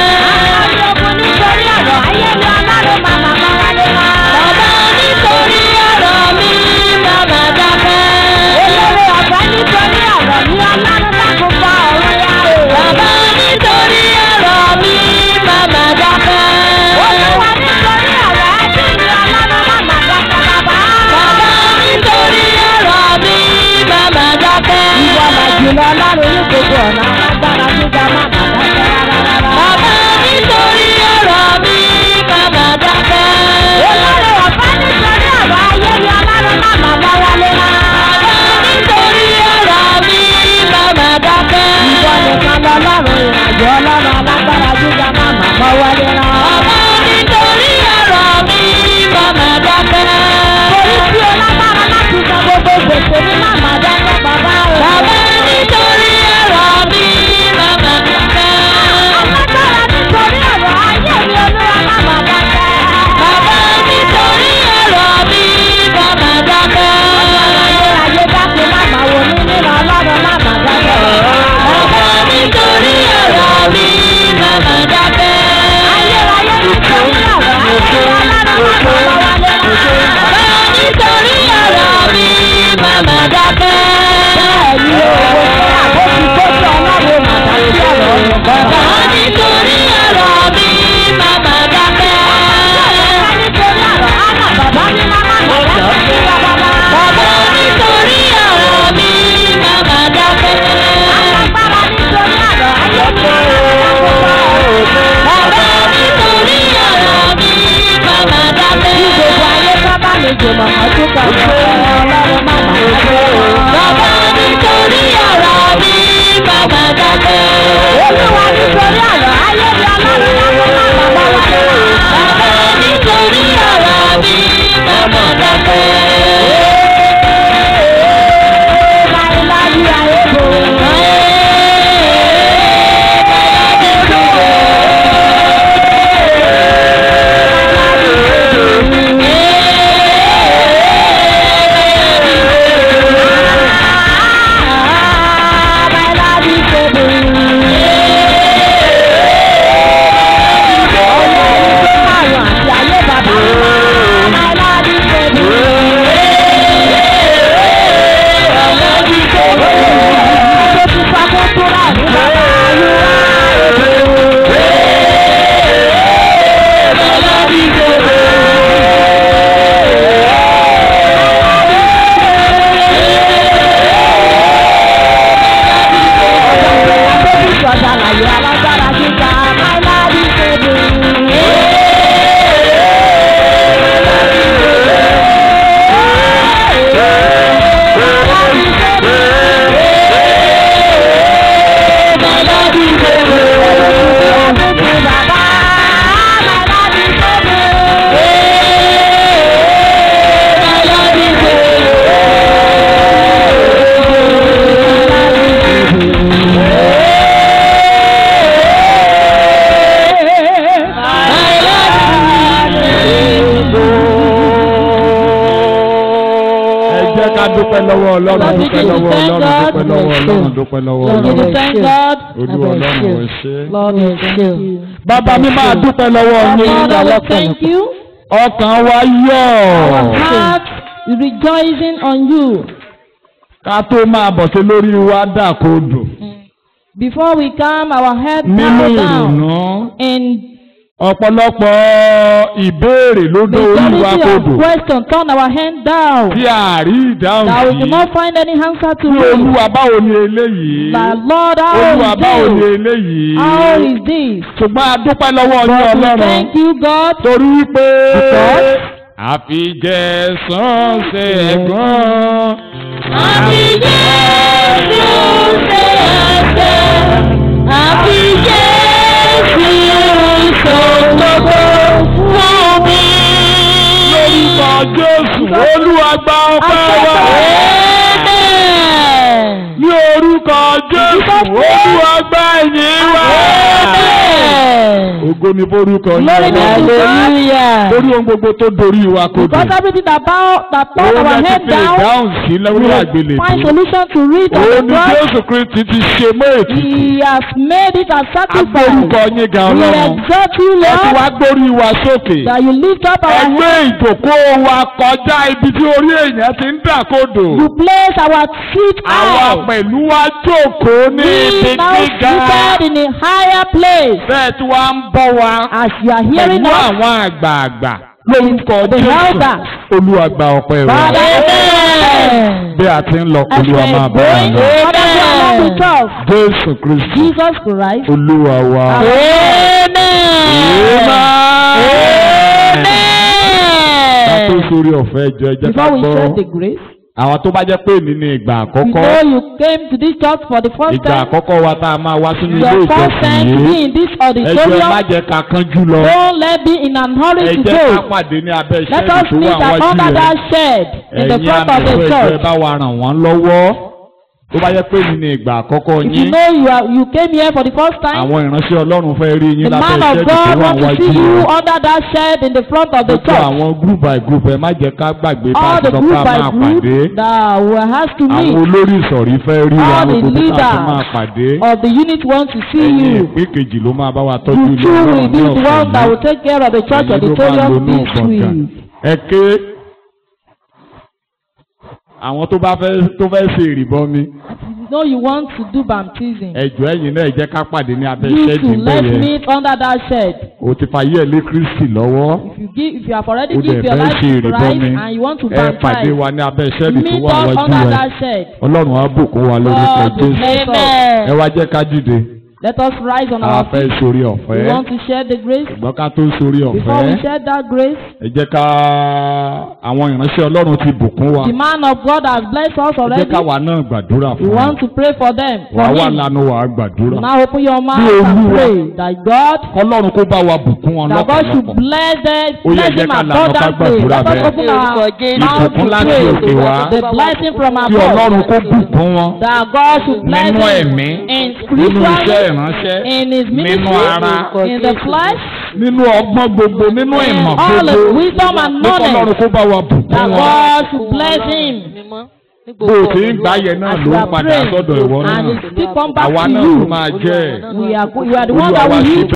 S5: Àwọn ogun nítorí ọ̀rọ̀ ayé ni ọlọ́run màmá bá wálé wá. Bàbá nítorí ọ̀rọ̀ mi màmá dákẹ́. Olórí ọ̀fẹ́ nítorí ọ̀rọ̀ mi ọlọ́run dákun fọ ọ̀run yá o. Bàbá nítorí ọ̀rọ̀ mi màmá dákẹ́. Olúwa nítorí ọ̀rọ̀ ẹbí mi ọlọ́run màmá dákẹ́ bàbá. Bàbá nítorí ọ̀rọ̀ mi màmá dákẹ́. Ìwọ làjùlọ ọlọ́run ní gbogbo ọ̀nà alágbára gíga màmá dákẹ́ rárá rárá. Bàbá nítorí ọ̀rọ̀ mi màmá dákẹ́. Olórí ọ̀fẹ́ nítorí ọ̀rọ̀ ayé mi ọlọ́run màmá bá wálé wá. Bàbá nítorí ọ̀rọ̀ mi màmá dákẹ́. Ìwọ nìkan lọ́lọ́run ìrìnàjò ọlọ́run alágbára gíga màmá bá wálé wá. Bàbá nítorí ọ̀rọ̀ mi màmá dákẹ́. Torí tí o lágbára láti san gbogbo gbèsè ní màmá dákẹ́ bàbá o. Bàbá nítorí ọ̀rọ̀ mi màmá dákẹ́. Alágbára nítorí ọ̀rọ̀ ayé mi olúwa màmá dákẹ́. Bàbá nítorí ọ̀rọ̀ mi màmá dákẹ́. Ayérayé dákẹ́ màmá wo ní nínú ọlọ́run màmá dákẹ́. Bàbá nítorí ọ̀rọ̀ mi màmá dákẹ́. Ayérayé nítorí ọ̀rọ̀ ayé mi ọlọ́run màmá wálé wá. Bàbá nítorí ọ̀rọ̀ mi màmá dákẹ́. Bẹ́ẹ̀ni owó ṣe àbójú tó ṣe ọlọ́run màmá sí ọ̀rọ̀ ọ̀rọ̀. Bàbá nítorí ọ̀rọ̀ mi màmá dákẹ́. Bàbá nítorí ọ̀rọ̀ àná bàbá mi máma dákẹ́ sí bàbá. Bàbá nítorí ọ̀rọ̀ mi màmá dákẹ́. Alágbára nítorí ọ̀rọ̀ ayé mi Bàbá nítorí ọ̀rọ̀ mi màmá dákẹ́. Bí gbogbo ayé sábà lè jòmọ̀ ọdún kan lọ, ọlọ́run màmá dákẹ́. Bàbá nítorí ọ̀rọ̀ mi màmá dákẹ́. Olúwa nítorí ọ̀rọ̀ ayé mi ọlọ́run dákẹ́ màmá bá wálé wá. Bàbá nítorí ọ̀rọ̀ mi màmá dákẹ́. Láíláí ayé bò. Bye.
S7: dúpẹ́
S5: to
S7: lọ́wọ́
S5: thank
S7: ọlọ́run
S5: God.
S7: dúpẹ́ lọ́wọ́ ọlọ́run dúpẹ́ lọ́wọ́
S5: You need to
S7: ọlọ́run
S5: thank God.
S7: olúwa ọlọ́run ò ṣe.
S5: Lord, we thank you.
S7: bàbá mi máa dúpẹ́ lọ́wọ́
S5: Our
S7: yín
S5: Father, we thank you.
S7: ọkàn wa yọ̀
S5: Our heart is rejoicing on you.
S7: ká tó máa bọ̀ sí lórí wa dàkodò
S5: Before we come, our head
S7: nínú
S5: bow down
S7: ìrònú
S5: in
S7: ọ̀pọ̀lọpọ̀ ìbéèrè ló dé orí wa
S5: majority
S7: kodò
S5: of question. Turn our hand down.
S7: tí a rí ìdáhùn
S5: That we
S7: sí
S5: do not find any answer to
S7: tí
S5: it.
S7: olúwa báwo ni eléyìí
S5: That Lord, how
S7: olúwa báwo
S5: is
S7: ni
S5: this?
S7: eléyìí
S5: How is this?
S7: ṣùgbọ́n a dúpẹ́ lọ́wọ́ yín
S5: But we
S7: ọlọ́run
S5: thank you, God.
S7: torí wípé
S5: Because
S7: àfijẹ́ sánṣẹ́ ẹ̀gbọ́n.
S5: Àfi Jésù ṣe ẹ̀ṣẹ̀, àfi Jésù ṣògbogbo fún mi.
S7: lórúkọ jésù olúwa gba ọpẹ́ wa
S5: Amen.
S7: ní orúkọ jésù olúwa gba ẹ̀yìn wa.
S5: Amen.
S7: ògo ni forúkọ yín
S5: Glory be to
S7: ọlọ́run.
S5: God.
S7: lórí ohun gbogbo tó dorí wa kodò.
S5: Because everything that bow, that turn
S7: òun
S5: our
S7: lè
S5: head
S7: ti fi
S5: down,
S7: ìdáhùn sí lórí
S5: find
S7: àgbélébùú.
S5: solution to read on
S7: òun
S5: the
S7: ni
S5: cross.
S7: jésù kristi ti ṣe mọ́ ètùtù.
S5: He has made it a sacrifice.
S7: agbórúkọ yín ga
S5: We
S7: ọlọ́run.
S5: exalt you,
S7: ẹ ti
S5: Lord,
S7: wá gbórí wa sókè.
S5: that you lift up our
S7: ẹgbẹ́
S5: head.
S7: ìjókòó wa kọjá ibi tí orí èèyàn ti ń dàkodò.
S5: You place our feet
S7: àwa
S5: out.
S7: pẹ̀lú wa jókòó ní
S5: We
S7: ibi
S5: now
S7: gíga.
S5: seated in a higher place.
S7: bẹ́ẹ̀ tí wàá ń bọ̀ wá
S5: As you are hearing
S7: pẹ̀lú
S5: us,
S7: àwọn àgbààgbà lórúkọ
S5: The
S7: jésù
S5: elders.
S7: olúwa gba ọpẹ́ wa.
S5: Father, amen.
S7: bí a ti ń lọ
S5: As we
S7: olúwa
S5: are
S7: máa bá wa
S5: going,
S7: lọ.
S5: Father, you are along with us.
S7: jésù kristu
S5: Jesus Christ.
S7: olúwa wa.
S5: Amen.
S7: ká tó
S5: Amen.
S7: sórí ọ̀fẹ́ jọ ẹ jẹ́ ká
S5: Before we share the
S7: gbọ́
S5: grace,
S7: àwọn tó bá jẹ́ pé èmi ní ìgbà
S5: you
S7: àkọ́kọ́
S5: know you came to this church for the first
S7: ìgbà
S5: time.
S7: àkọ́kọ́ wa tá a máa wá sínú ilé
S5: Your first
S7: ìjọsìn
S5: time to be
S7: yìí
S5: in this
S7: ẹ jọ̀ọ́ ẹ má
S5: auditorium.
S7: jẹ́ ká kánjú lọ
S5: Don't let be in a hurry
S7: ẹ
S5: to
S7: jẹ́ ká
S5: go.
S7: pàdé ní abẹ́
S5: Let
S7: iṣẹ́
S5: us
S7: ìtò
S5: meet
S7: wà
S5: at
S7: wájú
S5: under
S7: rẹ̀
S5: that shed in the
S7: ẹ̀yin
S5: front of the
S7: àmì ẹ̀jọ̀ ẹ
S5: church.
S7: bá wa ràn wọ́n lọ́wọ́ tó bá jẹ́ pé èmi ní ìgbà àkọ́kọ́
S5: If you
S7: yín
S5: know you are you came here for the first time,
S7: àwọn ìránṣẹ́ ọlọ́run fẹ́ rí yín
S5: the
S7: lábẹ́
S5: man of
S7: iṣẹ́ ìtò
S5: God
S7: wà
S5: want to
S7: wájú
S5: see you
S7: rẹ̀
S5: under that shed in the front of the
S7: gbogbo
S5: church.
S7: àwọn group by group ẹ má jẹ́ ká gbàgbé bá a
S5: All
S7: ti
S5: the
S7: sọ pé
S5: group
S7: a
S5: by
S7: máa
S5: group
S7: pàdé
S5: that we has to
S7: àwọn
S5: meet
S7: olórí ìsọ̀rí fẹ́ rí wa
S5: All the
S7: gbogbo bí ká ti
S5: leaders
S7: máa pàdé
S5: of the unit want to see
S7: ẹ̀yin
S5: you.
S7: ìpín kejì ló máa bá wa tọ́jú
S5: You
S7: ilé
S5: two
S7: ọlọ́run
S5: will
S7: ní
S5: be the
S7: ọ̀sẹ̀
S5: one that
S7: yìí
S5: will take care of the church
S7: ẹ̀yin ló máa
S5: auditorium
S7: lonú
S5: this
S7: gbọ̀ngàn
S5: week.
S7: ẹ ké àwọn tó bá fẹ́ tó fẹ́ ṣe ìrìbọn mi
S5: You know you want to do baptism.
S7: ẹjọ́ ẹ̀yin náà ẹ jẹ́ ká pàdé ní abẹ́
S5: You
S7: ṣẹ́ẹ̀dì
S5: too, let's
S7: bẹ́ẹ̀ yẹn
S5: meet under that shed.
S7: o ti fa yẹ́ lé kristi lọ́wọ́
S5: If you give, if you have already
S7: o dẹ̀
S5: given your
S7: fẹ́
S5: life
S7: ṣe
S5: to
S7: ìrìbọn
S5: Christ
S7: mi
S5: and you want to
S7: ẹ pàdé
S5: baptize,
S7: wa ní abẹ́ ṣẹ́ẹ̀dì tó
S5: meet
S7: wà
S5: us
S7: wájú
S5: under
S7: ẹ
S5: that shed.
S7: ọlọ́run á bùkún wa lórúkọ
S5: God will
S7: jésù
S5: bless us.
S7: ẹ wá jẹ́ ká dìde
S5: Let us rise on
S7: a
S5: our
S7: fẹ́
S5: feet.
S7: sórí
S5: We
S7: ọ̀fẹ́
S5: want to share the grace.
S7: ṣùgbọ́n ká tó sórí
S5: Before we
S7: ọ̀fẹ́
S5: share that grace,
S7: ẹ jẹ́ ká àwọn ìránṣẹ́ ọlọ́run ti bùkún wa
S5: the man of God has blessed us
S7: ẹ jẹ́
S5: already.
S7: ká wa náà gbàdúrà
S5: We
S7: fún wa
S5: want to pray for them. For
S7: wàá wà
S5: him.
S7: lánàá wàá gbàdúrà
S5: Now open your mouth
S7: Bí
S5: and
S7: Olúwa-
S5: pray that God,
S7: ọlọ́run kó bá wa bùkún wọn
S5: that God should
S7: lọ́pọ̀lọpọ̀
S5: bless them,
S7: Ó yẹ
S5: bless
S7: jẹ́
S5: him
S7: ká lànà ká
S5: abundantly.
S7: gbàdúrà
S5: Let us
S7: bẹ́ẹ̀.
S5: open our mouth to
S7: Ìbùkún láti òkè
S5: pray.
S7: wá.
S5: The blessing from
S7: kí
S5: above.
S7: ọlọ́run kó bùkún wọn
S5: That God should bless
S7: nínú
S5: him
S7: ẹ̀mí
S5: in
S7: nínú iṣẹ́
S5: spiritual,
S7: ìránṣẹ́
S5: in his
S7: nínú
S5: ministry,
S7: ara
S5: in the flesh,
S7: nínú ọgbọ́n gbogbo nínú ìmọ̀
S5: all the
S7: gbogbo
S5: wisdom and
S7: pé kọ́lọ́run
S5: knowledge.
S7: kó bá wa bùkún
S5: That
S7: wọn
S5: God should bless him.
S7: bó o ti ń gbá yẹn náà
S5: As
S7: ló
S5: you
S7: ń
S5: are
S7: padà
S5: praying,
S7: sọ́dọ̀ ìwọ náà
S5: and it still come back
S7: àwa
S5: to
S7: náà ló
S5: you.
S7: máa jẹ́ ẹ̀.
S5: We are, you are the one
S7: Olúwa
S5: that
S7: wá
S5: will
S7: ṣe
S5: use